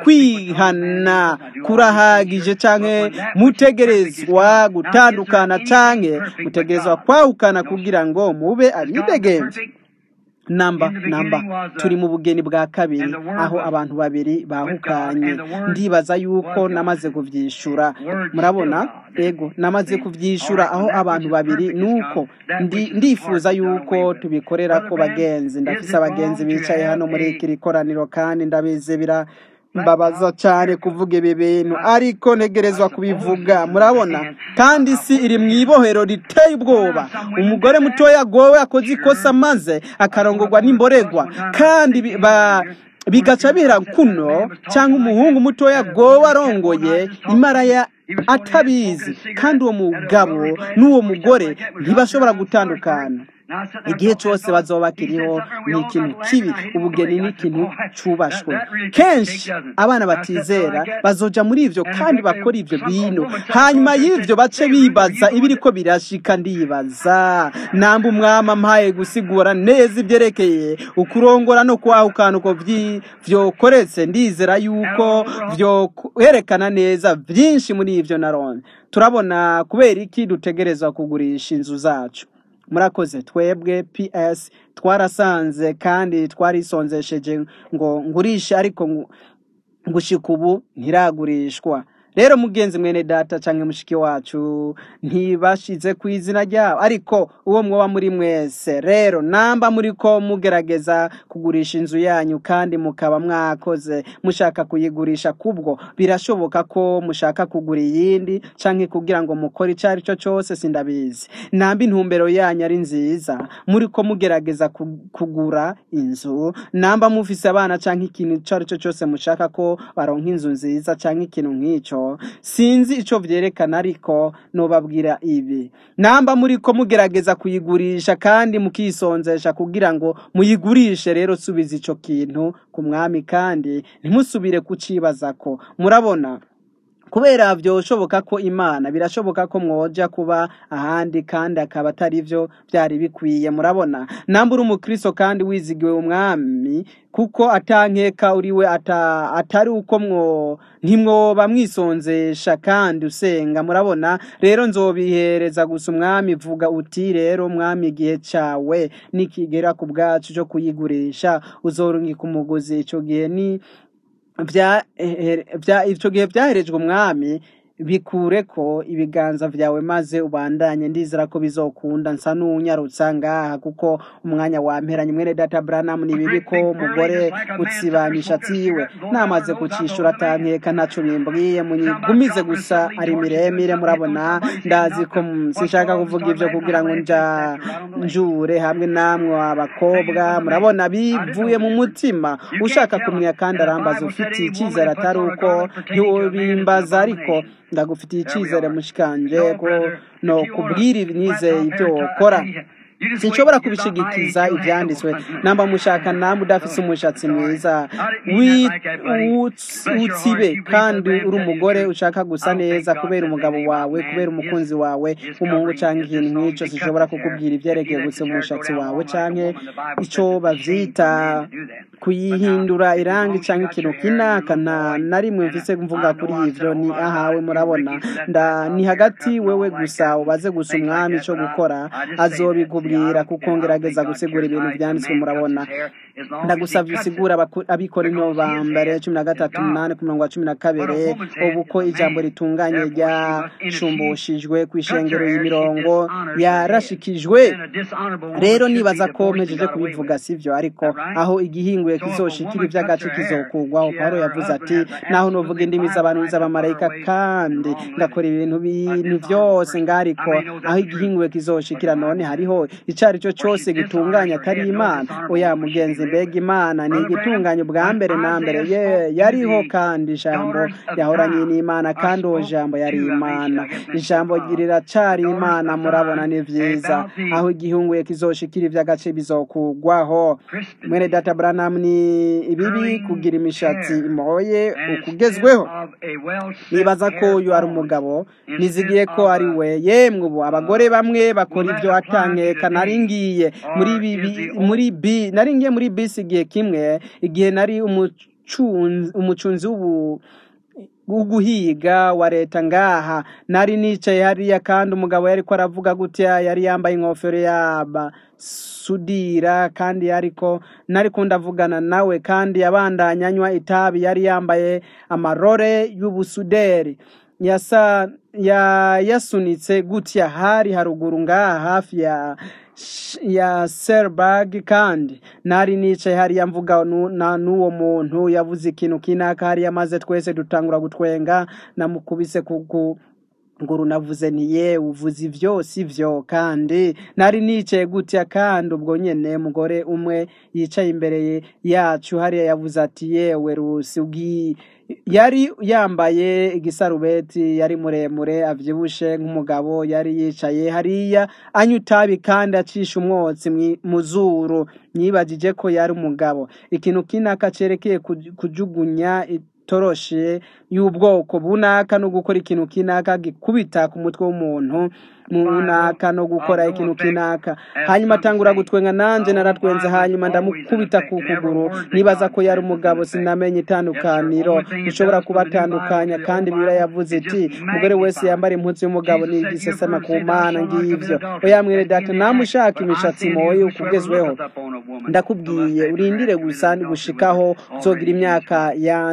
ukwihana kurahagije canke mutegerezwa gutandukana canke mutegerezwa kwahukana kugira ngo mube abidegenze namba namba turi mu bugeni bwa kabiri aho abantu babiri bahukanye ndibaza yuko namaze kuvyishura murabona ego namaze kuvyishura aho abantu babiri nuko ndifuza yuko tubikorera ko bagenzi ndafise abagenzi bicaye hano muri iki koraniro kandi ndabizi bira mbabaza cyane kuvuga ibi bintu ariko ntegerezwa kubivuga murabona kandi si iri mu ibohero riteye ubwoba umugore mutoya agowe akoze ikosa maze akarongorwa n'imboregwa kandi bigaca bihera kuno cyangwa umuhungu mutoya agowe arongoye imaraya atabizi kandi uwo mugabo n'uwo mugore ntibashobora gutandukana igihe cyose bazoba bakiriho ni ikintu kibi ubugeni ni ikintu cyubashwe kenshi abana batizera bazoja muri ibyo kandi bakora ibyo bintu hanyuma y'ibyo bace bibaza ibiri ko birashika ndibaza namba umwami ampaye gusigura neza ibyerekeye ukurongora no kwahukana uko vyokoretse ndizera yuko vyoherekana neza byinshi muri ibyo narone turabona kubera iki dutegereza kugurisha inzu zacu murakoze twebwe ps twarasanze kandi twarisonzesheje ngo ngurishe ariko ngushika ubu ntiragurishwa rero mugenzi mwene data canke mushiki wacu ntibashize ku izina ryabo ariko uwo mwoba muri mwese rero namba muriko mugerageza kugurisha inzu yanyu kandi mukaba mwakoze mushaka kuyigurisha kubwo birashoboka ko mushaka kugura iyindi canke kugira ngo mukore ico ari cyo cose sindabizi namba intumbero yanyu ari nziza muriko mugerageza ku- kugura inzu namba mufise abana canke ikintu ico ari cyo cose mushaka ko baronka inzu nziza canke ikintu nk'ico sinzi ico vyerekana ariko nobabwira ibi namba muriko mugerageza kuyigurisha kandi mukisonzesha kugira ngo muyigurishe rero subiza ico kintu ku mwami kandi ntimusubire kucibazako murabona kubera vyoshoboka ko imana birashoboka ko mwoja kuba ahandi kandi akaba atari vyo vyari bikwiye murabona namba uri umukristo kandi wizigiwe umwami kuko atankeka uriwe ata, atari uko mwo ntimwoba mwisonzesha kandi usenga murabona rero nzobihereza gusa umwami vuga uti rero mwami igihe cawe nikigera ku bwacu cyo kuyigurisha uzorungika umuguzi ico gihe ni vya eh, vya ico gihe vyaherejwe umwami bikure ko ibiganza vyawe maze ubandanye ndizera ko bizokunda nsa n'unyarutsa ngaha kuko umwanya wamperanye mwene data Branham ni bibi ko umugore utsiba imishatsi yiwe namaze kucishura atankeka ntaco bimbwiye munyigumize gusa ari miremire murabona ndazi ko mm, sinshaka kuvuga ivyo kugira ngo nja njure hamwe namwe abakobwa murabona bivuye mu mutima ushaka kumenya kandi arambaza ufitiye icyizere atari uko ntiwobimbaza ariko ndagufitiye icyizere mushikanje ko no kubwira nizeye ibyo ukora sinshobora kubishigikiza ibyanditswe namba mushaka namwe udafise umushatsi mwiza wi- uts- utsibe kandi uri umugore ushaka gusa neza kubera umugabo wawe kubera umukunzi wawe w'umuhungu cyangwa ikintu nk'icyo sinshobora kukubwira ibyerekeye gusa umushatsi wawe canke ico bavyita kuyihindura irangi cyangwa ikintu kinaka nta na rimwe mvise mvuga kuri ivyo ni ahawe murabona nda ni hagati wewe gusa ubaze gusa umwami ico gukora azobikubwira kuko ngerageza gusigura ibintu vyanditswe murabona ndagusavye usigura abaku- abikorinto ba mbere cumi na gatatu umunani ku murongo wa cumi na kabiri ubu ko ijambo ritunganye ryashumbushijwe ku ishengero y'imirongo yarashikijwe rero nibaza ko mpejeje kubivuga sivyo ariko aho igihinguye kizoshikira ivy'agace kizokugwaho pawulo yavuze ati naho novuga indimi z'abantu n'iz'abamarayika kandi ngakora ibintu bintu vyose ngariko aho igihinguye kizoshikira none hariho icari cyo cose gitunganya atari imana oya mugenzi mbega imana ni igitunganya ubwa mbere na mbere ye yariho kandi ijambo yahoranye n'imana kandi uwo jambo yari imana ijambo riracari imana murabona ni vyiza aho igihunguye kizoshikira ivy'agace bizokugwaho mwene data Branham ni ibibi kugira imishatsi imoye ukugezweho nibaza ko uyu ari umugabo nizigiye ko ari we yemwe ubu abagore bamwe bakora ibyo atankeka nari ngiye muri bibi muri bi nari ngiye muri bisi igihe kimwe igihe nari umucunzi umucunzi w'ubu guhiga wa leta ngaha nari nicaye hariya kandi umugabo yariko aravuga gutya yari yambaye inkofero yaba sudira kandi yariko nariko ndavugana nawe kandi yabandanya anywa itabi yari yambaye amarore y'ubusuderi yasa ya yasunitse gutya hari haruguru ngaha hafi ya ya Serberg kandi nari nicaye hariya mvuga nu- na n'uwo muntu yavuze ikintu kinaka hariya maze twese dutangura gutwenga namukubise ku ku- nguru navuze nti ye uvuze ivyo sivyo kandi nari nicaye gutya kandi ubwo nyene mugore umwe yicaye imbere yacu hariya yavuze ati yewe rusi ugi yari yambaye igisarubeti yari muremure avyibushe nk'umugabo yari yicaye hariya anywa itabi kandi acisha umwotsi mwi- mu zuru nyibagije ko yari umugabo ikintu kinaka cerekeye kuj- kujugunya itoroshe y'ubwoko bunaka no gukora ikintu kinaka gikubita ku mutwe w'umuntu munaka no gukora ikintu kinaka hanyuma atangura gutwenga nanje naratwenze hanyuma ndamukubita ku kuguru nibaza ko yari umugabo sinamenye itandukaniro dushobora kubatandukanya kandi bibiliya yavuze iti umugore wese yambara impuzu y'umugabo ni igisesema ku mana ngivyo oya mwene data namushaka imishatsi moye ukugezweho ndakubwiye urindire gusa gushikaho uzogira imyaka yanje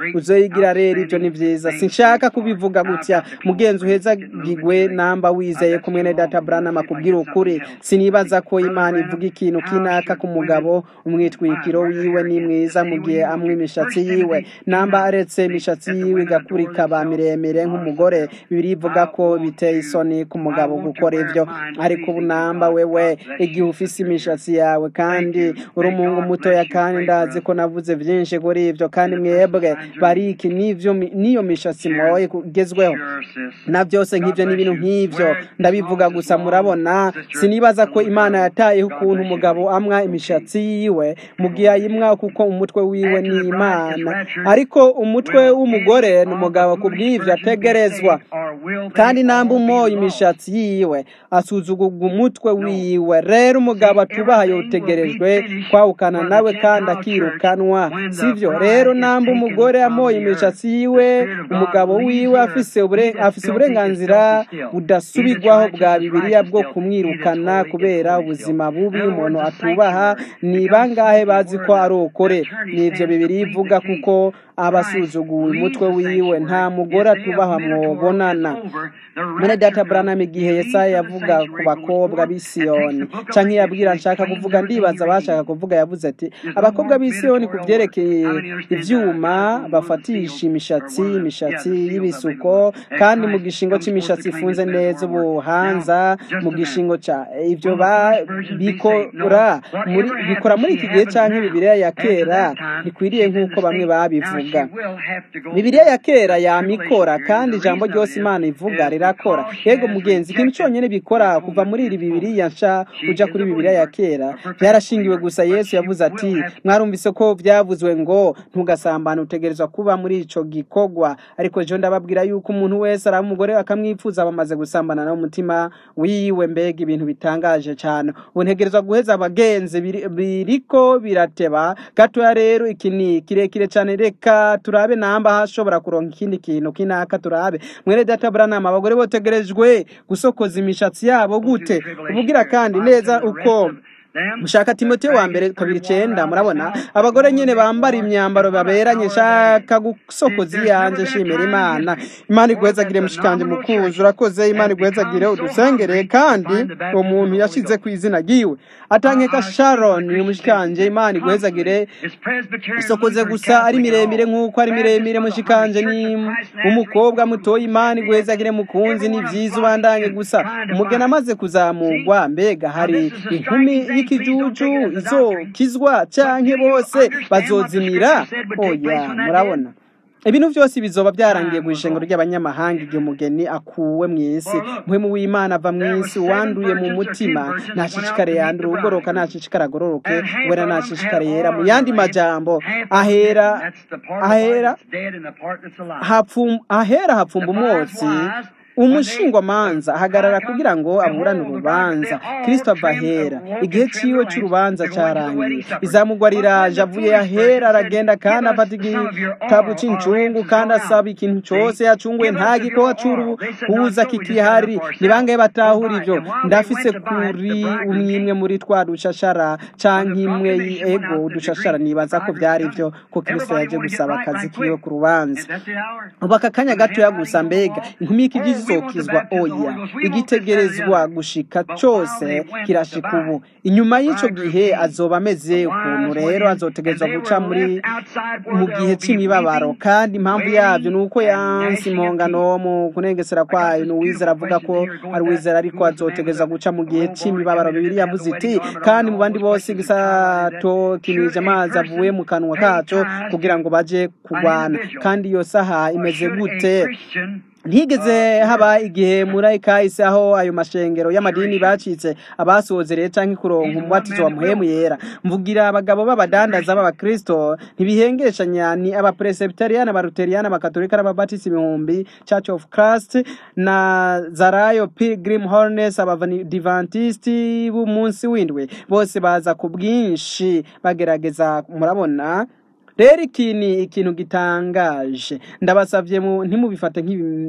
uzoyigira rero ibyo ni byiza sinshaka kubivuga gutya mugenzi uhezagigwe namba wizeye kumwe na data branham akubwira ukuri sinibaza ko imana ivuga ikintu kinaka ku mugabo umwitwikiro wiwe ni mwiza mu gihe amwe imishatsi yiwe namba aretse imishatsi yiwe igakura ikaba miremire nk'umugore bibiri ivuga ko biteye isoni ku mugabo gukora ibyo ariko ubu namba wewe igihe ufise imishatsi yawe kandi uri umuhungu mutoya kandi ndazi ko navuze byinshi kuri ibyo kandi mwebwe bariki n'ivyo n'iyo mishatsi mwoye kugezweho na byose nk'ibyo n'ibintu nk'ibyo ndabivuga gusa murabona sinibaza ko imana yatayeho ukuntu umugabo amwa imishatsi yiwe mu gihe ayimwa kuko umutwe wiwe ni imana ariko umutwe w'umugore ni umugabo ku bw'ibyo ategerezwa kandi namba umoye imishatsi yiwe asuzugurwa umutwe wiwe rero umugabo atubaha yotegerejwe kwawukana nawe kandi akirukanwa sivyo rero namba umugore amoye imishatsi yiwe umugabo wiwe afise uburenganzira budasubirwaho bwa bibiliya bwo kumwirukana kubera ubuzima bubi umuntu atubaha ni bangahe bazi ko ari ukore nivyo bibiri ivuga kuko abasuzuguwe umutwe wiwe nta mugore atubaha mwobonana mwene data branham igihe yesaya yavuga ku bakobwa b'i siyoni canke yabwira nshaka kuvuga ndibaza bashaka kuvuga yavuze ati abakobwa b'i siyoni ku vyerekeye ivyuma bafatisha imishatsi imishatsi y'ibisuko kandi mu gishingo c'imishatsi ifunze neza ubuhanza mu gishingo ca ivyo bikora muri bikora muri iki gihe canke bibiliya ya kera ntikwiriye nk'uko bamwe babivuga bibiliya ya kera yamikora kandi ijambo ryose imana ivuga rirakora yego mugenzi ikintu cyonyine bikora kuva muri iri bibiliya nsha uja kuri bibiliya ya kera byarashingiwe gusa yesu yavuze ati mwarumvise ko byavuzwe ngo ntugasambane utegerezwa kuba muri ico gikorwa ariko jo ndababwira yuko umuntu wese araba umugore akamwifuza bamaze gusambana no mutima wiwe mbega ibintu bitangaje cyane ubu ntegerezwa guheza abagenzi biriko birateba gatoya rero iki ni kirekire cyane reka turabe namba hashobora kuronka ikindi kintu kinaka turabe mwere data branham abagore botegerejwe gusokoza imishatsi yabo gute ubugira kandi neza uko mushaka timoteyo wa mbere kabiri icenda murabona abagore nyene bambara imyambaro baberanye shaka gusokoza iyanje shimira imana imana iguhezagire mushikanje mukuzi urakoze imana iguhezagire udusengere kandi uwo muntu yashize ku izina ryiwe atankeka sharon mushikanje imana iguhezagire isokoze gusa ari miremire nk'uko ari miremire mushikanje ni umukobwa mutoya imana iguhezagire mukunzi ni vyiza ubandanye gusa umugeni amaze kuzamurwa mbega hari inkumi y'ikijuju izokizwa canke bose bazozimira oya murabona ibintu byose bizoba byarangiye ku ishengero ry'abanyamahanga igihe umugeni akuwe mu isi muhemu w'imana ava mu isi wanduye mu mutima ntashishikare yandura ugoroka ntashishikare agororoke wera ntashishikare yera mu yandi majambo ahera ahera ahera hapfumba umwotsi umushingwamanza ahagarara kugira ngo aburane urubanza kristo ava ahera igihe ciwe c'urubanza carangiye izamugwa riraje avuye ahera aragenda kandi afata igitabu c'incungu kandi asaba ikintu cose yacunguye nta gikowa c'uruhuza kikihari ni bangahe batahura ivyo ndafise kuri umwimwe muri twa dushashara canke imwe ego udushashara nibaza ko vyari vyo ko kristo yaje gusaba akazi kiwe ku rubanza ubu aka kanya gatoya gusa mbega inkumi y'ikigizi izokizwa oya igitegerezwa gushika cyose kirashika ubu inyuma y'icyo gihe azoba ameze ukuntu rero azotegerezwa guca muri mu gihe cy'imibabaro kandi impamvu yabyo ni uko yansi impongano mu kunengesera kwayo ni uwizera avuga ko ari uwizera ariko azotegereza guca mu gihe cy'imibabaro bibiri yavuze iti kandi mu bandi bose igisato kinije amazi avuye mu kanwa kaco kugira ngo baje kurwana kandi iyo saha imeze gute ntigeze haba igihe muri kahise aho ayo mashengero y'amadini bacitse abasozereye canke kuronka umubatizo wa muhemu yera mvugira abagabo b'abadandaza b'abakristo ntibihengeshanya ni abapresebiteriyani abaluteriyani abakatolika n'ababatisi ibihumbi church of christ na zarayo pilgrim hornes abadivantisti b'umunsi w'indwi bose baza ku bwinshi bagerageza murabona rero iki ni ikintu gitangaje ndabasabye mu ntimubifate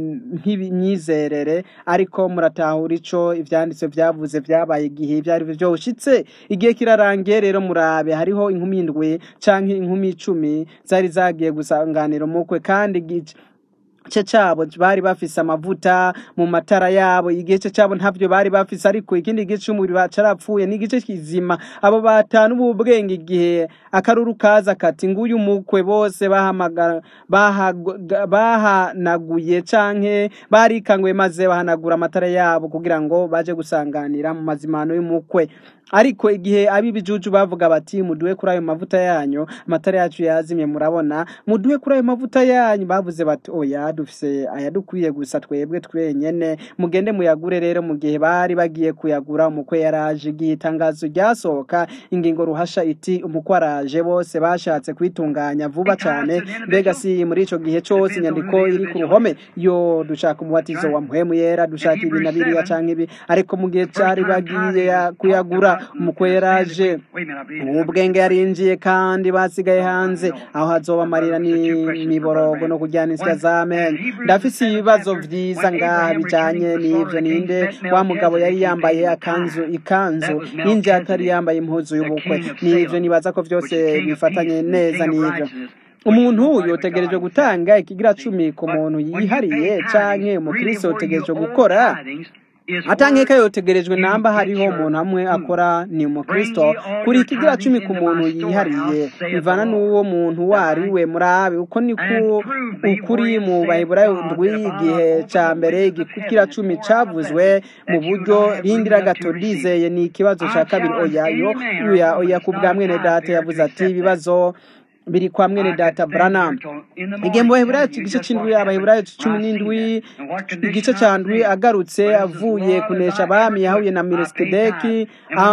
nk'imyizerere ariko muratahura ico ivyanditse vyavuze vyabaye igihe ibyo ari byo byoshitse igihe kirarangiye rero murabe hariho inkumi indwi canke inkumi icumi zari zagiye gusanganira umukwe kandi igice igice cyabo bari bafise amavuta mu matara yabo igice cyabo ntabyo bari bafise ariko ikindi gice cy'umubiri bacarapfuye ni igice kizima abo batanu b'ubwenge igihe akaruru kaza kati nguyu mukwe bose bahamagara bahaga- bahanaguye canke barikanguye maze bahanagura amatara yabo kugira ngo baje gusanganira mu mazimano y'umukwe ariko igihe ab'ibijuju bavuga bati muduhe kuri ayo mavuta yanyu amatara yacu yazimye murabona muduhe kuri ayo mavuta yanyu bavuze bati oya dufise ayadukwiye gusa twebwe twenyene mugende muyagure rero mu gihe bari bagiye kuyagura umukwe yaraje igihe itangazo ryasohoka ingingo ruhasha iti umukwe araje bose bashatse kwitunganya vuba cyane mbega si muri ico gihe cose inyandiko iri ku ruhome yo dushaka umubatizo wa mpwemu yera dushaka ibi na biriya canke ibi ariko mu gihe cari bagiye ya- kuyagura umukwe yaraje ubwenge yarinjiye kandi basigaye hanze aho hazoba amarira n'imiborogo no kujyana insya z'amenyo ndafise ibibazo vyiza ngaha bijanye n'ivyo ninde wa mugabo yari yambaye akanzu ikanzu y'injye atari yambaye impuzu y'ubukwe n'ivyo nibaza ko vyose bifatanye neza n'ivyo umuntu yotegereje gutanga ikigira cumi ku muntu yihariye canke umukristo yotegereje gukora atankeka yotegerejwe namba hariho umuntu hamwe akora ni umukristo kuri ikigira cumi ku muntu yihariye bivana n'uwo muntu wari we murabe uko ni ku ukuri mu baheburayo ndwi igihe ca mbere igikigira cumi cavuzwe mu buryo rindira gato ndizeye ni ikibazo ca kabiri oya yo oya oya ku bwa mwene data yavuze ati ibibazo biri kwa mwene data Branham igihe mu baheburayo igice c'indwi abaheburayo cumi n'indwi igice ca ndwi agarutse avuye kunesha abami yahuye na melikisedeki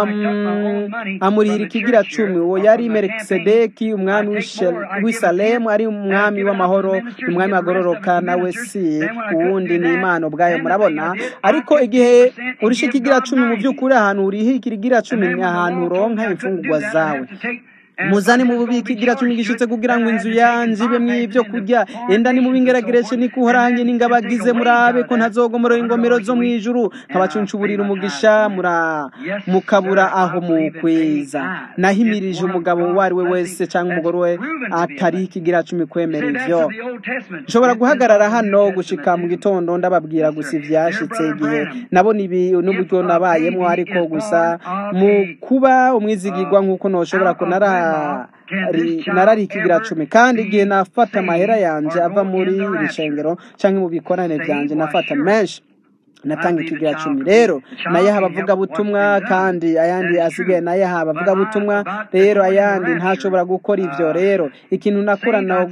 am- amurihira ikigira cumi uwo yari melikisedeki umwami w'Ishe- w'i salemu ari umwami w'amahoro umwami agororoka nawe si uwundi ni imana ubwayo murabona ariko igihe urisha ikigira cumi mu by'ukuri ahantu uriha ikigira cumi ni ahantu uronka imfungurwa zawe muzane mu bubiko igira cumi gishitse kugira ngo inzu yanje ibemwo ibyo kurya enda ni mubingeragereshe niko uhorange n'ingabagize murabe ko ntazogomora ingomero zo mu ijuru nkabacuncuburira umugisha mura mukabura aho mukwiza nahimirije umugabo uwo ari we wese cyangwa umugore we atari ikigira cumi kwemera ivyo nshobora guhagarara hano gushika mu gitondo ndababwira gusa ivyashitse igihe nabona ibi n'uburyo nabayemwo ariko gusa mu kuba umwizigirwa nk'uko noshobora ko nara ri- narari ikigira cumi kandi igihe nafata amahera yanje ava muri iri shengero canke mu bikorane vyanje nafata menshi natanga ikigira cumi rero nayaha abavugabutumwa kandi ayandi asigaye nayaha abavugabutumwa rero ayandi ntashobora gukora ivyo rero ikintu nakora na-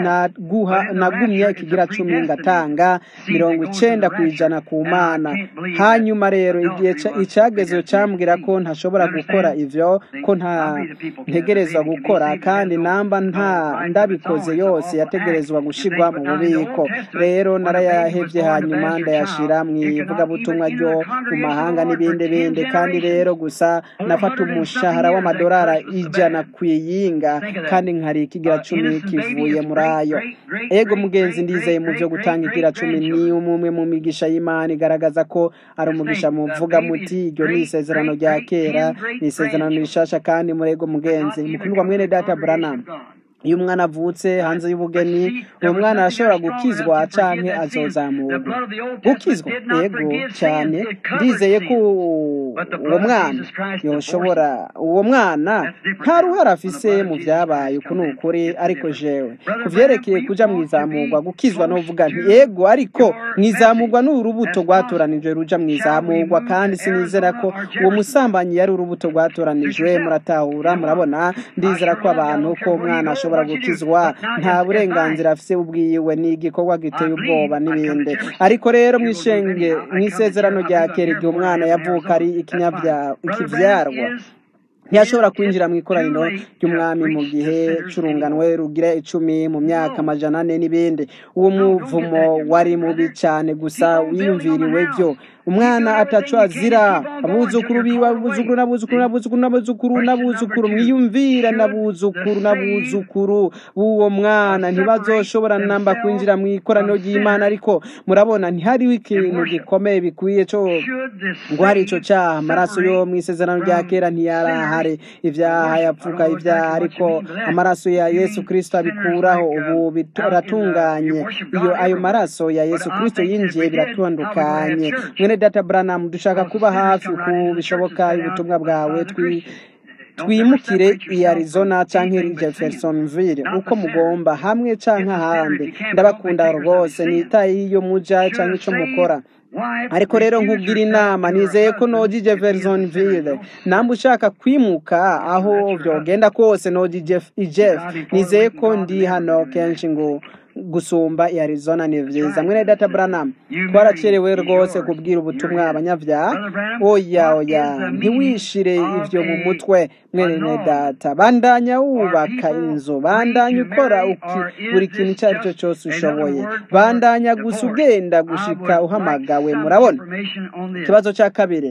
naguha nagumye ikigira cumi ngatanga mirongo icenda ku ijana ku mana hanyuma rero igihe ca- icagezo cambwira ko ntashobora gukora ivyo ko nta ntegerezwa gukora kandi namba nta ndabikoze yose yategerezwa gushigwa mu bubiko rero narayahevye hanyuma ndayashira mu ivugabutumwa ryo mu mahanga n'ibindi bindi kandi rero gusa nafata umushahara w'amadolari ijana ku iyinga kandi nkari ikigira cumi kivuye muri ayo ego mugenzi ndizeye mu byo gutanga ikigira cumi ni umwe mu migisha y'imana igaragaza ko ari umugisha muvuga muti iryo ni isezerano rya kera ni isezerano rishasha kandi murego mugenzi mukundwa mwene data Branham iyo umwana avutse hanze y'ubugeni uwo mwana arashobora gukizwa canke azozamurwa gukizwa yego cyane ndizeye ko uwo mwana yoshobora uwo mwana nta ruhara afise mu vyabaye uku ni ukuri ariko jewe ku vyerekeye kuja mu izamurwa gukizwa novuga nti yego ariko mu izamurwa ni urubuto rwatoranijwe ruja mu izamurwa kandi sinizera ko uwo musambanyi yari urubuto rwatoranijwe muratahura murabona ndizera ko abantu ko umwana ashobora gukizwa nta burenganzira afise ubwiwe ni igikorwa giteye ubwoba n'ibindi ariko rero mwishenge mu isezerano rya kera igihe umwana yavuka ari ikinyabya- ikivyarwa ntiyashobora kwinjira mu ikoraniro ry'umwami mu gihe c'urunganwe rugira icumi mu myaka amajana ane n'ibindi uwo muvumo wari mubi cane gusa wiyumviriwe vyo umwana ataco azira abuzukuru biwe abuzukuru n'abuzukuru n'abuzukuru n'abuzukuru n'abuzukuru mwiyumvira n'abuzukuru n'abuzukuru b'uwo mwana ntibazoshobora namba kwinjira mu ikoraniro ry'imana ariko murabona ntihariho ikintu gikomeye bikwiye co ngo hari ico caha amaraso yo mw'isezerano rya kera ntiyarahare ivyaha yapfuka ivyaha ariko amaraso ya yesu kristo abikuraho ubu biratunganye iyo ayo maraso ya yesu kristo yinjiye biratandukanye mwene data branham dushaka kuba hafi uku bishoboka ubutumwa bwawe twi twimukire i arizona canke i jeffersonville uko mugomba hamwe canke ahandi ndabakunda rwose nitaye iyo muja canke ico mukora ariko rero nkubwira inama nizeye ko noji jeffersonville namba ushaka kwimuka aho vyogenda kose noji jeff jeff nizeye ko ndi hano kenshi ngo gusumba i arizona ni vyiza mwene data branham twaracerewe rwose kubwira ubutumwa abanyavyaha oya oya ntiwishire ivyo mu mutwe mwene data bandanya wubaka inzu bandanya ukora uki buri kintu icyo ari cyo cyose ushoboye bandanya gusa ugenda gushika uhamagawe murabona ikibazo cya kabiri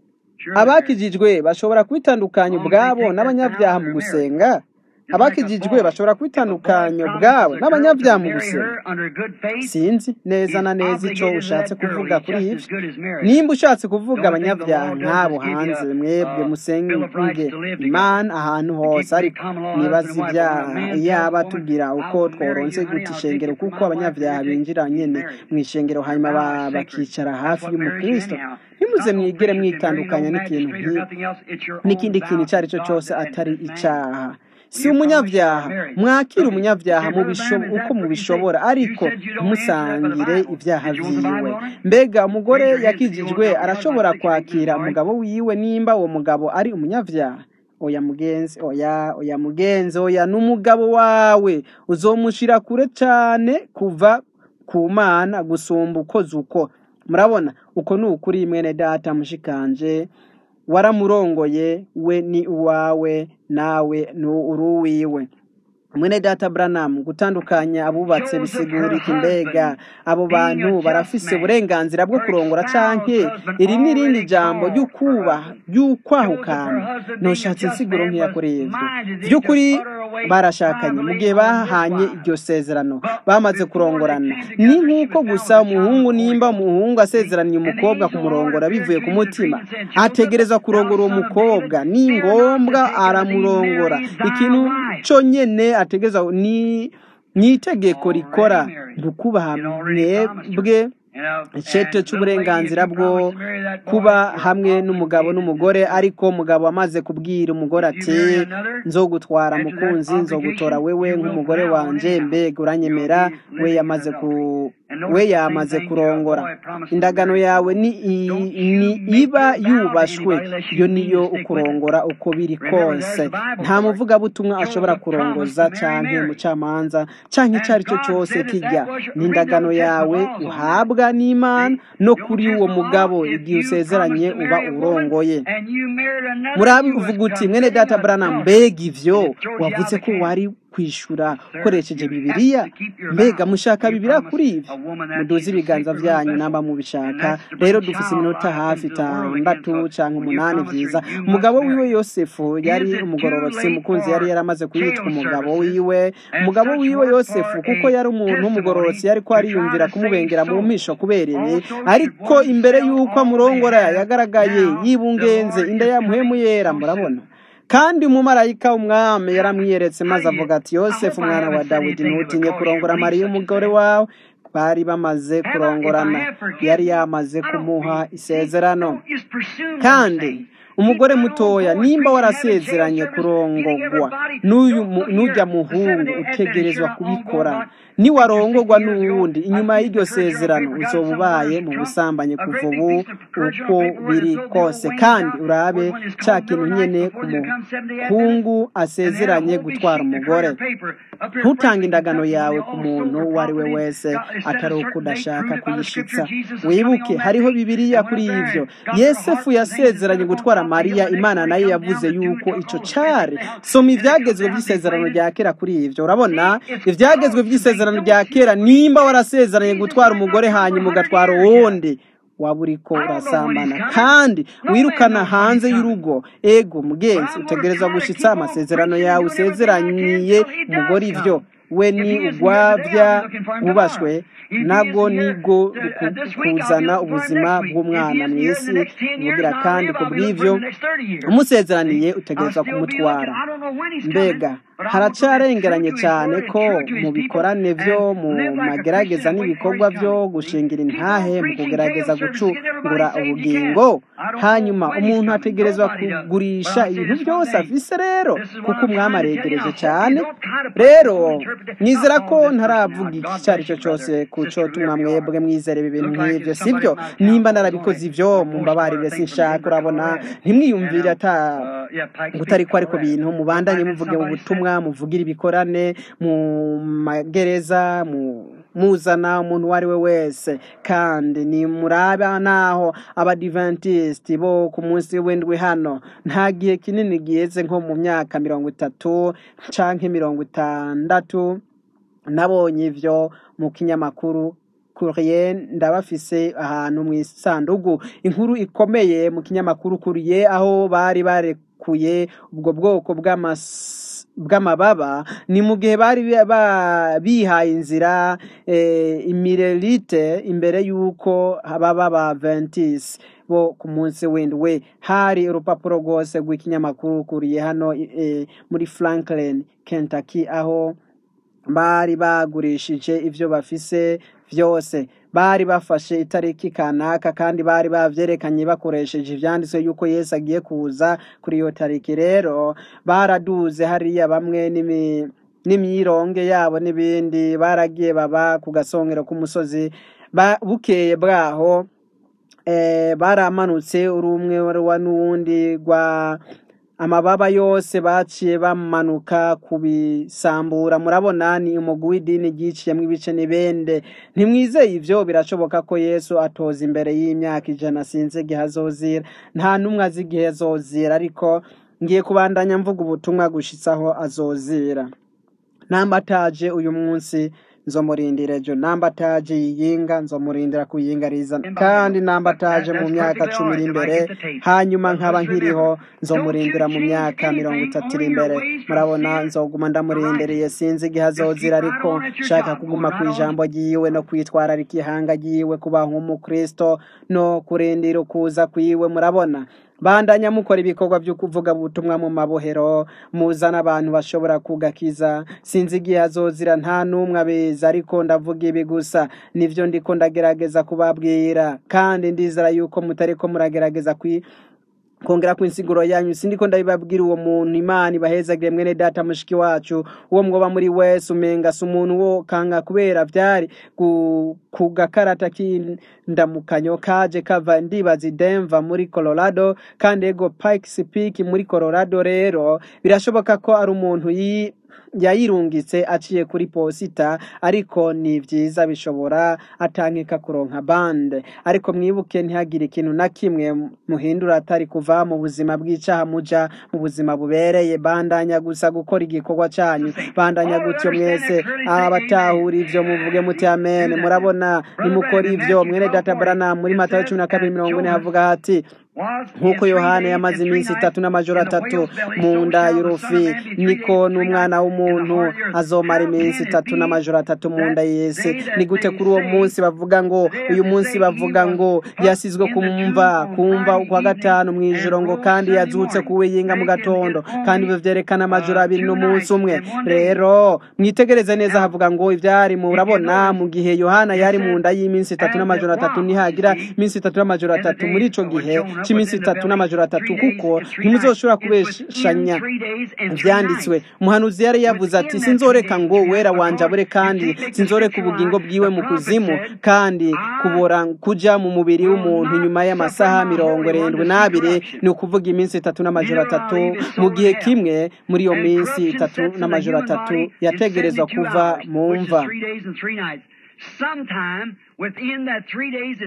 abakijijwe bashobora kwitandukanya ubwabo n'abanyabyaha mu gusenga abakijijwe bashobora kwitandukanya ubwabo n'abanyabyaha mu gusenga sinzi neza na neza icyo ushatse kuvuga kuri ibyo nimba ushatse kuvuga abanyabyaha nk'abo hanze mwebwe musenge imana ahantu hose ariko nibaza ibyaha yaba tugira uko tworonse guta ishengero kuko abanyabyaha binjira nyine mu ishengero hanyuma bakicara hafi y'umukristo ntimuze mwigere mwitandukanya n'ikintu n'ikindi kintu icyo ari cyo cyose atari icyaha si umunyabyaha mwakira umunyabyaha uko mubishobora ariko ntimusangire ibyaha byiwe mbega umugore yakijijwe arashobora kwakira umugabo wiwe nimba uwo mugabo ari umunyabyaha oya mugenzi oya oya mugenzi oya n'umugabo wawe uzomushira kure cyane kuva ku mana gusumba ukoze uko murabona uko ni ukuri mwene data mushikanje waramurongoye we ni uwawe nawe ni uruwiwe mwene data Branham gutandukanya abubatse bisigura iki mbega abo bantu barafise uburenganzira bwo kurongora canke iri ni irindi jambo ry'ukubaha ry'ukwahukana ntushatse insiguro nk'iya kuri ivyo vy'ukuri barashakanye mu gihe bahanye iryo sezerano bamaze kurongorana ni nk'uko gusa umuhungu nimba umuhungu asezeraniye umukobwa kumurongora bivuye ku mutima ategereza kurongora uwo mukobwa ni ngombwa aramurongora ikintu co nyene ategereza ni ni itegeko rikora ntukubaha mwebwe icete cy'uburenganzira bwo kuba hamwe n'umugabo n'umugore ariko umugabo amaze kubwira umugore ati nzogutwara mukunzi nzogutora wewe nk'umugore wanje mbega uranyemera we yamaze ku we yamaze kurongora indagano yawe ni iba yubashwe yo niyo ukurongora uko biri kose nta muvugabutumwa ashobora kurongoza canke umucamanza canke icyo ari cyo cyose kijya n'indagano yawe uhabwa n'imana no kuri uwo mugabo igihe usezeranye uba urongoye muravuga uti mwene data Branham mbega ivyo wavuze ko wari kwishura ukoresheje bibiliya mbega mushaka bibiliya kuri ibi muduze ibiganza byanyu namba mubishaka rero dufise iminota hafi itandatu cyangwa umunani byiza umugabo wiwe yosefu yari umugororotsi mukunzi yari yaramaze kuyitwa umugabo wiwe umugabo wiwe yosefu kuko yari umuntu w'umugororotsi yari ko ariyumvira kumubengera mu mpisho kubera ibi ariko imbere y'uko amurongora yagaragaye yibungenze inda yamuhemu yera murabona kandi umumarayika w'umwami yaramwiyeretse maze avuga ati yosefu umwana wa dawidi ntutinye kurongora mariya umugore wawe bari bamaze kurongorana yari yamaze kumuha isezerano kandi umugore mutoya nimba warasezeranye kurongorwa n'ujya muhungu utegerezwa kubikora niwarongorwa n'uwundi inyuma y'iryo sezerano uzoba ubaye mu busambanyi kuva ubu uko biri kose kandi urabe cya kintu nyine ku muhungu asezeranye gutwara umugore ntutange indagano yawe ku muntu uwo ari we wese atari uko udashaka kuyishitsa wibuke hariho bibiliya kuri ibyo yesefu yasezeranye gutwara mariya imana nayo yavuze yuko ico cari soma ivyagezwe vy'isezerano rya kera kuri ivyo urabona ivyagezwe vy'isezerano rya kera nimba warasezeranye gutwara umugore hanyuma ugatwara uwundi waba uriko urasambana kandi wirukana hanze y'urugo ego mugenzi utegerezwa gushitsa amasezerano yawe usezeranyiye umugore ivyo we ni ugwavya wubashwe nabwo nigo kuzana ubuzima bw'umwana mu isi bugira kandi ku bw'ivyo umusezeraniye utegerezwa kumutwara mbega haracarengeranye cyane ko mu bikorane byo mu magerageza n'ibikorwa byo gushingira intahe mu kugerageza gucungura ubugingo hanyuma umuntu ategerezwa kugurisha ibintu byose afise rero kuko umwami aregereje cyane rero nizera ko ntaravuga iki icyo ari cyo cyose ku cyo tumwa mwebwe mwizere ibintu nk'ibyo sibyo nimba narabikoze ibyo mumbabarire sinshaka urabona ntimwiyumvire ata gutari ko ariko bintu mubandanye muvuge mu butumwa muvugire ibikorane mu magereza mu muzana umuntu uwo ari we wese kandi ni muraba naho abadiventisiti bo ku munsi w'indwi hano nta gihe kinini giheze nko mu myaka mirongo itatu canke mirongo itandatu nabonye ivyo mu kinyamakuru kuriye ndabafise ahantu mu isandugu inkuru ikomeye mu kinyamakuru kuriye aho bari barekuye ubwo bwoko bw'amas bw'amababa ni mu gihe bari bihaye inzira imirelite imbere y'uko baba ba ventisi bo ku munsi w'indwi hari urupapuro rwose rw'ikinyamakuru kuriye hano muri franklin kentucky aho bari bagurishije ibyo bafise byose bari bafashe itariki kanaka kandi bari bavyerekanye bakoresheje ivyanditswe yuko Yesu agiye kuza kuri iyo tariki rero baraduze hariya bamwe n'imi n'imyironge yabo n'ibindi baragiye baba ku gasongero k'umusozi bukeye bwaho eh, baramanutse urumwe wa n'uwundi rwa amababa yose baciye bamanuka kubisambura murabona ni umugwi w'idini ryiciyemo ibice n'ibende ntimwizeye ivyo birashoboka ko yesu atoza imbere y'imyaka ijana sinzi igihe azozira nta n'umwe azi igihe azozira ariko ngiye kubandanya mvuga ubutumwa gushitsaho azozira nambataje uyu munsi nzomurindira ejo nambataje yiyinga nzomurindira kuyingariza kandi nambataje mu myaka cumi iri imbere hanyuma nkaba nkiriho nzomurindira mu myaka mirongo itatu iri imbere murabona nzoguma ndamurindiriye sinzi igihe azozira ariko nshaka kuguma ku ijambo ryiwe no kwitwararika ihanga ryiwe kuba nk'umukristo no kurindira ukuza kwiwe murabona bandanya mukora ibikorwa byo kuvuga ubutumwa mu mabohero muzana abantu bashobora kugakiza sinzi igihe azozira nta n'umwe abeza ariko ndavuga ibi gusa nivyo ndiko ndagerageza kubabwira kandi ndizera yuko mutariko muragerageza kwi kongera ku insiguro yanyu sindiko ndabibabwira uwo muntu imana ibahezagire mwene data mushiki wacu uwo mwoba muri wese umenga si umuntu wo kanga kubera vyari ku gakarata k'indamukanyo kaje kava ndibaza denver muri colorado kandi ego pikes peak muri colorado rero birashoboka ko ari umuntu yi yayirungitse aciye kuri posita ariko ni vyiza bishobora atankeka kuronka bande ariko mwibuke ntihagire ikintu na kimwe muhindura atari kuva mu buzima bw'icaha muja mu buzima bubereye bandanya gusa gukora igikorwa canyu bandanya gutyo mwese abatahura ivyo muvuge muti amen murabona nimukora ivyo mwene data branam muri matayo cumi na kabiri mirongo ine havuga hati nk'uko yohana yamaze iminsi itatu n'amajoro atatu mu nda y'urufi niko n'umwana w'umuntu azomara iminsi itatu n'amajoro atatu mu nda y'isi ni gute kuri uwo munsi bavuga ngo uyu munsi bavuga ngo yasizwe kumva kumva kwa gatanu mu ijoro ngo kandi yazutse kuwiyinga mu gatondo kandi ibyo vyerekana amajoro abiri n'umunsi umwe rero mwitegereze neza havuga ngo ivyari murabona mu gihe yohana yari mu nda y'iminsi itatu n'amajoro atatu nihagira iminsi itatu n'amajoro atatu muri ico gihe cy'iminsi itatu n'amajoro atatu kuko ntimuzoshobora kubeshanya ivyanditswe umuhanuzi yari yavuze ati sinzoreka ngo wera wanje abure kandi sinzoreka ubugingo bwiwe mu kuzimu kandi kubora kuja mu mubiri w'umuntu inyuma y'amasaha mirongo irindwi n'abiri ni ukuvuga iminsi itatu n'amajoro atatu mu gihe kimwe muri iyo minsi itatu n'amajoro atatu yategerezwa kuva mu mva Sometime within that three days and three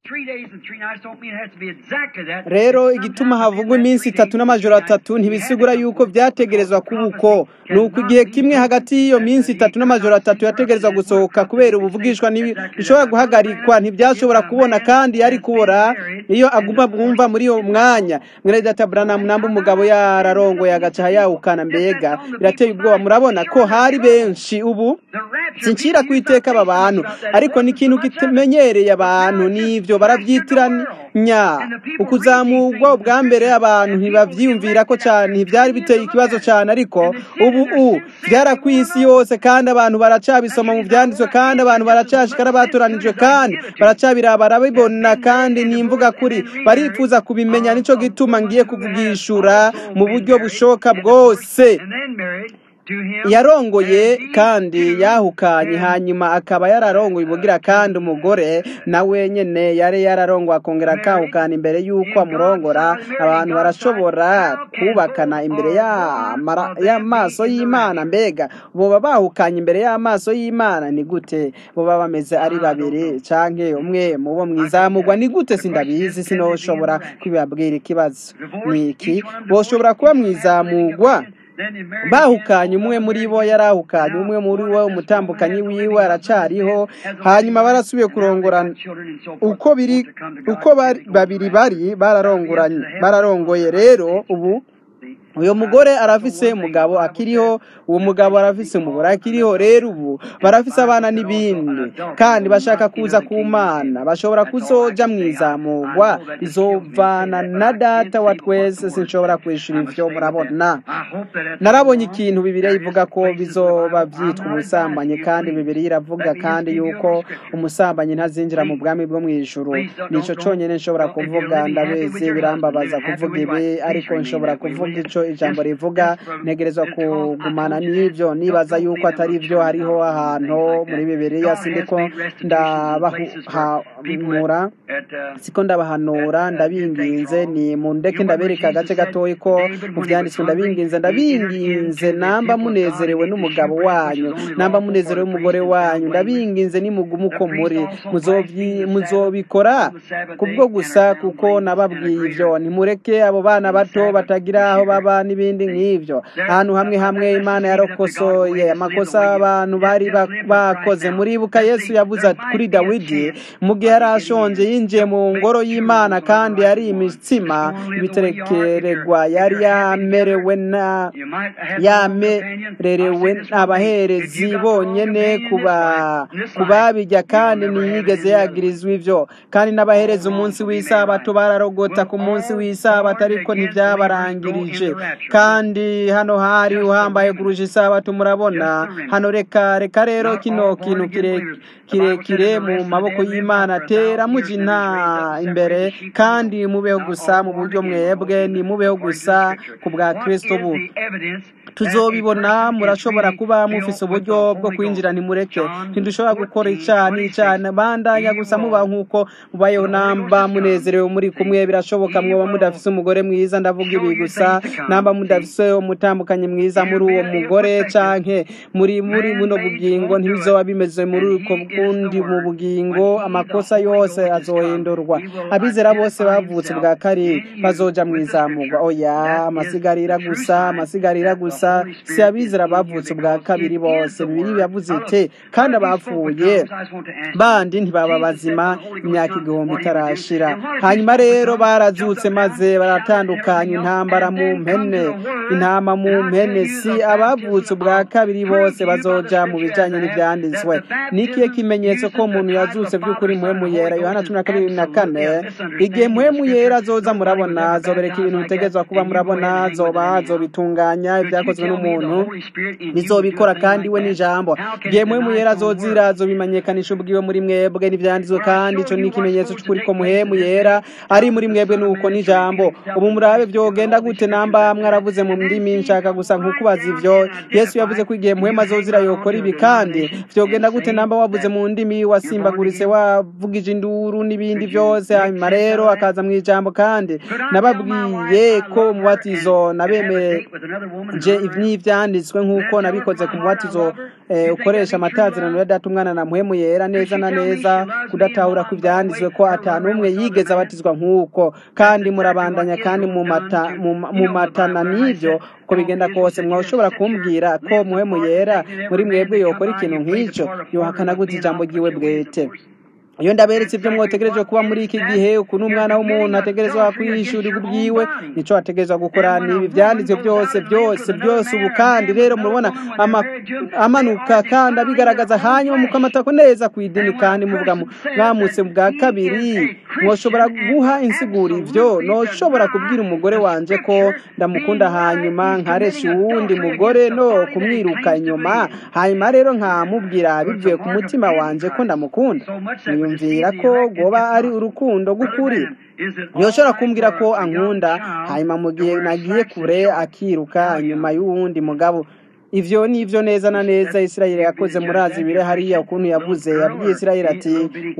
three days and three nights don't mean it has to be exactly that. rero It's igituma sometimes havugwa within that iminsi three itatu days and n'amajoro three nights, atatu you ntibisigura had to yuko fulfill byategerezwa the kuba uko prophecy ni uko cannot igihe be kimwe hagati y'iyo minsi itatu n'amajoro atatu yategerezwa gusohoka kubera ubuvugishwa ntibi- bishobora guhagarikwa ntibyashobora kubona kandi yari kubora iyo aguma bwumva muri uwo mwanya mwene data Branham namba umugabo yararongoye agaca yawukana mbega birateye ubwoba murabona ko hari benshi ubu The rapture sincira ku iteka aba bantu ariko ni ikintu kimenyereye abantu n'ibyo barabyitiranya ukuzamurwa ubwa mbere abantu ntibabyiyumvira ko cyane ntibyari biteye ikibazo cyane ariko ubu u byara ku isi yose kandi abantu baracabisoma mu byanditswe kandi abantu baracashikara batoranijwe kandi baracabira barabibona kandi ni imvuga kuri barifuza kubimenya nicyo gituma ngiye kuvugishura mu buryo bushoboka bwose and then married to him. yarongoye and he kandi too yahukanye had hanyuma akaba yararongoye ubugira kandi umugore nawe nyene yari yararongoye akongera akahukana imbere y'uko amurongora abantu barashobora kubakana imbere y'amara- y'amaso y'imana mbega boba bahukanye imbere y'amaso y'imana ni gute boba bameze ari babiri canke umwe mubo mwizamurwa ni gute sindabizi sinoshobora kubibabwira ikibazo ni iki boshobora kuba mwizamurwa bahukanye umwe muri bo yarahukanye umwe muri bo umutambukanyi wiwe aracariho hanyuma barasubiye kurongorana uko biri uko bari babiri bari bararongoranye bararongoye rero ubu uyu mugore arafise umugabo akiriho uwo mugabo arafise umugore akiriho rero ubu barafise abana n'ibindi kandi bashaka kuza ku mana bashobora kuzoja mu izamurwa rizovana na data wa twese sinshobora kwishura ivyo murabona narabonye ikintu bibiriya ivuga ko bizoba byitwa ubusambanyi kandi bibiriya iravuga kandi yuko umusambanyi ntazinjira mu bwami bwo mu ijuru nico conyene nshobora kuvuga ndabizi birambabaza kuvuga ibi ariko nshobora kuvuga ico ijambo rivuga ntegerezwa kugumana n'ibyo nibaza yuko atari byo hariho ahantu muri bibiriya sindiko ndabahanura siko ndabahanura ndabinginze ni mu ndeke ndabereka agace gatoya ko mu byanditswe ndabinginze ndabinginze namba munezerewe n'umugabo wanyu namba munezerewe n'umugore wanyu ndabinginze nimugume uko muri muzobyi- muzobikora kubwo gusa kuko nababwiye ibyo nimureke abo bana bato batagira aho baba n'ibindi nk'ibyo ahantu hamwe hamwe imana yarokosoye amakosa abantu bari ba- bakoze muribuka yesu yavuze ati kuri dawidi mu gihe yari ashonje yinjiye mu ngoro y'imana kandi yari imitsima ibiterekererwa yari yamerewe na yamererewe abaherezi bonyene kuba kubabijya kandi ntiyigeze yagirizwa ivyo kandi n'abaherezi umunsi w'isabato bararogota ku munsi w'isabato ariko ntibyabarangirije kandi hano hari uhambaye kurusha isabato murabona hano reka reka rero kino kintu kire- kirekire mu maboko y'imana tera muji nta imbere kandi mubeho gusa mu buryo mwebwe ni mubeho gusa ku bwa kristo bu tuzobibona murashobora kuba mufise uburyo bwo kwinjira ntimureke ntidushobora gukora icyaha n'icyaha bandanya gusa muba nk'uko mubayeho namba munezerewe muri kumwe birashoboka mwoba mudafise umugore mwiza ndavuga ibi gusa namba mudafise umutambukanye mwiza muri uwo mugore canke muri muri buno bugingo ntibizoba bimeze muri uko bundi mu bugingo amakosa yose azohindurwa abizera bose bavutse bwa kabiri bazoja mu izamurwa oya amasigarira gusa amasigarira gusa si abizera bavutse ubwa kabiri bose bibiri yavuze ite kandi abapfuye bandi ntibaba bazima imyaka igihumbi itarashira hanyuma rero barazutse maze baratandukanya intambara mu mpene intama mu mpene si abavutse ubwa kabiri bose bazoja mu bijanye n'ivyanditswe nikiye kimenyetso ko umuntu yazutse by'ukuri muhemu yera yohana cumi na kabiri na kane igihe muhemu yera azoza murabona azobereka ibintu bitegezwa kuba murabona azoba azobitunganya ibyakozwe n'umuntu bizobikora kandi we n'ijambo igihe muhemu yera azozira azobimenyekanisha ubwiwe muri mwebwe n'ivyanditswe kandi ico ni ikimenyetso c'ukuri ko muhemu yera ari muri mwebwe nuko n'ijambo ubu murabe vyogenda gute namba nimba mwaravuze mu ndimi nshaka gusa nkukubaza ivyo yesu yavuze ko igihe muhema azozira yokora ibi kandi vyogenda gute namba wavuze mu ndimi wasimbaguritse wavugije induru n'ibindi vyose hanyuma rero akaza mu ijambo kandi nababwiye ko umubatizo nabemeje n'ivyanditswe nk'uko nabikoze ku mubatizo eh, ukoresha amatazirano ya data umwana na muhemu yera neza na neza kudatahura ku ivyanditswe ko ata n'umwe yigeze abatizwa nk'uko kandi murabandanya kandi mu mata- mu- mu matana n'ivyo uko bigenda kose mwoshobora kumbwira ko muhemu yera muri mwebwe yokora ikintu nk'ico yohakana gute ijambo ryiwe bwete iyo ndaberetse ibyo mwotegerejwe kuba muri iki gihe ukuntu umwana w'umuntu ategerezwa kwiyishyurira ubwiwe nico ategerezwa gukora nibi byanditswe byose byose byose ubu kandi rero murabona ama- amanuka kandi abigaragaza hanyuma mukamatako neza ku idini kandi muvuga mu- mwamutse bwa kabiri mwoshobora guha insiguro ivyo noshobora kubwira umugore wanje ko ndamukunda hanyuma nkaresha uwundi mugore no kumwiruka inyuma hanyuma rero nkamubwira bivuye ku mutima wanje ko ndamukunda niyumvira ko goba ari urukundo rw'ukuri yoshobora kumbwira ko ankunda hanyuma mu gihe nagiye kure akiruka inyuma y'uwundi mugabo ivyo ni ivyo neza na neza isirayeli yakoze murazi bire hariya ukuntu yavuze yabwiye isirayeli ati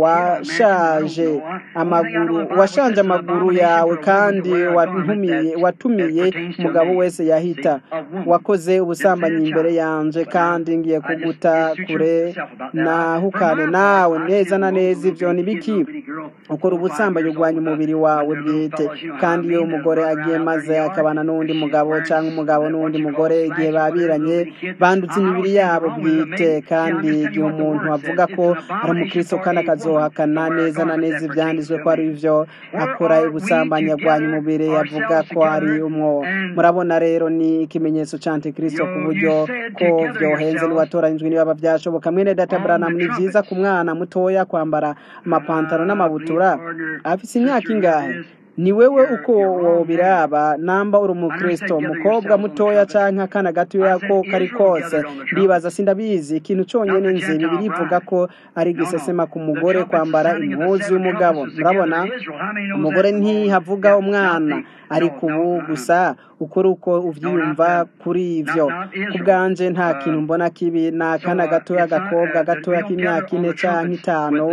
washaje amaguru washanje amaguru yawe kandi wantumiye watumiye umugabo wese yahita wakoze ubusambanyi imbere yanje kandi ngiye kuguta kure nahukane nawe neza na neza ivyo ni biki ukora ubusambanyi urwanya umubiri wawe bwite kandi iyo umugore agiye maze akabana n'uwundi mugabo cyangwa umugabo n'uwundi mugore igihe babiranye bandutse imibiri yabo bwite kandi igihe umuntu avuga ko ari umukristo kandi akazohakana neza na neza ibyanditswe ko ari byo akora ubusambanyi arwanya umubiri avuga ko ari umwo murabona rero ni ikimenyetso cya antikristo ku buryo ko byohenze niwatoranyijwe niba byashoboka mwene data branham ni byiza ku mwana mutoya kwambara amapantaro n'amabutura afise imyaka ingahe ni wewe uko wobiraba namba uri umukristo umukobwa mutoya canke akana gatoya ko kari kose ndibaza sindabizi ikintu conyene nzi bibiri ivuga ko ari igisesema ku mugore kwambara impuzu y'umugabo murabona umugore ntihavuga umwana ariko ubu gusa ukora uko uvyiyumva kuri ivyo ku bwanje nta kintu mbona kibi ni akana gatoya agakobwa gatoya k'imyaka ine canke itanu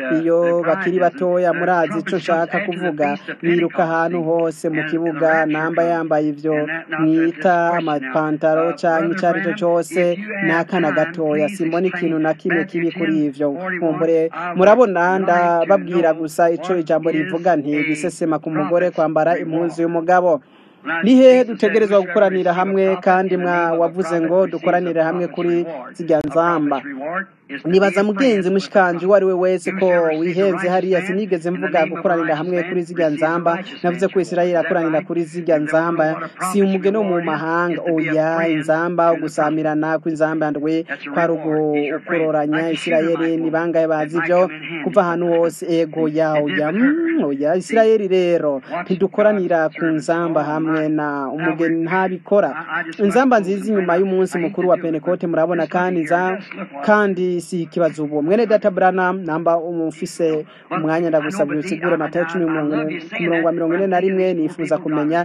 iyo bakiri batoya murazi ico nshaka kuvuga biruka ahantu hose mu kibuga namba yambaye ivyo mwita amapantaro canke ico ari cyo cose ni akana gatoya simbona ikintu na kimwe kibi kuri ivyo nkumbure murabona ndababwira gusa ico ijambo rivuga nti gisesema ku mugore kwambara impuzu y'umugabo ni hehe dutegerezwa gukoranira hamwe kandi mwa wavuze ngo dukoranire hamwe kuri zirya nzamba nibaza mugenzi mushikanje uwo ari we wese ko wihenze hariya sinigeze mvuga gukoranira hamwe kuri zirya nzamba navuze ko isirayeli akoranira kuri zirya nzamba si umugeni wo mu mahanga oya inzamba ugusamirana kw'inzamba yandwe kwari ukuroranya isirayeli ni bangahe bazi ivyo kuva ahantu hose ego ya oya mm, oya isirayeli rero ntidukoranira ku nzamba hamwe na umugeni ntabikora inzamba nziza inyuma y'umunsi mukuru wa pentekote murabona kandi nza kandi si ikibazo ubu mwene data branham namba umufise umwanya ndagusabye usigure matayo cumi ku murongo wa mirongo ine na rimwe nifuza kumenya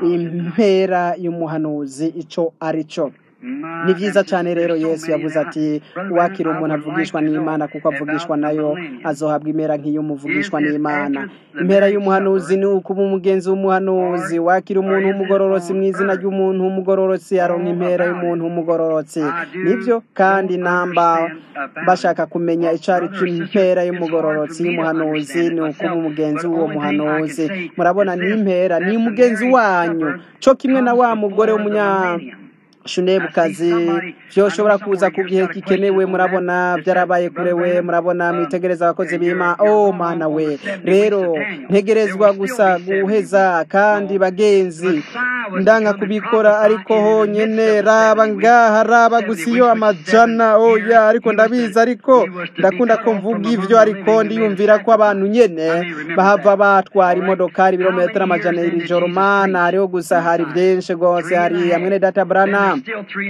impera y'umuhanuzi ico ari cyo ni byiza cyane rero yesu yavuze ati wakira umuntu avugishwa n'imana kuko avugishwa nayo azohabwa impera nk'iy'umuvugishwa n'imana impera y'umuhanuzi ni ukuba umugenzi w'umuhanuzi wakira umuntu w'umugororotsi mu izina ry'umuntu w'umugororotsi aronka impera y'umuntu w'umugororotsi nibyo kandi namba bashaka kumenya icyo ari cyo impera y'umugororotsi y'umuhanuzi ni ukuba umugenzi w'uwo muhanuzi murabona ni impera ni umugenzi wanyu cyo kimwe na wa mugore w'umunya shunebukazi vyoshobora kuza ku gihe gikenewe murabona byarabaye kure we murabona mwitegereza abakozi b'ima oh mana we rero ntegerezwa gusa guheza kandi bagenzi ndanga kubikora ariko honyene raba ngaha raba gusa iyo amajana oya ariko ndabizi ariko ndakunda ko mvuga ivyo ariko ndiyumvira ko abantu nyene bahava batwara imodokari ibirometero amajana iri joro mana hariho gusa hari byinshi rwose hari hamwe data brana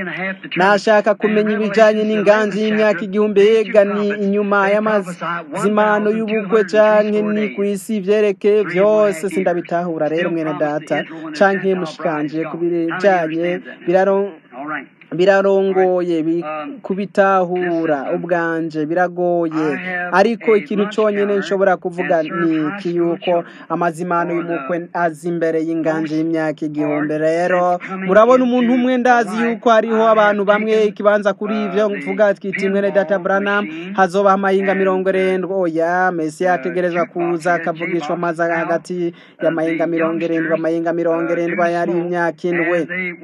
nashaka kumenya ibijyanye n'inganji y'imyaka igihumbi yega ni inyuma y'amazimano y'ubukwe canke ni ku isi vyerekeye vyose sindabitahura rero mwene data canke mushika mushikanje ku bijanye biraro All right. birarongoye bi- kubitahura ubwanje biragoye ariko ikintu cyonyine nshobora kuvuga ni iki yuko amazimano y'umukwe azi imbere y'inganje y'imyaka igihumbi rero murabona umuntu umwe ndazi yuko hariho abantu bamwe ikibanza kuri ivyo mvuga twita imwene data branam hazoba amahinga mirongo irindwi oya mesi yategerezwa kuza akavugishwa amazi hagati y'amahinga mirongo irindwi amahinga mirongo irindwi yari imyaka indwi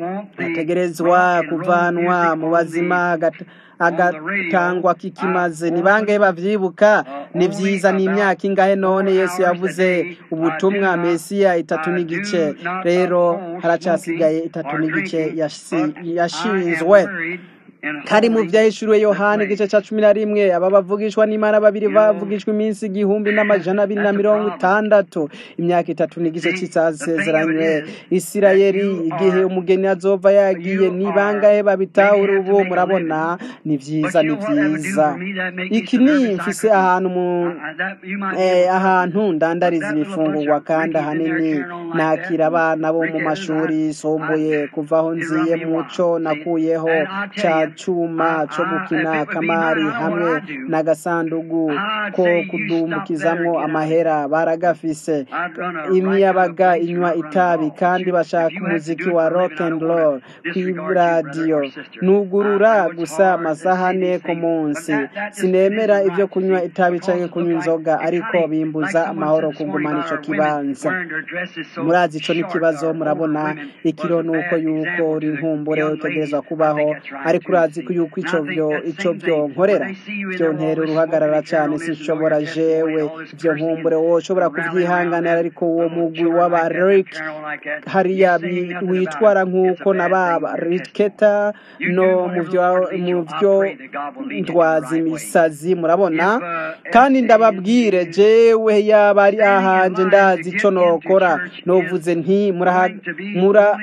ategerezwa kuvanwa mu bazima agat- agatangwa kikimaze ni bangahe bavyibuka ni vyiza ni imyaka ingahe none yesu yavuze ubutumwa mesiya itatu n'igice rero haracasigaye itatu n'igice yasi- yashinzwe kari mu vyahishuriwe yohana igice ca cumi na rimwe aba bavugishwa n'imana babiri bavugishwa iminsi igihumbi n'amajana abiri na mirongo itandatu imyaka itatu n'igice c'isezeranywe isirayeli igihe umugeni azova yagiye ni bangahe babitahura ubu murabona ni vyiza ni vyiza iki ni mfise ahantu mu eh, ahantu ndandariza ibifungurwa kandi ahanini nakira abana bo mu mashuri yisumbuye kuva aho nziye muco nakuyeho ca cuma co gukina kamari hamwe n'agasandugu ko kudumbukizamwo amahera baragafise imiyabaga inywa itabi kandi bashaka umuziki wa rock and roll kw'iradiyo nugurura gusa amasaha ane ku munsi sinemera ivyo kunywa itabi canke kunywa inzoga ariko bimbuza amahoro kugumana ico kibanza murazi ico n'ikibazo murabona ikiro nuko yuko uri nkumbure utegerezwa kubaho ariko urazi ko yuko ico vyo ico vyo nkorera vyo ntera uruhagarara cane sinshobora jewe ivyo nkumbure woshobora kuvyihanganira ariko uwo mugwi w'abarik hariya bi- witwara nk'uko nababa riketa no mu vyo mu vyo ndwaza imisazi murabona kandi ndababwire jewe yaba ari ahanje ndazi ico nokora novuze nti muraha- mura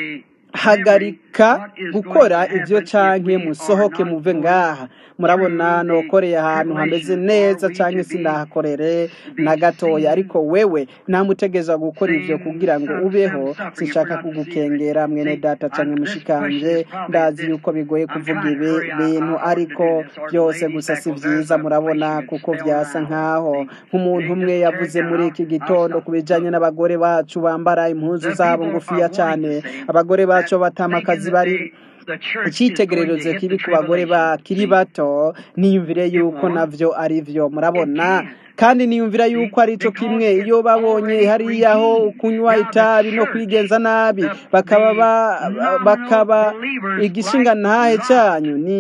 hagarika gukora ibyo canke musohoke muve ngaha murabona nokoreye ahantu hameze neza canke sindahakorere na gatoya ariko wewe namutegeza gukora ivyo kugira ngo ubeho sinshaka kugukengera mwene data canke mushikanje ndazi yuko bigoye kuvuga ibi bintu ariko byose gusa si vyiza murabona kuko vyasa nkaho nk'umuntu umwe yavuze muri iki gitondo ku bijanye n'abagore bacu bambara impuzu zabo ngufiya cane abagore bacu batama akazi bari icyitegererezo kibi ku bagore bakiri bato niyumvire yuko navyo ari vyo murabona kandi niyumvira yuko ari cyo kimwe iyo babonye hariya ho kunywa itabi no kwigenza nabi bakaba ba- bakaba igishinga ntahe cyanyu ni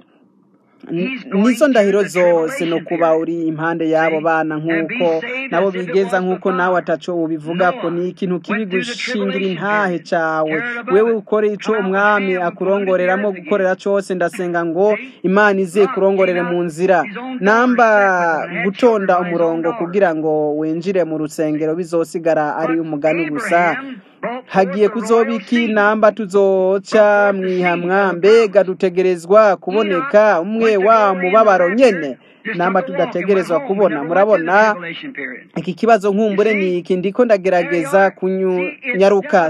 Ni- nizo ndahiro zose no kuba uri impande y'abo bana nk'uko nabo bigenza nk'uko nawe ataco ubivuga ko ni ikintu kibi gushingira intahe cawe wewe ukore ico umwami akurongoreramo gukorera cose ndasenga ngo imana ize kurongorere mu nzira namba gutonda umurongo kugira ngo winjire mu rusengero bizosigara ari umugani gusa hagiye kuzoba iki namba tuzoca mwihamwa mbega dutegerezwa kuboneka umwe wa mubabaro nyene namba tudategerezwa kubona murabona iki kibazo nkumbure ni iki ndiko ndagerageza kunyaruka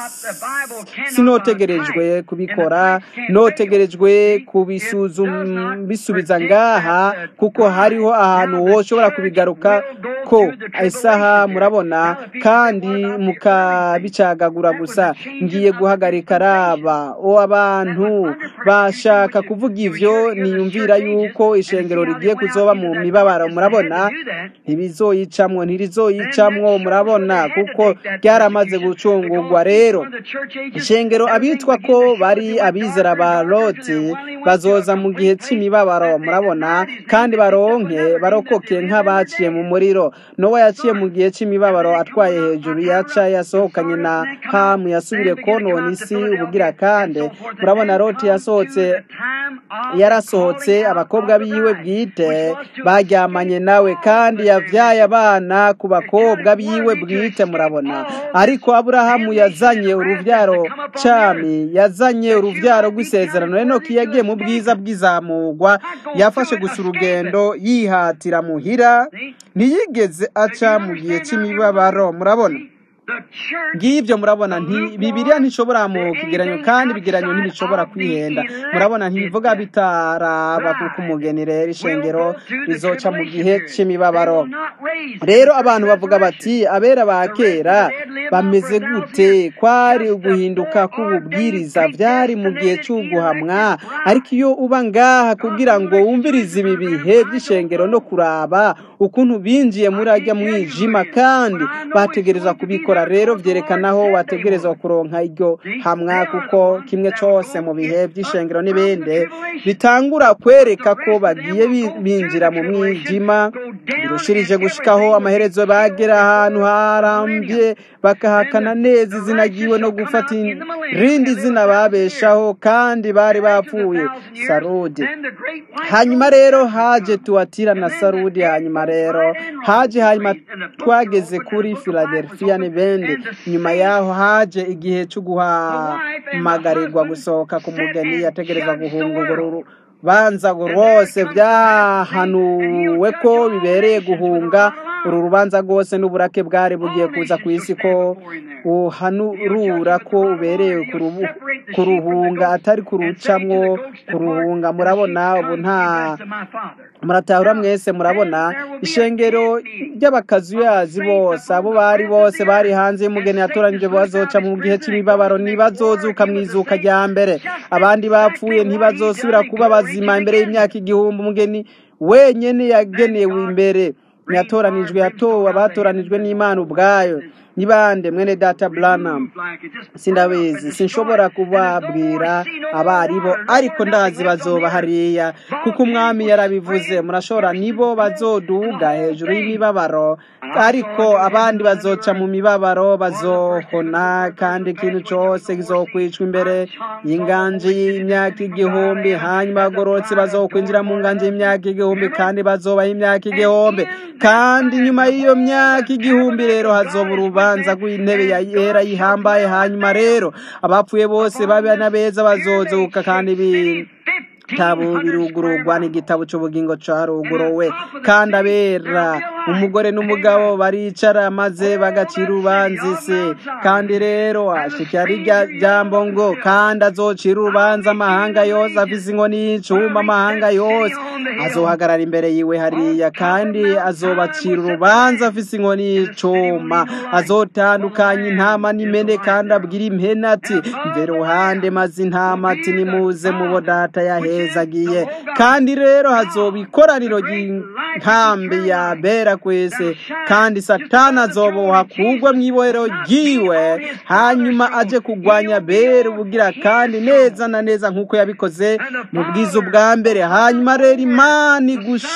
sinotegerejwe kubikora notegerejwe kubisuzuma bisubiza ngaha kuko hariho ahantu woshobora kubigaruka ko isaha murabona kandi mukabicagagura gusa ngiye guhagarika raba o abantu bashaka kuvuga ivyo niyumvira yuko ishengero rigiye kuzoba mu mibabaro murabona ntibizoyicamwo ntirizoyicamwo murabona kuko ryaramaze gucungurwa rero ishengero abitwa ko bari abizera ba loti bazoza mu gihe c'imibabaro murabona kandi baronke barokoke nk'abaciye mu muriro nowa yaciye mu gihe c'imibabaro atwaye hejuru yaca yasohokanye na hamu yasubire konona isi ubugira kandi murabona loti yasohotse yarasohotse abakobwa biwe bwite baryamanye nawe kandi yavyaye abana ku bakobwa biwe bwite murabona ariko aburahamu yazanye uruvyaro cami yazanye uruvyaro rw'isezerano enoki yagiye mu bwiza bw'izamurwa yafashe gusa urugendo yihatira muhira ntiyigeze aca mu gihe c'imibabaro murabona ngibyo murabona nti bibiliya ntishobora mu kigeranyo kandi ibigeranyo ntibishobora kwihenda murabona ntibivuga bitaraba kuko umugeni rero ishengero rizoca mu gihe cy'imibabaro rero abantu bavuga bati abera ba kera bameze gute kwari uguhinduka k'ububwiriza byari mu gihe cy'uguhamwa ariko iyo uba ngaha kugira ngo wumvirize ibi bihe by'ishengero no kuraba ukuntu binjiye muri ajya mwijima kandi bategereza kubikora rero byerekana aho wategereza kuronka iryo hamwa kuko kimwe cyose mu bihe by'ishengero n'ibindi bitangura kwereka ko bagiye binjira mu mwijima birushirije gushikaho amaherezo bagera ahantu harambye bakahakana neza izina ryiwe no gufata irindi zina babeshaho kandi bari bapfuye sarudi hanyuma rero haje tuwatira na sarudi hanyuma rero haje hanyuma twageze kuri philadelphia n'ibindi nyuma yaho haje igihe cyo guhamagarirwa gusohoka ku mugeni yategereza guhunga urwo rubanza rwose byahanuwe ko bibereye guhunga uru rubanza rwose n'uburake bwari bugiye kuza ku isi ko uhanurura ko ubereye kuruhunga atari kurucamwo kuruhunga murabona ubu nta muratahura mwese murabona ishengero ry'abakazuyazi bose abo bari bose bari hanze y'umugeni yatoranyije bazoca mu gihe cy'imibabaro ntibazozuka mu izuka rya mbere abandi bapfuye ntibazosubira kuba bazima imbere y'imyaka igihumbi umugeni wenyine yagenewe imbere ntiyatoranijwe yatowe abatoranijwe n'imana ubwayo ni bande mwene data Branham sindabizi sinshobora kubabwira abaribo ariko ndazi bazoba hariya kuko umwami yarabivuze murashobora nibo bazoduga hejuru y'imibabaro ariko abandi bazoca mu mibabaro bazohona kandi ikintu cyose kizokwicwa imbere y'inganje y'imyaka igihumbi hanyuma bagororotse bazokwinjira mu nganje y'imyaka igihumbi kandi bazobaho imyaka igihumbi kandi nyuma y'iyo myaka igihumbi rero hazoba urubanza rw'intebe ya yera yihambaye hanyuma rero abapfuye bose babe n'abeza bazozuka kandi ibitabo birugururwa n'igitabo cy'ubugingo cyaruguruwe kandi abera umugore n'umugabo baricara maze bagacira urubanza isi kandi rero ashikira rya jambo ngo kandi azocira urubanza amahanga yose afise inkoni y'icuma amahanga yose azohagarara imbere yiwe hariya kandi azobacira urubanza afise inkoni y'icuma azotandukanya intama n'imene kandi abwira impene ati mbere uruhande maze intama ati nimuze mubo data yahezagiye kandi rero hazoba ikoraniro ry'inkambi ya bera kwese kandi satani azoboha kugwa mu ibohero ryiwe hanyuma aje kugwanya bera ubugira kandi neza na neza nk'uko yabikoze mu bwiza bwa mbere hanyuma rero imana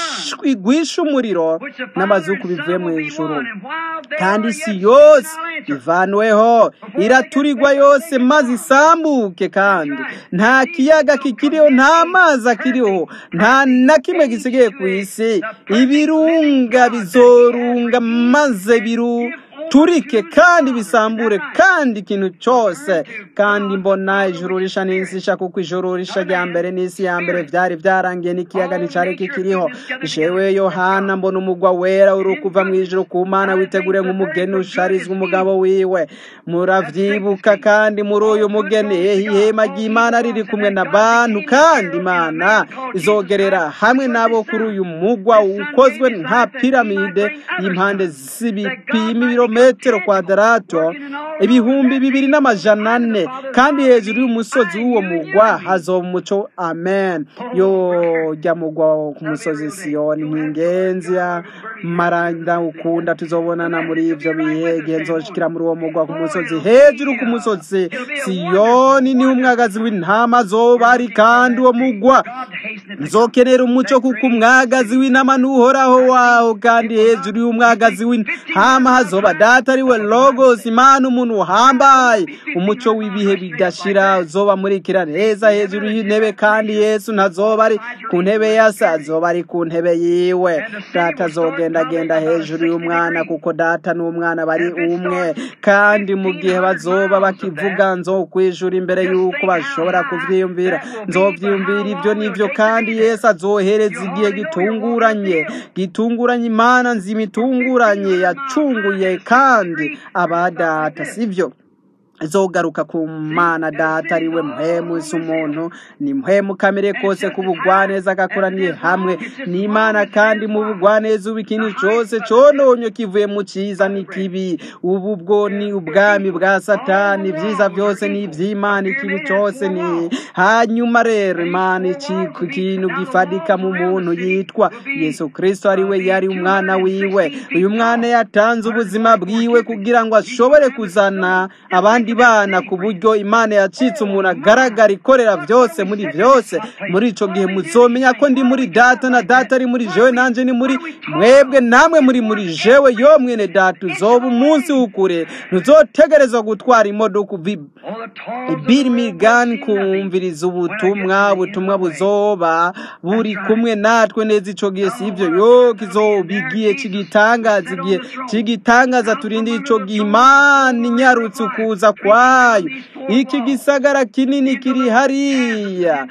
igwisha umuriro n'amazuku bivuye mu ijuru kandi isi yose ivanweho iraturirwa yose maze isambuke kandi nta kiyaga kikiriho nta mazi akiriho nta na kimwe gisigaye ku isi ibirunga bizorunga maze biru turike kandi bisambure kandi ikintu cyose kandi mbona ijuru risha n'isi isha kuko ijuru risha rya mbere n'isi ya mbere byari byarangiye n'ikiyaga nticyari kikiriho ishewe yohana mbona umugwa wera uri kuva mu ijuru ku mana witegure nk'umugeni usharizwa umugabo wiwe muravyibuka kandi muri uyu mugeni ihema ry'imana riri kumwe na bantu kandi imana izogerera hamwe nabo kuri uyu mugwa ukozwe nka piramide y'impande z'ibipima ibirometero metero kwadarato ibihumbi bibiri n'amajana ane kandi hejuru y'umusozi w'uwo mugwa hazoba umuco amen yo jya mugwa ku musozi siyoni nk'ingenzi ya maranda ukunda tuzobonana muri ibyo bihe igihe nzoshikira muri uwo mugwa ku musozi hejuru ku musozi siyoni niho umwagazi w'intama zoba ari kandi uwo mugwa nzokenera umuco kuko umwagazi w'intama n'uhoraho waho kandi hejuru y'umwagazi w'intama hazoba data ari we logos imana umuntu uhambaye umuco w'ibihe bidashira uzoba murikira neza hejuru y'intebe kandi yesu ntazoba ari ku ntebe yase azoba ari ku ntebe yiwe data azogendagenda hejuru y'umwana kuko data n'umwana bari umwe kandi mu gihe bazoba bakivuga nzo kwijura imbere y'uko bashobora kuvyiyumvira nzovyiyumvira ibyo n'ivyo kandi kandi yesu azohereza igihe gitunguranye gitunguranye imana nzima itunguranye yacunguye kandi abadata sibyo zogaruka ku mana data ari we muhemu si umuntu ni muhemu kamere kose ku bugwaneza agakoraniye hamwe ni imana kandi mu bugwaneza ubu ikintu cyose cyononye kivuye mu cyiza n'ikibi ubu bwo ni ubwami bwa satani ibyiza byose ni iby'imana ikibi cyose ni hanyuma rero imana ikiku ikintu gifadika mu muntu yitwa yesu kirisito ari we yari umwana wiwe uyu mwana yatanze ubuzima bwiwe kugira ngo ashobore kuzana abandi bana ku buryo imana yacitse umuntu agaragara ikorera byose muri byose muri icyo gihe muzomenya ko ndi muri data na data ari muri jewe nanjye ni muri mwebwe namwe muri muri jewe yo mwene data uzoba umunsi w'ukure ntuzotegerezwa gutwara imodoka uva birmingham kumviriza ubutumwa ubutumwa buzoba buri kumwe natwe neza icyo gihe si ibyo yo kizoba igihe kigitangaza igihe kigitangaza turinde icyo gihe imana inyarutse ukuza kwayo iki gisagara kinini kiri hariya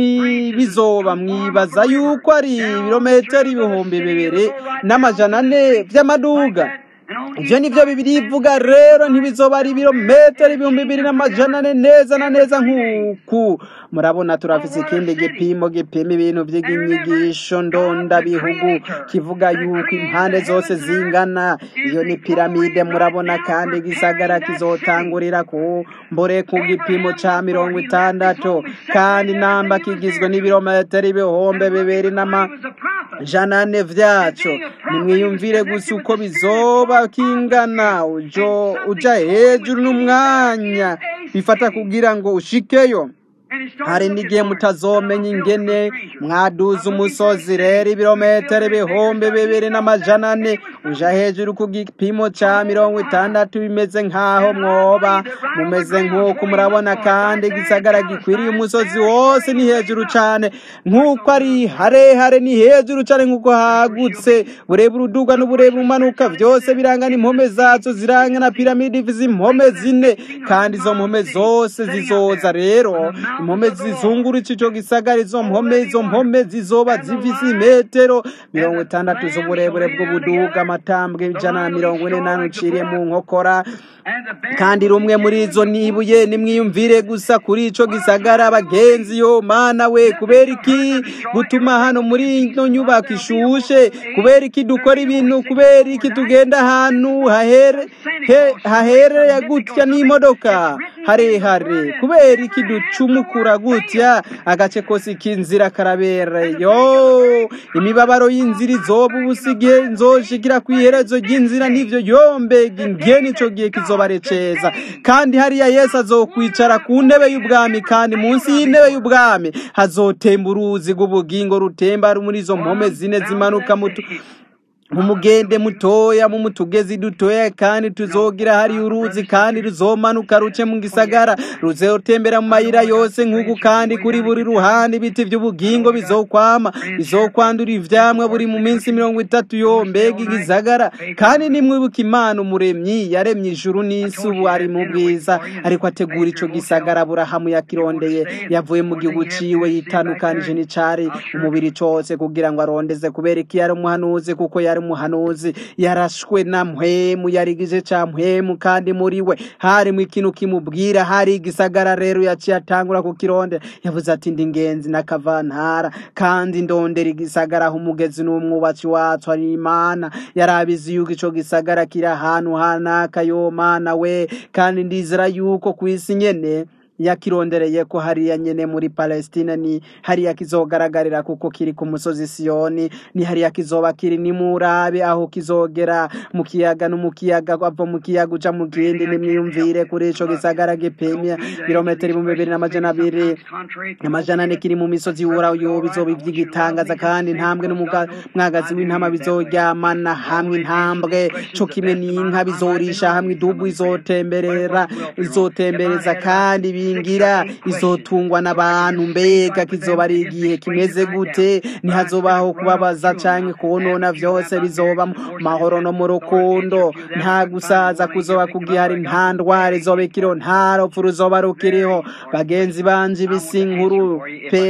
ntibizoba mwibaza yuko ari ibirometero ibihumbi bibiri n'amajana ane by'amaduga ibyo ni byo bibiri ivuga rero ntibizoba ari ibirometero ibihumbi bibiri n'amajana ane neza na neza nk'uku murabona turafise ikindi gipimo gipima ibintu by'inyigisho ndondabihugu kivuga yuko impande zose zingana iyo ni piramide murabona kandi gisagara kizotangurira ku mbore ku gipimo ca mirongo itandatu kandi namba kigizwe n'ibirometero ibihumbi bibiri n'amajana ane vyaco nimwiyumvire gusa uko bizoba kingana ujo uja hejuru n'umwanya bifata kugira ngo ushikeyo hari n'igihe mutazomenya ingene mwaduza umusozi rero ibirometero ibihumbi bibiri n'amajana ane uja hejuru ku gipimo ca mirongo itandatu bimeze nk'aho mwoba mumeze nk'uko murabona kandi igisagara gikwiriye umusozi wose ni hejuru cane nk'uko ari harehare ni hejuru cane nk'uko hagutse burebure uduga n'uburebure umanuka vyose birangana impome zazo ziranga na piramide ivize impome zine kandi izo mpome zose zizoza rero impome zizungurutse ico gisagara izo mpome izo mpome zizoba zifise imetero mirongo itandatu z'uburebure bw'ubuduga amatambwe ijana na mirongo ine n'ane uciriye mu nkokora kandi rumwe muri izo nibuye nimwiyumvire gusa kuri ico gisagara bagenzi yo mana we kubera iki gutuma hano muri ino nyubako ishushe kubera iki dukora ibintu kubera iki tugenda ahantu hahere he- hahereye gutya n'imodoka harehare kubera iki ducumukura gutya agace kose k'inzira karabereye yo imibabaro y'inzira izoba ubusigihe nzoshikira ku iherezo ry'inzira n'ivyo yombega ingene ico gihe kizobareceza kandi hariya yesu azokwicara ku ntebe y'ubwami kandi munsi y'intebe y'ubwami hazotemba uruzi rw'ubugingo rutemba muri izo mpome zine zimanuka mutu mu mugende mutoya mu mutugezi dutoya kandi tuzogira hari uruzi kandi ruzomanuka ruce mu gisagara ruzotembera mu mayira yose nk'uku kandi kuri buri ruhande ibiti by'ubugingo bizokwama bizokwandura ivyamwa buri mu minsi mirongo itatu yo mbega igisagara kandi nimwibuka imana umuremyi yaremye ijuru n'isi ubu ari mu bwiza ariko ategura ico gisagara burahamu yakirondeye yavuye mu gihugu ciwe yitandukanije n'icari umubiri cose kugira ngo arondeze kubera iki yari umuhanuzi kuko yari umuhanuzi yarashwe na mpwemu yarigize ca mpwemu kandi muri we harimo ikintu kimubwira hari igisagara rero yaciye atangura kukironde yavuze ati ndi ingenzi n'akavantara kandi ndondera igisagara aho umugezi n'umwubatsi wacu ari imana yarabizi yuko ico gisagara kiri ahantu hanaka yo mana we kandi ndizera yuko ku isi nyene yakirondereye ko hariya nyene muri Palestina ni hariya kizogaragarira kuko kiri ku musozi Siyoni ni hariya kizoba kiri ni murabe aho kizogera mu kiyaga no mu kiyaga ava mu kiyaga uja mu kindi nimwiyumvire kuri ico gisagara gipimye kilometero ibihumbi bibiri n'amajana abiri amajana ane kiri mu misozi yura yo bizoba ivy'igitangaza kandi intambwe n'umwagazi w'intama bizoryamana hamwe intambwe co kimwe n'inka bizorisha hamwe idubu izotemberera izotembereza kandi bingira izotungwa n'abantu mbega kizoba ari igihe kimeze gute ntihazobaho kubabaza canke konona vyose bizoba mu mahoro no mu rukundo nta gusaza kuzoba kugihari nta ndwara izoba ikiriho nta rupfu ruzoba rukiriho bagenzi banje ibisi nkuru pe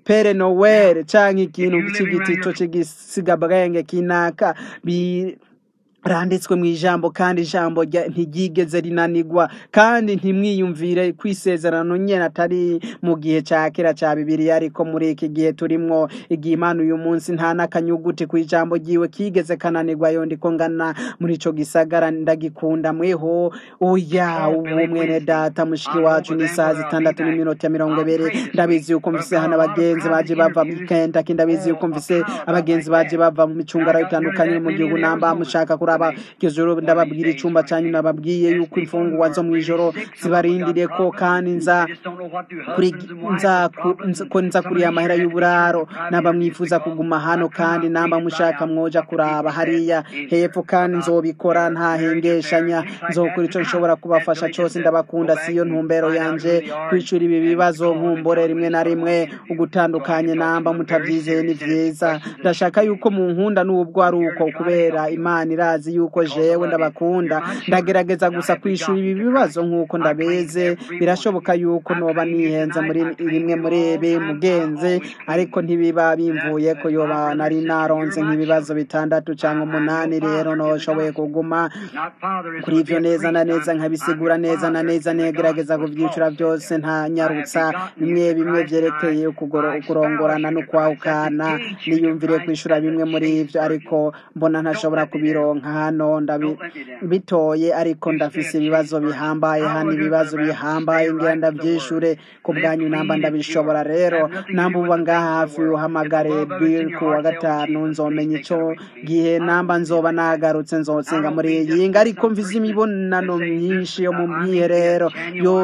pere nowere canke ikintu c'igitito c'igisigabwenge kinaka bi randitswe mu ijambo kandi ijambo rya- ntiryigeze rinanigwa kandi ntimwiyumvire kwisezerano nyene atari mu gihe ca kera ca bibiliya ariko muri iki gihe turimwo igihe imana uyu munsi nta n'akanyuguti ku ijambo ryiwe kigeze kananigwa yo ndiko ngana muri ico gisagara ndagikunda mweho oya ubu mwene data mushiki wacu ni isaha zitandatu n'iminota mirongo ibiri ndabizi yuko mfise hano abagenzi baje bava mu Kentucky ndabizi yuko mfise abagenzi baje bava mu micungara itandukanye mu gihugu namba mushaka kuraba iryo joro ndababwira icumba canyu nababwiye yuko imfungurwa zo mw'ijoro zibarindiriye ko kandi nza kuri nza ku- nza- ko nza kuri amahera y'uburaro namba mwifuza kuguma hano kandi namba mushaka mwoja kuraba hariya hepfo kandi nzobikora nta hengeshanya nzokora ico nshobora kubafasha cose ndabakunda siyo ntumbero yanje kwicura ibi bibazo nkumbore rimwe na rimwe ugutandukanye namba mutavyizeye ni vyiza ndashaka yuko munkunda n'ubwo ari uko kubera imana irazi yuko jewe ndabakunda ndagerageza gusa kwishura ibi bibazo nk'uko ndabeze birashoboka yuko noba nihenze muri rimwe muri ibi mugenzi ariko ntibiba bimvuye ko yoba nari naronze nk'ibibazo bitandatu cyangwa umunani rero noshoboye kuguma kuri ivyo neza na neza nkabisigura neza na neza negerageza kuvyicura byose nta nyarutsa bimwe bimwe vyerekeye ukugoro- ukurongorana n'ukwahukana niyumvire kwishura bimwe muri ivyo ariko mbona ntashobora kubironka hano ndabi- bitoye ariko ndafise ibibazo bihambaye hano ibibazo bihambaye ngira ndavyishure ku bwanyu namba ndabishobora rero namba uba ngaha hafi uhamagare bill ku wa gatanu nzomenya ico gihe namba nzoba nagarutse nzotsenga muri iyi nga ariko mvize imibonano myinshi yo mu mwiherero yo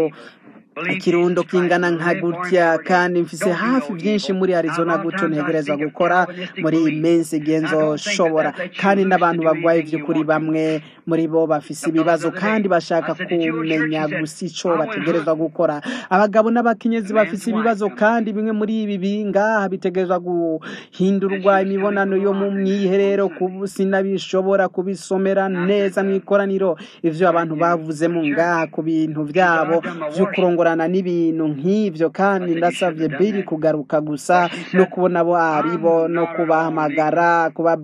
ikirundo kingana nka gutya kandi mfise hafi byinshi muri arizona gutyo ntegereza gukora muri iyi minsi igihe nzoshobora kandi n'abantu bagwaye vy'ukuri bamwe muri bo bafise ibibazo kandi bashaka kumenya gusa ico bategerezwa gukora abagabo n'abakenyezi bafise ibibazo kandi bimwe muri ibi bingaha bitegerezwa guhindurwa imibonano yo mu mwiherero kubu sinabishobora kubisomera neza mw'ikoraniro ivyo abantu bavuze mu ngaha ku bintu vyabo vy'ukurongorana n'ibintu nk'ivyo kandi ndasavye biri kugaruka gusa no kubona abo aribo no kubahamagara kuba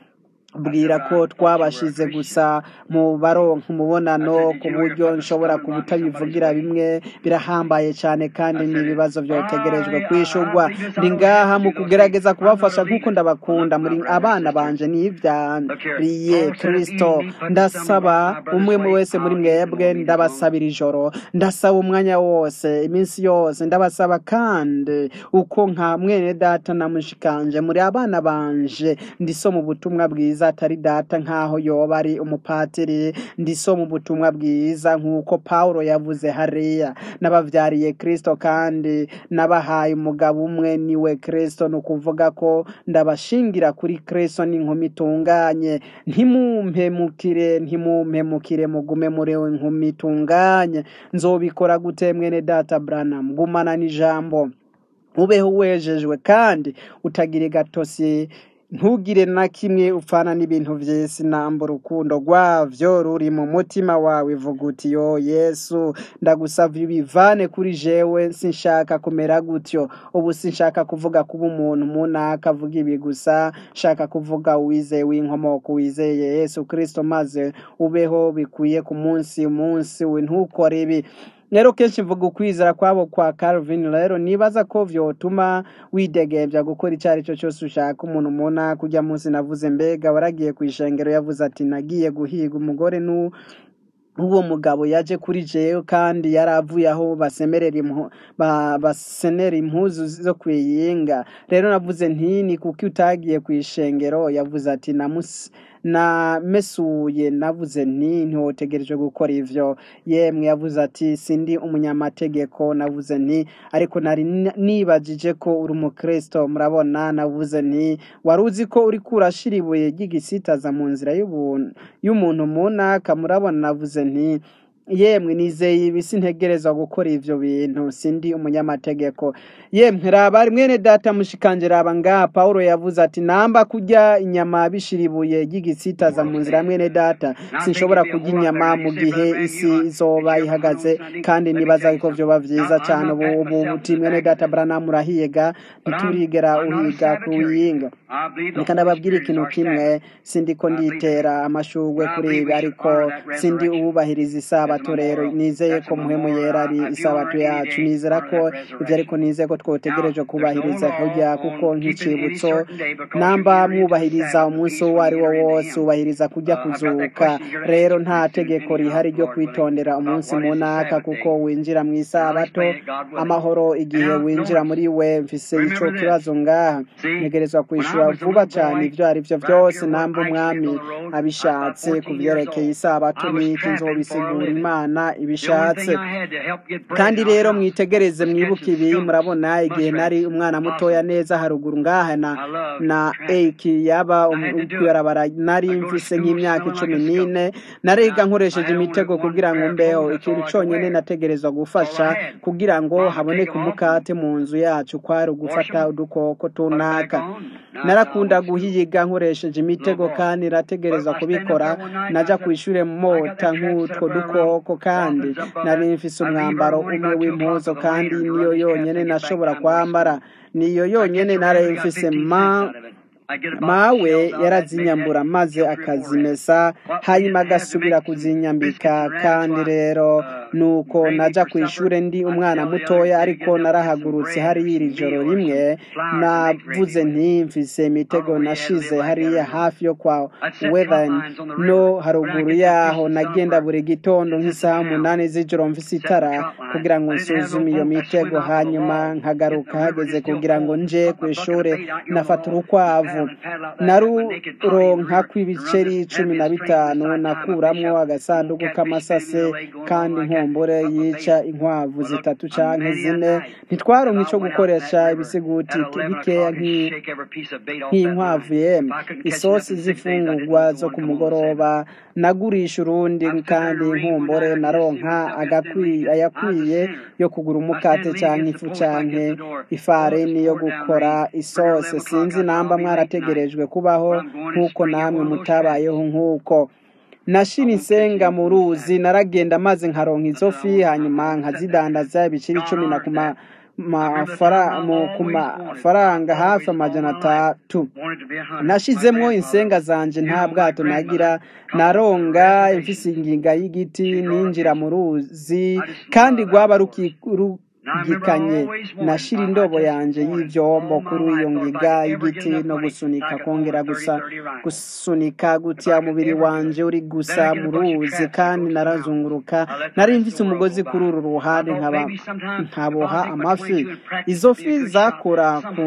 bwira ko twabashize gusa mu baronka umubonano ku buryo nshobora kubutabivugira bimwe birahambaye cyane kandi ni ibibazo byotegerejwe kwishurwa ndi ngaha mu kugerageza kubafasha nk'uko ndabakunda muri abana banje n'ivyariye kristo ndasaba umwe mu wese muri mwebwe ndabasabira ijoro ndasaba umwanya wose iminsi yose ndabasaba kandi uko nka mwene data na mushikanje muri abana banje ndisoma ubutumwa bwiza atari data nk'aho yoba ari umupatiri ndisoma ubutumwa bwiza nk'uko pawulo yavuze hariya n'abavyariye kristo kandi nabahaye umugabo umwe niwe kristo ni ukuvuga ko ndabashingira kuri kristo n'inkumi itunganye ntimumpemukire ntimumpemukire mugume muri we inkumi itunganye nzobikora gute mwene data branham gumana n'ijambo ubeho wejejwe kandi utagira gatosi ntugire na kimwe upfana n'ibintu vy'isi namba urukundo rwavyo ruri mu mutima wawe vuga uti yo yesu ndagusavye ubivane kuri jewe sinshaka kumera gutyo ubu sinshaka kuvuga kuba umuntu munaka avuga ibi gusa nshaka kuvuga wizeye w'inkomoko wizeye yesu kristo maze ubeho bikwiye ku munsi umunsi we ntukore ibi rero kenshi mvuga ukwizera kwabo kwa Calvin rero nibaza ko vyotuma widegembya gukora icyo ari cyo cyose ushaka umuntu muna kujya munsi navuze mbega waragiye ku ishengero yavuze ati nagiye guhiga umugore nu uwo mugabo yaje kuri jewe kandi yari avuye aho basemerera impu ba- basenera impuzu zo kwiyinga rero navuze nti ni kuki utagiye ku ishengero yavuze ati namus namesuye navuze nti ntiwotegereje gukora ivyo yemwe yavuze ati sindi umunyamategeko navuze nti ariko nari n- nibajije ko uri umukristo murabona navuze nti wari uzi ko uriko urashira ibuye ry'igisitaza mu nzira y'ubuntu y'umuntu munaka murabona navuze nti yemwe nizeye ibi sintegerezwa gukora ivyo bintu sindi umunyamategeko yemwe raba mwene data mushikanje raba ngaha pawulo yavuze ati namba kurya inyama bishiribuye ry'igisitaza mu nzira ya mwene data sinshobora kurya inyama mu gihe isi izoba ihagaze kandi nibaza ko vyoba vyiza cane ubu ubu buti mwene data branamu urahiga ntiturigera uhiga kuwiyinga reka ndababwira ikintu kimwe sindiko nditera amashurwe kuri ibi ariko sindi uwubahiriza isabato rero nizeye ko muhemu yera ari isabato yacu nizera ko ivyo ariko nizeye ko twotegereje kubahiriza kurya kuko nk'icibutso namba mwubahiriza umunsi uwo ari wo wose ubahiriza kurya kuzuka rero nta tegeko rihari ryo kwitondera umunsi munaka kuko winjira mu isabato amahoro igihe winjira muri we mfise ico kibazo ngaha ntegerezwa kwishura vuba cane ivyo ari vyo vyose namba umwami abishatse ku vyerekeye isabato n'iki nzobisigura imana ibishatse kandi rero mwitegereze mwibuke ibi murabona igihe nari umwana mutoya neza haruguru ngaha na na eki yaba kwibarabara nari mfise nk'imyaka icumi n'ine nariga nkoresheje imitego kugira ngo mbeho ikintu conyene nategerezwa gufasha kugira ngo haboneke umukate mu nzu yacu kwari ugufata udukoko tunaka narakunda guhiga nkoresheje imitego kandi nategerezwa kubikora naja kw'ishure mota nk'utwo dukoko kandi nari mfise umwambaro umwe w'impuzo kandi niyo yonyene nashobora kwambara niyo yonyene nari mfise ma mawe yarazinyambura maze akazimesa hanyuma agasubira kuzinyambika kandi rero nuko naja ku ishure ndi umwana mutoya ariko narahagurutse hariya iri joro rimwe navuze nti mfise imitego nashize hariya hafi yo kwa weathen no haruguru yaho nagenda buri gitondo nk'isaha umunani z'ijoro mfise itara kugira ngo nsuzume iyo mitego hanyuma nkagaruka hageze kugira ngo nje ku ishure nafata urukwavu naruronka kw'ibiceri cumi na bitanu nakuramwo agasanduku k'amasase kandi nkumbure yica inkwavu zitatu canke zine ntitwaronka ico gukoresha ibisiguti bikeya nk'inkwavu yemwe isosi z'ifungurwa zo ku mugoroba nagurisha urundi kandi nkumbure naronka ayakwiye yo kugura umukate canke ifu canke ifarini yo gukora isose sinzi namba mwarategerejwe kubaho nk'uko namwe mutabayeho nk'uko nashira insenga mu ruzi naragenda maze nkaronka izo fi hanyuma nkazidandaza ibiciri icumi na kuma ku mafaranga hafi amajana atatu nashizemwo insenga zanje nta bwato nagira naronga imfise inginga y'igiti ninjira mu ruzi kandi rwaba gikanye nashira indobo yanje y'ivyombo kuri iyo ngiga y'igiti no gusunika kongera gusa gusunika gutya umubiri wanje uri gusa mu ruzi kandi narazunguruka nari mfise umugozi kuri uru ruhande nkaba nkaboha amafi izo fi zakora ku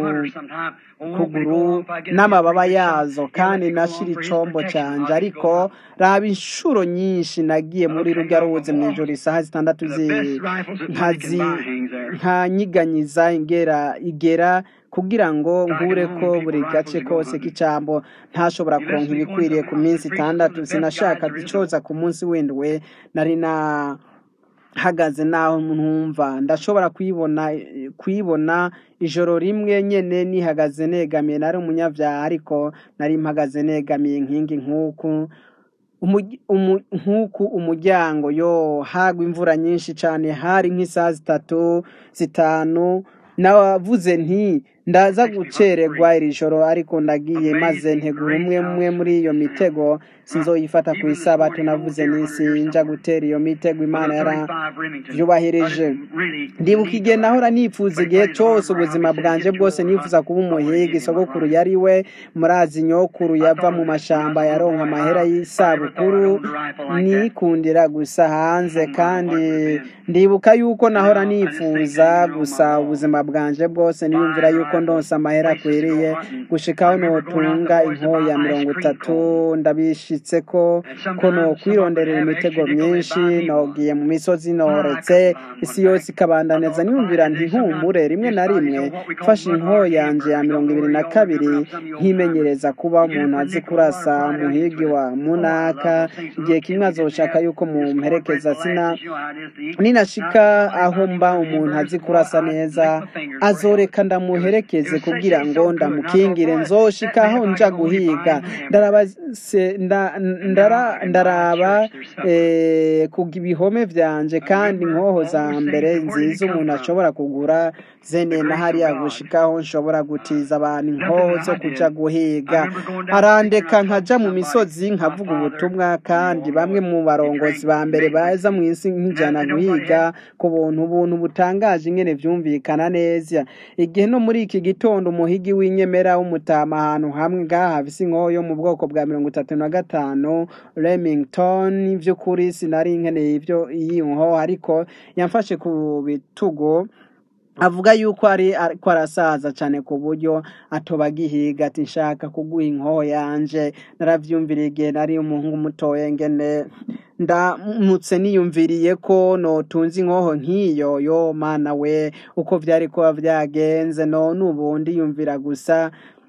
kuguru n'amababa yazo kandi nashira icombo canje ariko raba inshuro nyinshi nagiye muri rurya ruzi mw'ijoro isaha zitandatu nkazi nkanyiganyiza ingera igera kugira ngo nkure ko buri gace kose k'icambo ntashobora kuronka ibikwiriye ku minsi itandatu sinashaka icoza ku munsi w'indwi nari na hagaze naho ntumva ndashobora kuyibona kuyibona ijoro rimwe nyene nihagaze negamiye nari umunyavyaha ariko nari mpagaze negamiye nkingi nk'uku nk'uku umuryango yo hagwa imvura nyinshi cane hari nk'isaha zitatu zitanu navuze nti ndaza gucererwa iri joro ariko ndagiye maze ntegura umwe umwe muri iyo mitego sinzoyifata ku isabato navuze nisi nja gutera iyo mitego imana yaravyubahirije ndibuka igihe nahora nifuza igihe cose ubuzima bwanje bwose nifuza kuba umuhiga isogokuru yari we murazi nyokuru yava mu mashamba yaronka amahera y'isabukuru nikundira gusa hanze kandi ndibuka yuko nahora nifuza gusa ubuzima bwanje bwose niyumvira yuko yuko ndonsa amahera akwiriye gushikaho notunga inkoya mirongo itatu ndabishitse ko ko nokwironderera imitego myinshi nogiye mu misozi noretse isi yose ikabandaneza niyumvira nti nkumbure rimwe na rimwe mfashe inkoya yanje ya mirongo ibiri na kabiri nkimenyereza kuba umuntu azi kurasa muhigi wa munaka igihe kimwe azoshaka yuko mumperekeza sina ninashika aho mba umuntu azi kurasa neza azoreka ndamuherekeze kugira ngo ndamukingire nzoshika aho nja guhiga ndaraba se- nda- ndara- ndaraba eh, ku bihome vyanje kandi inkoho za mbere nziza umuntu ashobora kugura zene na hariya gushikaho nshobora gutiza abantu inkoho zo kuja guhiga arandeka nkaja mu misozi nkavuga ubutumwa kandi bamwe mu barongozi ba mbere baza mu isi nk'ijana guhiga ku buntu ubuntu butangaje ingene vyumvikana neza igihe no muri iki gitondo umuhigi w'inyemera w'umutama ahantu hamwe ngaha hafise inkoho yo mu bwoko bwa mirongo itatu na gatanu remington vy'ukuri sinari nkeneye ivyo iyi nkoho ariko yamfashe ku bitugu avuga yuko ari ko arasaza cyane ku buryo atoba agihiga ati nshaka kuguha inkoho yanje naravyumviriye igihe nari umuhungu mutoya ngene ndamutse niyumviriye ko notunze inkoho nk'iyo yo mana we uko vyari kuba vyagenze none ubu ndiyumvira gusa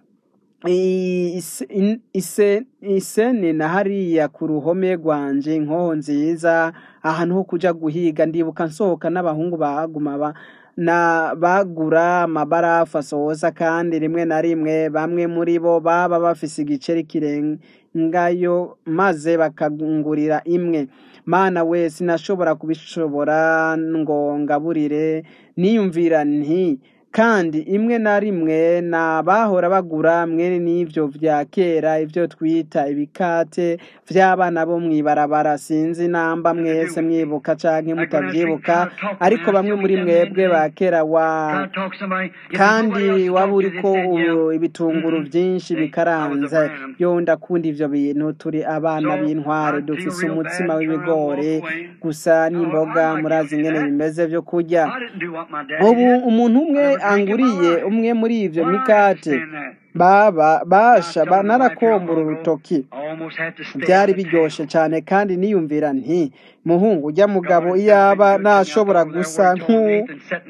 ise- in- ise- iseni na hariya ku ruhome rwanje inkoho nziza ahantu ho kuja guhiga ndibuka nsohoka n'abahungu baguma ba na bagura amabarafu asohoza kandi rimwe na rimwe bamwe muri bo baba bafise igiceri kirengayo maze bakangurira imwe mana we sinashobora kubishobora ngo ngaburire niyumvira nti kandi imwe na rimwe n'abahora bagura mwene n'ivyo vya kera ivyo twita ibikate vy'abana bo mw'ibarabara sinzi namba mwese mwibuka canke mutavyibuka ariko bamwe muri mwebwe ba kera wa kandi waba uriko ubu ibitunguru vyinshi bikaranze yo ndakunda ivyo bintu turi abana b'intware dufise umutsima w'ibigori gusa n'imboga murazi ingene bimeze vyo kurya ubu umuntu umwe anguriye umwe muri ivyo mikate baba basha ba- narakombura urutoki byari biryoshe cyane kandi niyumvira nti muhungu ujya mugabo iyaba nashobora gusa nk'u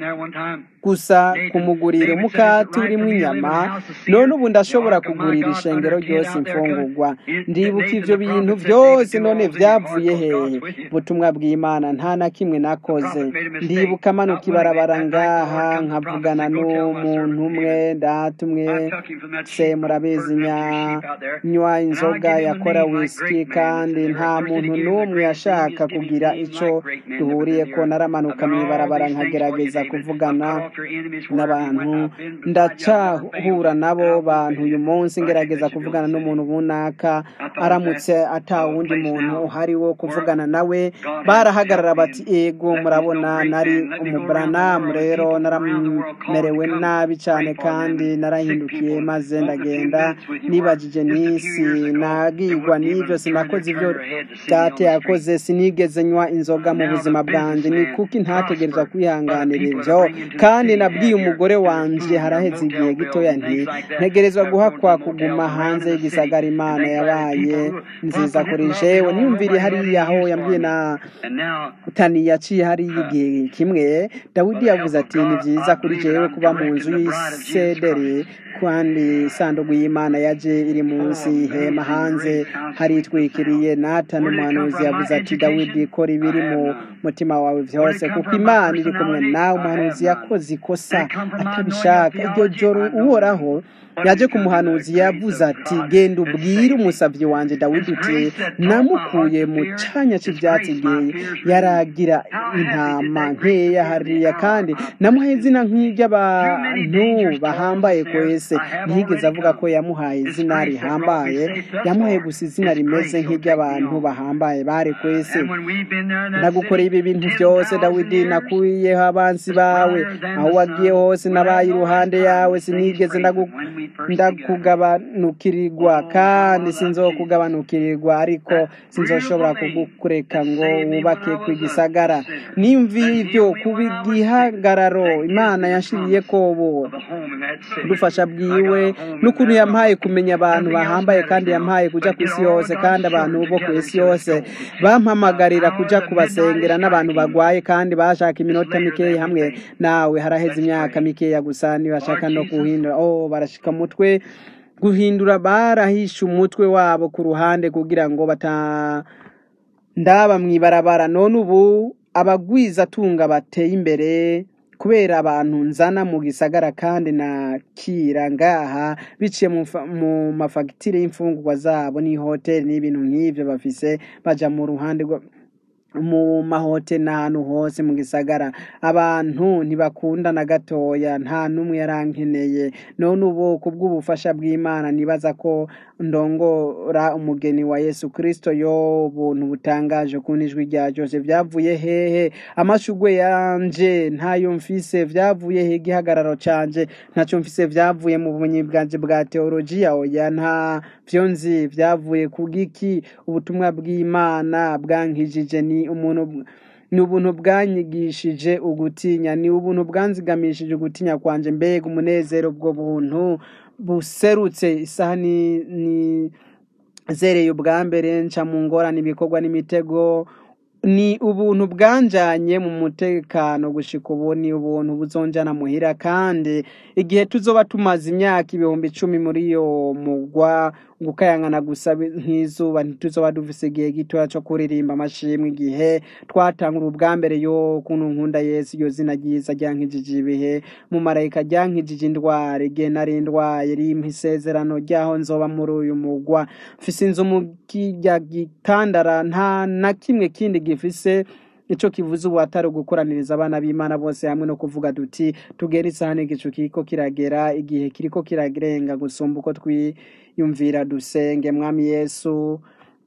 gusa kumugurira umukati urimo inyama none ubu ndashobora kugurira ishengero ryose imfungurwa ndibuka ivyo bintu byose none vyavuye hehe ubutumwa bw'imana nta na kimwe nakoze ndibuka manuka ibarabara ngaha nkavugana n'umuntu umwe data umwe se murabizi nya- nywa inzoga yakora whisky kandi nta muntu n'umwe yashaka kugira ico duhuriyeko naramanuka mw'ibarabara nkagerageza kuvugana n'abantu ndacahura nabo bantu uyu munsi ngerageza kuvugana n'umuntu runaka aramutse ata wundi muntu uhari wo kuvugana nawe barahagarara bati ego murabona nari umuburanamu rero naramerewe nabi cyane kandi narahindukiye maze ndagenda nibajije n'isi nagigwa n'ivyo sinakoze ivyo data yakoze sinigeze nywa inzoga mu buzima bwanjye ni kuki ntategerezwa kwihanganira ivyo kandi nabwiye umugore wanje haraheze igihe gitoya nti ntegerezwa guhakwa kuguma hanze y'igisagara imana yabaye nziza kuri jewe niyumviriye hariya aho yambwiye na tani yaciye hariya igihe kimwe dawidi yavuze ati ni byiza kuri jewe kuba mu nzu y'isederi kandi isanduku y'imana yaje iri munsi y'ihema hanze haritwikiriye natani umuhanuzi yavuze ati dawidi kora ibiri mu mutima wawe vyose kuko imana iri kumwe nawe umuhanuzi yakoze ikosa atabishaka iryo joro uhoraho yaje ku muhanuzi yavuze ati genda ubwire umusavyi wanje dawidi uti namukuye mu canya c'ivyatsi igihe yaragira intama nkeya hariya kandi namuhaye izina nk'iry'abantu bahambaye kwese ntiyigeze avuga ko yamuhaye izina rihambaye yamuhaye gusa izina rimeze nk'iry'abantu bahambaye bari ku isi And when we've been there in that nagukoreye city ibi bintu byose 10,000 dawidi years, nakuyeho abansi bawe aho wagiye hose nabaye iruhande yawe sinigeze ndagu- ndakugabanukirirwa kandi sinzokugabanukirirwa ariko sinzoshobora kugukureka ngo wubake ku gisagara nimvi ibyo kuba igihagararo imana yashiriye kobo the home in that city. ubufasha bwiwe n'ukuntu yampaye kumenya abantu bahambaye kandi yampaye kuja ku isi yose kandi abantu bo ku isi yose bampamagarira kuja kubasengera n'abantu bagwaye kandi bashaka iminota mikeya hamwe nawe haraheze imyaka mikeya gusa ntibashaka no guhindura oh barashika umutwe guhindura barahishe umutwe wabo ku ruhande kugira ngo bata ndaba mw'ibarabara none ubu abagwizatunga bateye imbere kubera abantu nzana mu gisagara kandi nakira ngaha biciye mu fa- mu mafagitire y'imfungurwa zabo n'ihoteli n'ibintu nk'ivyo bafise baja mu ruhande rwa mu mahoteli n'ahantu hose mu gisagara abantu ntibakunda na gatoya nta n'umwe yarankeneye none ubu ku bw'ubufasha bw'imana nibaza ko ndongora umugeni wa yesu kristo yo buntu butangaje ku ijwi rya jose byavuye hehe amashugwe yanje ntayo mfise vyavuye he igihagararo canje ntacyo mfise vyavuye mu bumenyi bwanje bwa teolojiya oya nta vyo nzi vyavuye ku giki ubutumwa bw'imana bwankijije ni umuntu ni ubuntu bwanyigishije ugutinya ni ubuntu bwanzigamishije ugutinya kwanje mbega umunezero ubwo buntu buserutse isaha ni, ni zereye ubwa mbere nca mu ngorane ibikorwa n'imitego ni ubuntu bwanjanye mu mutekano gushika ubu ni ubuntu buzonjana muhira kandi igihe tuzoba tumaze imyaka ibihumbi icumi muri iyo mugwa gukayangana gusa bi- nk'izuba ntituzoba dufise igihe gitoya co kuririmba amashimwe igihe twatangura ubwa mbere yo kuntu nkunda yesu iyo zina ryiza ryankijije ibihe mu marayika ryankijije indwara igihe nari ndwaye rimpa isezerano ryaho nzoba muri uyu mugwa mfise inzu mu kirya gitandara nta na kimwe kindi gifise ico kivuze ubu atari ugukoraniriza abana b'imana bose hamwe no kuvuga duti tugere isahani igicu kiriko kiragera igihe kiriko kirarenga gusumba uko twiyumvira dusenge mwami yesu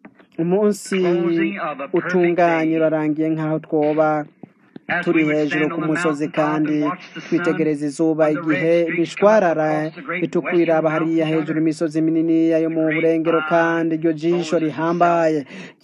umunsi Closing of a perfect utunganye day. urarangiye nk'aho twoba As turi we would hejuru stand ku on the musozi mountaintop kandi and watch the sun, twitegereza izuba when the igihe red streaks come up bishwarara across the great bitukwiraba western hariya mountains hejuru yonder, imisozi minini yo mu burengero kandi iryo jisho rihambaye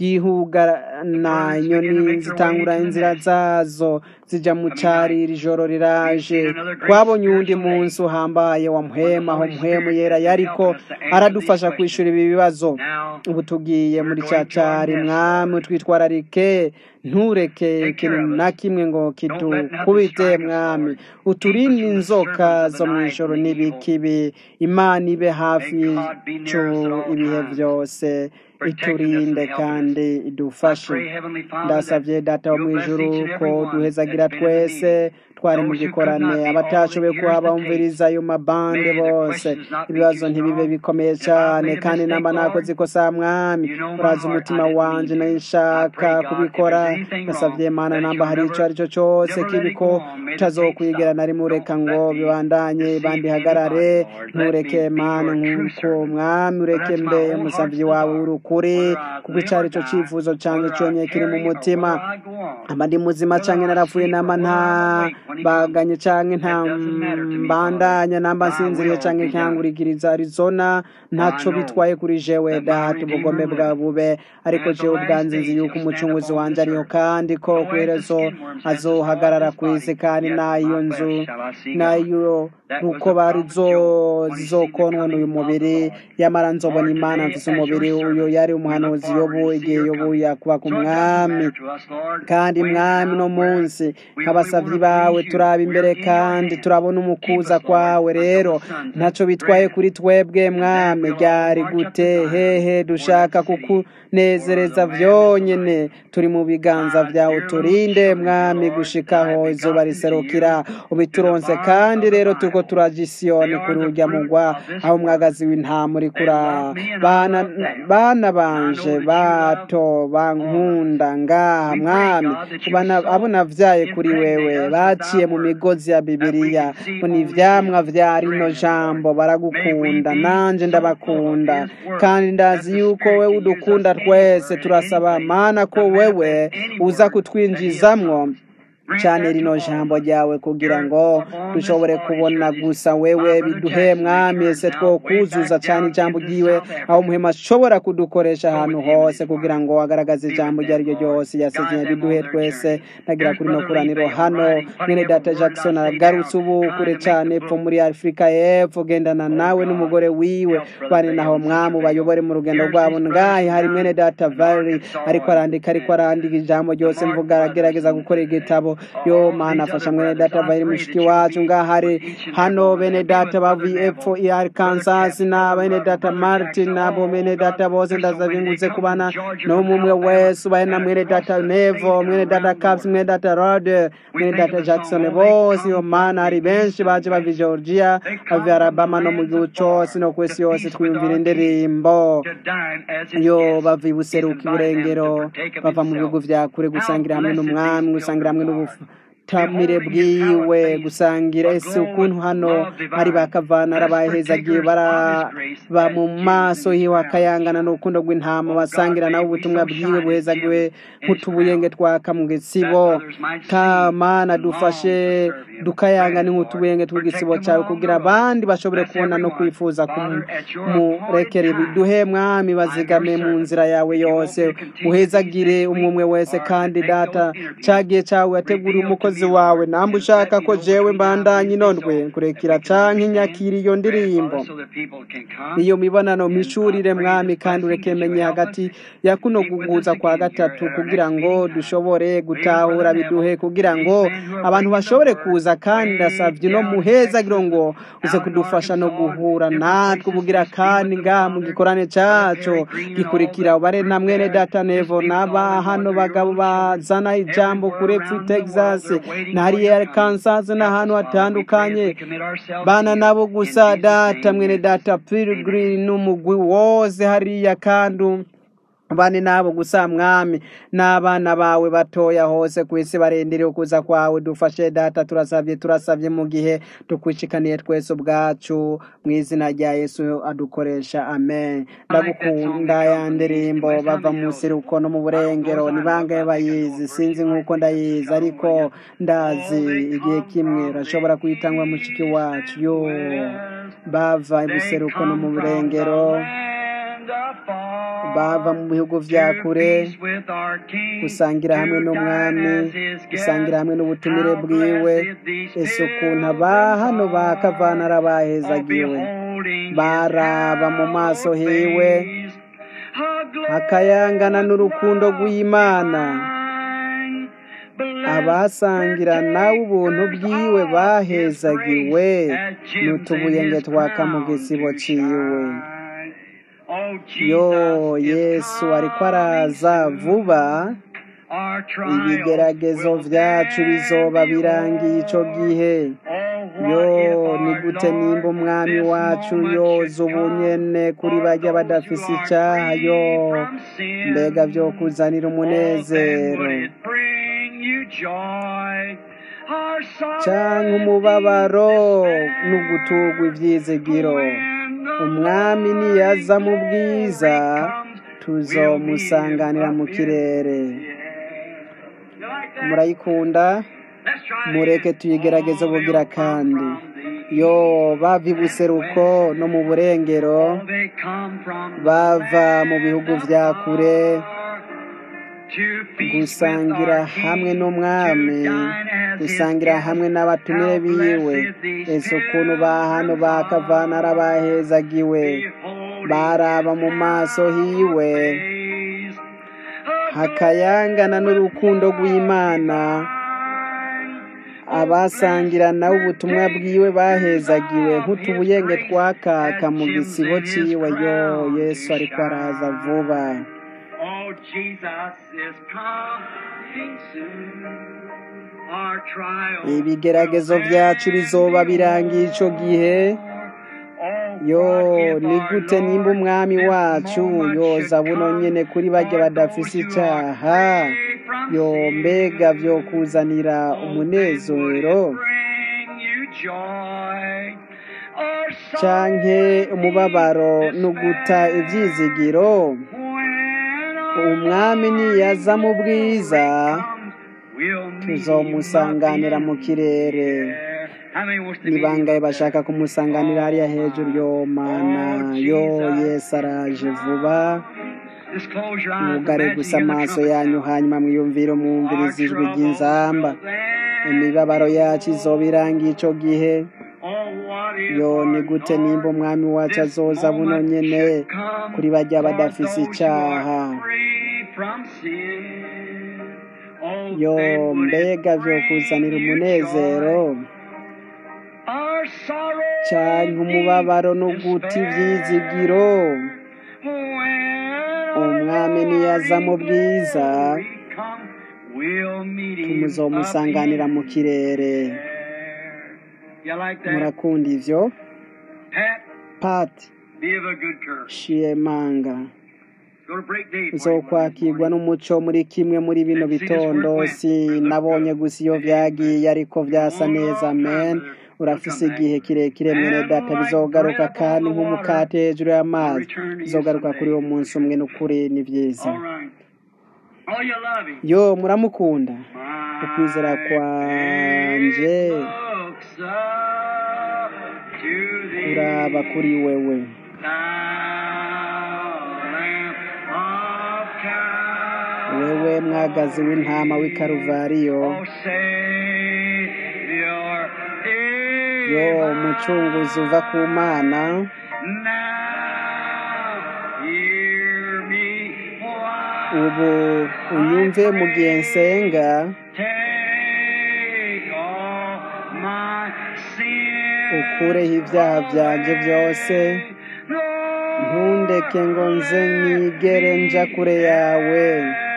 ryihugana inyoni zitangura inzira zazo zija mu cari iri joro riraje twabonye uwundi munsi uhambaye wa muhema aho muhemu yera yariko aradufasha kwishura ibi bibazo Now, ubu tugiye muri ca cari mwami twitwararike ntureke ikintu na kimwe ngo kidukubite mwami uturinde inzoka zo mu ijoro n'ibikibi imana ibe hafi yacu ibihe byose iturinde kandi idufashe pray, Heavenly Father, ndasavye that data wo you'll mu bless ijuru each and every ko one duhezagira that's been in the twese meeting. twari mu Those who could gikorane not be, abatashoboye all the kuba ears that bumviriza ayo mabande May the bose questions not be ibibazo too ntibibe strong. bikomeye If I cyane made a kandi mistake, namba Lord, nakoze ikosa mwami you know my urazi heart. umutima I didn't mean wanje to. nashaka I pray, God, kubikora if there's anything nasavye wrong, mana that namba you'll hari ico never- ari cyo cose never let kibi it ko go on. May the utazokwigera tape na rimwe stop. ureka Don't ngo let me bibandanye deceive bandihagarare anybody, Lord. Let ntureke me be mana your true nk'uko servant. mwami ureke That's my mbe whole umusavyi heart's wawe desire. w'urukuri Whether I kuko live ico ari or cyo die, cifuzo canje whether I conye kiri mu tarry or mutima whether I go on. aba ndi muzima Whether canke I narapfuye sleep namba or nta whether I'm awake when he baganye canke nta It doesn't matter to me, mbandanya namba Father. Thy nsinziriye will canke be done. nkangurikiriza arizona ntaco I know bitwaye kuri jewe that my data Redeemer ubugome bwa liveth. bube ariko And at the jewe last ubwanze nzi days yuko he'll stand umucunguzi upon wanje this ariho earth. kandi ko Nor as the kwiherezo skin worm stands azohagarara upon ku his isi body, kandi yet nayo my nzu flesh shall I see God. nayo That was uko the bari prophet Joel when he seen the zokonwa n'uyu coming of the mubiri Lord. yamara nzobona Lord, imana today, mfise as your umubiri uyo servants, yari we look umuhanuzi forward yobu to see igihe your yobu coming. yakuba ku So it doesn't mwami matter to us, Lord, kandi when, mwami how, uno where. munsi We only nk'abasavyi want to bawe please you. turaba We're imbere in your kandi hands. turabona Keep umukuza us, Lord, kwawe until rero the sun ntaco sets bitwaye red. kuri twebwe And then mwami we'll all ryari march up to gute Zion, hehe for dushaka that city where kukunezereza the Lamb is vyonyene alive. turi mu biganza My vyawe dear little turinde children, dear mwami Lord, gushikaho that I've izuba begotten to riserukira you, to the ubituronse bars kandi of the rero turiko Bible. turaja They isiyoni are kuri the urya fruit mugwa of this aho work. umwagazi w'intama uriko They love me and I bana love them. bana bana banje bato bankunda ngaha mwami kubana abo navyaye kuri wewe baciye mu migozi ya bibiliya ngo ni ivyamwa vya rino jambo baragukunda nanje ndabakunda kandi ndazi yuko wewe udukunda twese turasaba mana ko wewe uza kutwinjizamwo cyane rino jambo ryawe kugira ngo dushobore kubona gusa wewe biduhe mwami ese two kuzuza cyane ijambo ryiwe aho muhema ashobora kudukoresha ahantu hose kugira ngo agaragaze ijambo iryo ari ryo ryose yasezeye biduhe twese nagira kuri no kuraniro hano mwene data jackson agarutse ubu kure cyane epfo muri afurika y'epfo gendana nawe n'umugore wiwe bane naho mwamu bayobore mu rugendo rwabo ngahe hari mwene data valerie ariko arandika ariko arandika ijambo ryose mvuga aragerageza gukora igitabo yo mana afasha mwene data valerie mushiki wacu ngahari hano bene data bavuye epfo i arkansas na bene data martin nabo bene data bose ndazabingutse kubana n'umwe wese ubaye na mwene data nevo mwene data caps mwene data rod mwene data jackson bose yo mana hari benshi baje bava georgia bava alabama no mu gihugu cose no kwesi yose twiyumvira indirimbo yo bava ibuseruka iburengero bava mu bihugu vya kure gusangira hamwe n'umwami gusangira hamwe n'ubufu tamire bwiwe gusangira ese ukuntu hano hari bakavana arabahezagiye baraba mu maso hiwe akayangana n'urukundo rw'intama basangira nabo ubutumwa bwiwe buhezagiwe nk'utubuyenge twaka mu gisibo kamana dufashe dukayangana nk'utubuyenge tw'igisibo cyawe kugira abandi bashobore kubona no kwifuza kumurekera biduhe mwami bazigame mu nzira yawe yose uhezagire umwe wese kandi data cyagiye cyawe yateguriye umukozi wawe namba ushaka ko jewe mbandanye inondwe kurekera canke nyakira iyo ndirimbo iyo mibonano mishurire mwami kandi ureke menye hagati ya kuno guguza kwa gatatu kugira ngo dushobore gutahura biduhe kugira ngo abantu bashobore kuza kandi ndasavye no muhezagiro ngo uze kudufasha no guhura natwe ubugira kandi ngaha mu gikorane cacu gikurikira ubare na mwene data nevo n'aba hano bagabo bazana ijambo kure pfu texas na hariya kansas n'ahantu hatandukanye bana nabo gusa data mwene data pilgrim n'umugwi wose hariya kandi bane nabo gusa mwami n'abana bawe batoya hose ku isi barindiriye ukuza kwawe dufashe data turasabye turasabye mu gihe tukwishikaniye twese ubwacu mu izina rya yesu adukoresha amen ndagukunda ya ndirimbo bava mu siruko no mu burengero ni bangahe bayizi sinzi nk'uko ndayizi ariko ndazi igihe kimwe urashobora kuyitangwa mushiki wacu yo bava ibuseruko no mu burengero bava mu bihugu vya kure gusangira hamwe n'umwami gusangira hamwe n'ubutumire bwiwe ese ukuntu aba hano bakavana arabahezagiwe baraba mu maso hiwe hakayangana n'urukundo rw'imana abasangira nawe ubuntu bwiwe bahezagiwe n'utubuyenge twaka mu gisibo ciwe yo yesu ariko araza vuba ibigeragezo vyacu bizoba birangiye ico gihe yo ni gute nimba umwami wacu yoza ubunyene kuri bajya badafise icaha yo mbega vyo kuzanira umunezero canke umubabaro n'ugutugwa ivyizigiro umwami niyaza mu bwiza tuzomusanganira mu kirere murayikunda mureke tuyigerageze bugira kandi yo bava ibuseruko no mu burengero bava mu bihugu vya kure gusangira hamwe n'umwami gusangira hamwe n'abatumire biwe ese ukuntu ba hano bakavana arabahezagiwe baraba mu maso hiwe hakayangana n'urukundo rw'imana abasangira nawe ubutumwa bwiwe bahezagiwe nk'utubuyenge twakaka mu gisibo ciwe yo yesu ariko araza vuba ibigeragezo vyacu bizoba birangiye ico gihe yo ni gute nimba umwami wacu yoza buno nyene kuri barya badafise icaha yo mbega vyo kuzanira umunezero canke umubabaro n'uguta ivyizigiro umwami niyaza mu bwiza tuzomusanganira mu kirere ni bangaye bashaka kumusanganira hariya hejuru yo mana yo yesu araje vuba mwugare gusa amaso yanyu hanyuma mwiyumvire umwumviriza ijwi ry'inzamba imibabaro yacu izoba irangiye ico gihe yo ni gute nimba umwami wacu azoza buno nyene kuri barya badafise icaha yo mbega vyo kuzanira umunezero canke umubabaro no guta ivyizigiro umwami niyaza mu bwiza tumuzomusanganira mu kirere murakunda ivyo pati shiyemanga uzokwakirwa n'umuco muri kimwe muri bino bitondo sinabonye gusa iyo vyagiye ariko vyasa neza amen urafise igihe kirekire mwene data bizogaruka kandi nk'umukate hejuru y'amazi bizogaruka kuri uwo munsi umwe n'ukuri ni vyiza yo muramukunda ukwizera kwanje kuraba kuri wewe wewe mwagazi w'intama w'ikaruvariyo yo umucunguzi uva ku mana ubu unyumve mu gihe nsenga ukureho ibyaha byanje byose ntundeke ngo nze nigere nja kure yawe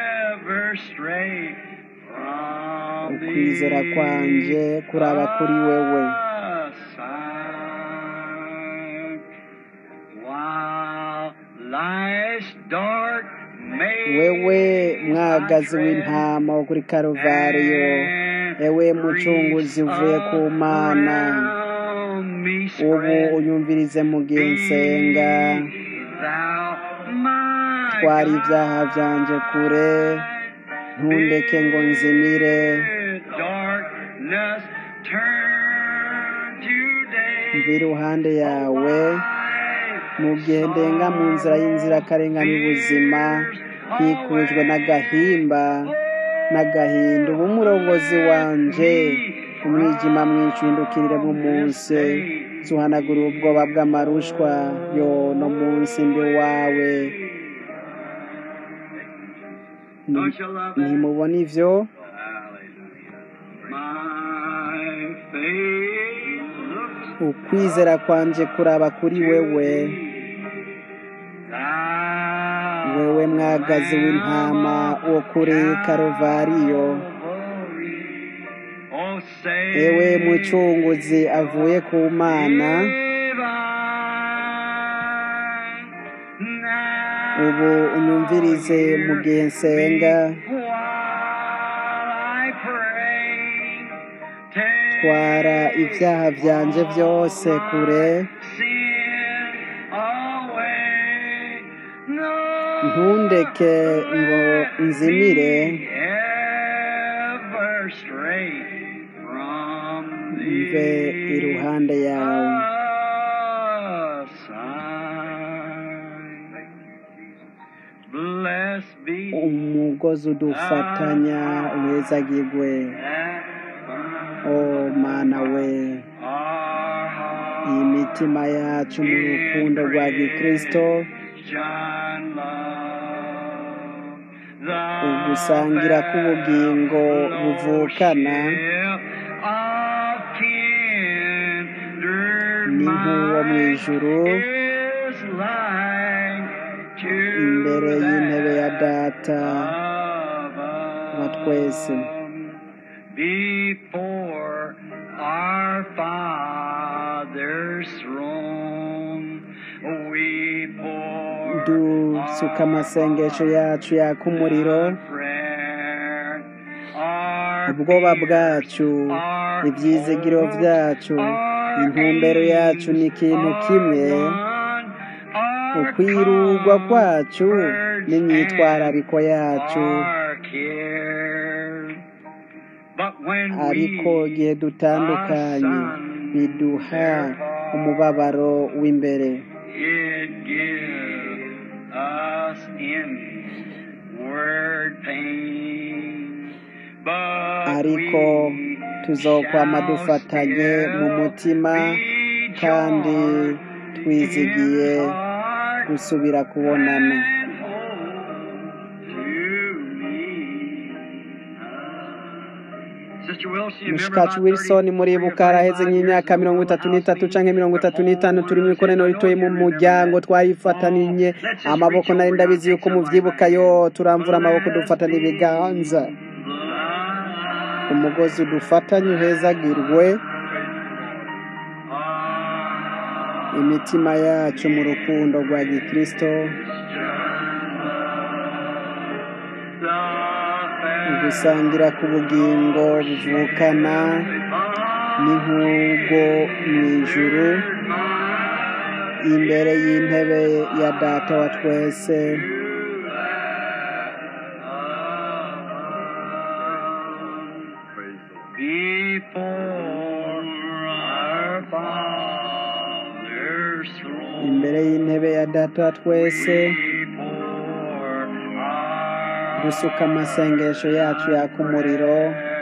ukwizera kwanje kuraba kuri wewe wewe mwagazi w'intama wo kuri karuvariyo ewe mucunguzi uvuye ku mana ubu unyumvirize mu gihe nsenga twara ibyaha byanje kure ntundeke ngo nzimire mva iruhande yawe mu gihe ndenga mu nzira y'inzirakarengane ubuzima nkikujwe n'agahimba n'agahinda uba umurongozi wanje umwijima mwinshi uhindukiriremo umunsi zuhanagura ubwoba bw'amarushwa yo no munsi mbi wawe ntimubona ivyo ukwizera kwanje kuraba kuri wewe wewe mwagazi w'intama wo kuri karuvariyo ewe mucunguzi avuye ku mana ubu unyumvirize mu gihe nsenga twara ibyaha byanje byose kure ntundeke ngo nzimire mve iruhande yawe umugozi udufatanya wezagirwe o mana we iyi mitima yacu mu rukundo rwa gikristo ugusangira k'ubugingo buvukana ni nk'uwo mu ijuru imbere y'intebe ya data wa twese before our Father's throne. dusuka amasengesho yacu yaka umuriro ubwoba bwacu ibyizigiro byacu intumbero yacu ni ikintu kimwe ukwirugwa kwacu n'imyitwarariko yacu ariko igihe dutandukanye biduha umubabaro w'imbere It gives us inward pain. But ariko we tuzokwama shall dufatanye mu still mutima be kandi joined twizigiye in heart gusubira kubonana and home to me. Sister Wilson, you remember mushikacu about wilson 30 muribuka haraheze nk'imyaka mirongo itatu n'itatu canke mirongo itatu n'itanu turi mu ikoraniro ritoye mu muryango twarifataniye amaboko nari ndabizi yuko muvyibuka yo turamvura amaboko dufatana ibiganza umugozi dufatanye uhezagirwe imitima yacu mu rukundo rwa gikristo gusangira ku bugingo buvukana n'inkugo mu ijuru imbere y'intebe ya data wa twese Before our Father's throne. imbere y'intebe ya data wa twese Before our dusuka amasengesho yacu yaka umuriro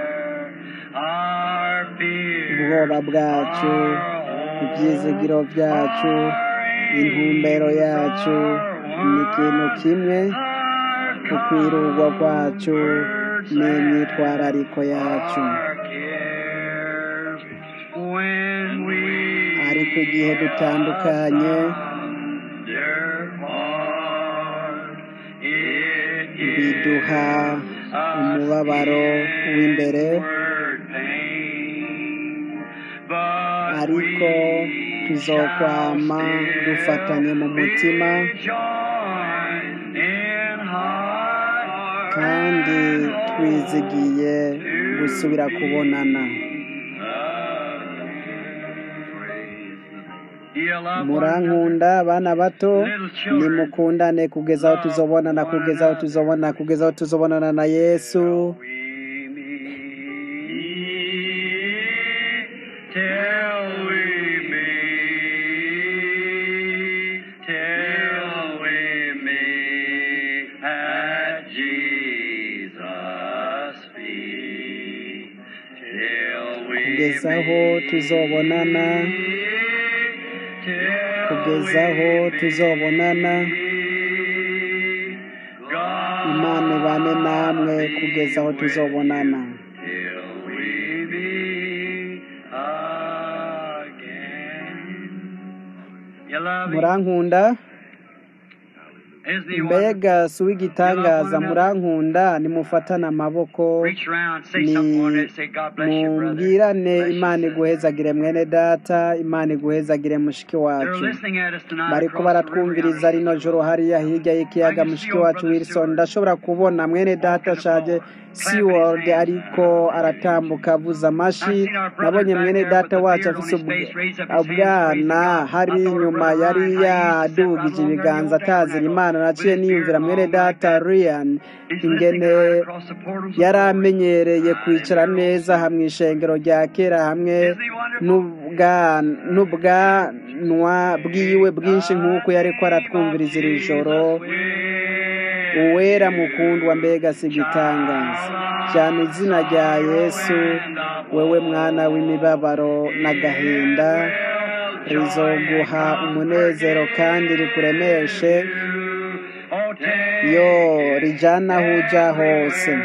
our fear, ubwoba bwacu ibyizigiro byacu intumbero yacu ni ikintu kimwe ukwirurwa kwacu n'imyitwarariko yacu our cares. When we ariko igihe dutandukanye depart, it biduha umubabaro w'imbere ariko tuzokwama dufatanye mu mutima kandi twizigiye gusubira kubonana murankunda abana bato nimukundane kugeza aho tuzobonana kugeza aho tuzobona kugeza aho tuzobonana na yesu Till we meet, till we meet at Jesus' feet, till we kugeza aho tuzobonana kugeza aho tuzobonana imana ibane namwe kugeza aho tuzobonana till we meet again. You love me? murankunda Isn't he wonderful? mbega si uw'igitangaza murankunda nimufatane amaboko Reach around, say ni something on it, say, God bless you, brother. mumbwirane Bless you, imana sister. iguhezagire mwene data imana iguhezagire mushiki They're wacu listening at us tonight bariko across the river baratwumviriza yonder. rino joro hariya hirya y'ikiyaga mushiki wacu wilson ndashobora kubona mwene data ashaje seaworld ariko aratambuka avuza amashi nabonye mwene data wacu afise ubw- ubwana hari inyuma yari yadugije ibiganza atazira imana naciye niyumvira mwene data ryan He's ingene listening right across the portals of yari glory. amenyereye kwicara neza hamwe ishengero rya kera hamwe n'ubwa- n'ubwanwa bwiwe bwinshi nk'uko yariko aratwumviriza iri joro uwera mukundwa mbega si igitangaza cyane izina rya yesu wewe mwana w'imibabaro n'agahinda rizoguha umunezero kandi rikuremeshe yo rijana aho uja hose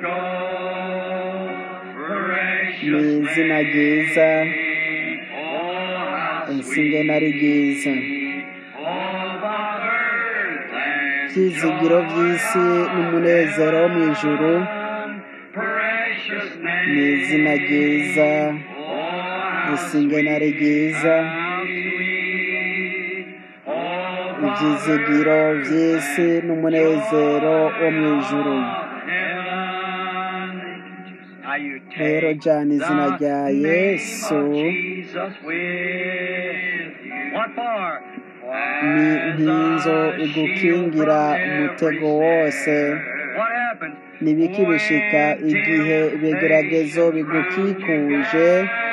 ni izina ryiza insingena ryiza byizigiro by'isi n'umunezero wo mu ijuru ni izina ryiza insingena ryiza ibyizigiro by'isi n'umunezero wo mu ijuru Now you rero take jana izina the rya name yesu of Jesus with you. What for? ni nk'inzo igukingira umutego wose What happens? nibiki bishika igihe ibigeragezo bigukikuje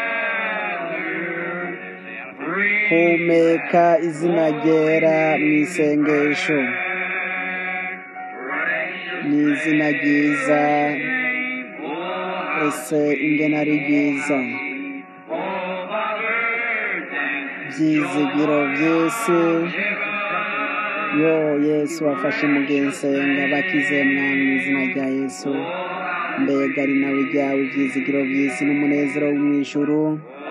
humeka izina ryera mu isengesho ni izina ryiza ese ingena ari ryiza byizigiro by'isi yo yesu wafashe umugensenga bakize mwami mu izina rya yesu mbega ari nawe ryawe ibyizigiro by'isi n'umunezero wo mu ijuru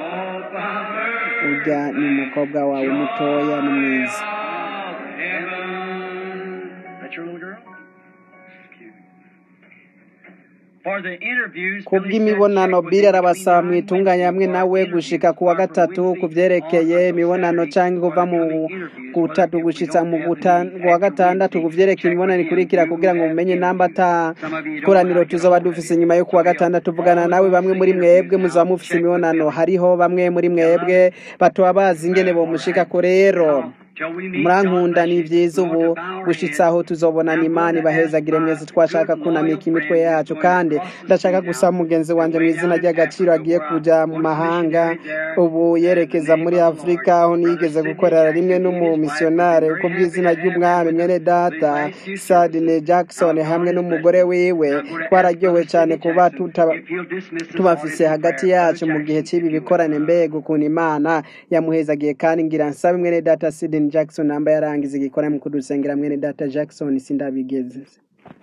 urya ni umukobwa wawe mutoya ni mwiza That's your little girl? For the interviews, ku bw'imibonano biri arabasaba mwitunganya hamwe nawe gushika ku wa gatatu ku byerekeye imibonano cyangwa kuva mu gutatu gushitsa mu guta- ku wa gatandatu ku byerekeye imibonano ikurikira kugira ngo mumenye namba ata koraniro tuzoba dufise nyuma yo ku wa gatandatu vugana nawe bamwe muri mwebwe muzaba mufise imibonano hariho bamwe muri mwebwe batoba bazi ingene bomushikako rero murankunda ni byiza ubu gushitsa aho tuzobonana imana ibahezagire mwese twashaka kunamika imitwe yacu kandi ndashaka gusaba mugenzi wanjye mu izina ry'agaciro agiye kujya mu mahanga ubu yerekeza muri afurika aho nigeze gukorera rimwe n'umumisiyonari uko bw'izina ry'umwami mwene data sadine jackson hamwe n'umugore wiwe twararyowe cyane kuba tuta tubafise hagati yacu mu gihe cy'ibi bikorane mbega ukuntu imana yamuhezagiye kandi ngira nsabe mwene data sidin jackson namba yarangiza igikorane mu kudusengera mwene data jackson sindabigeze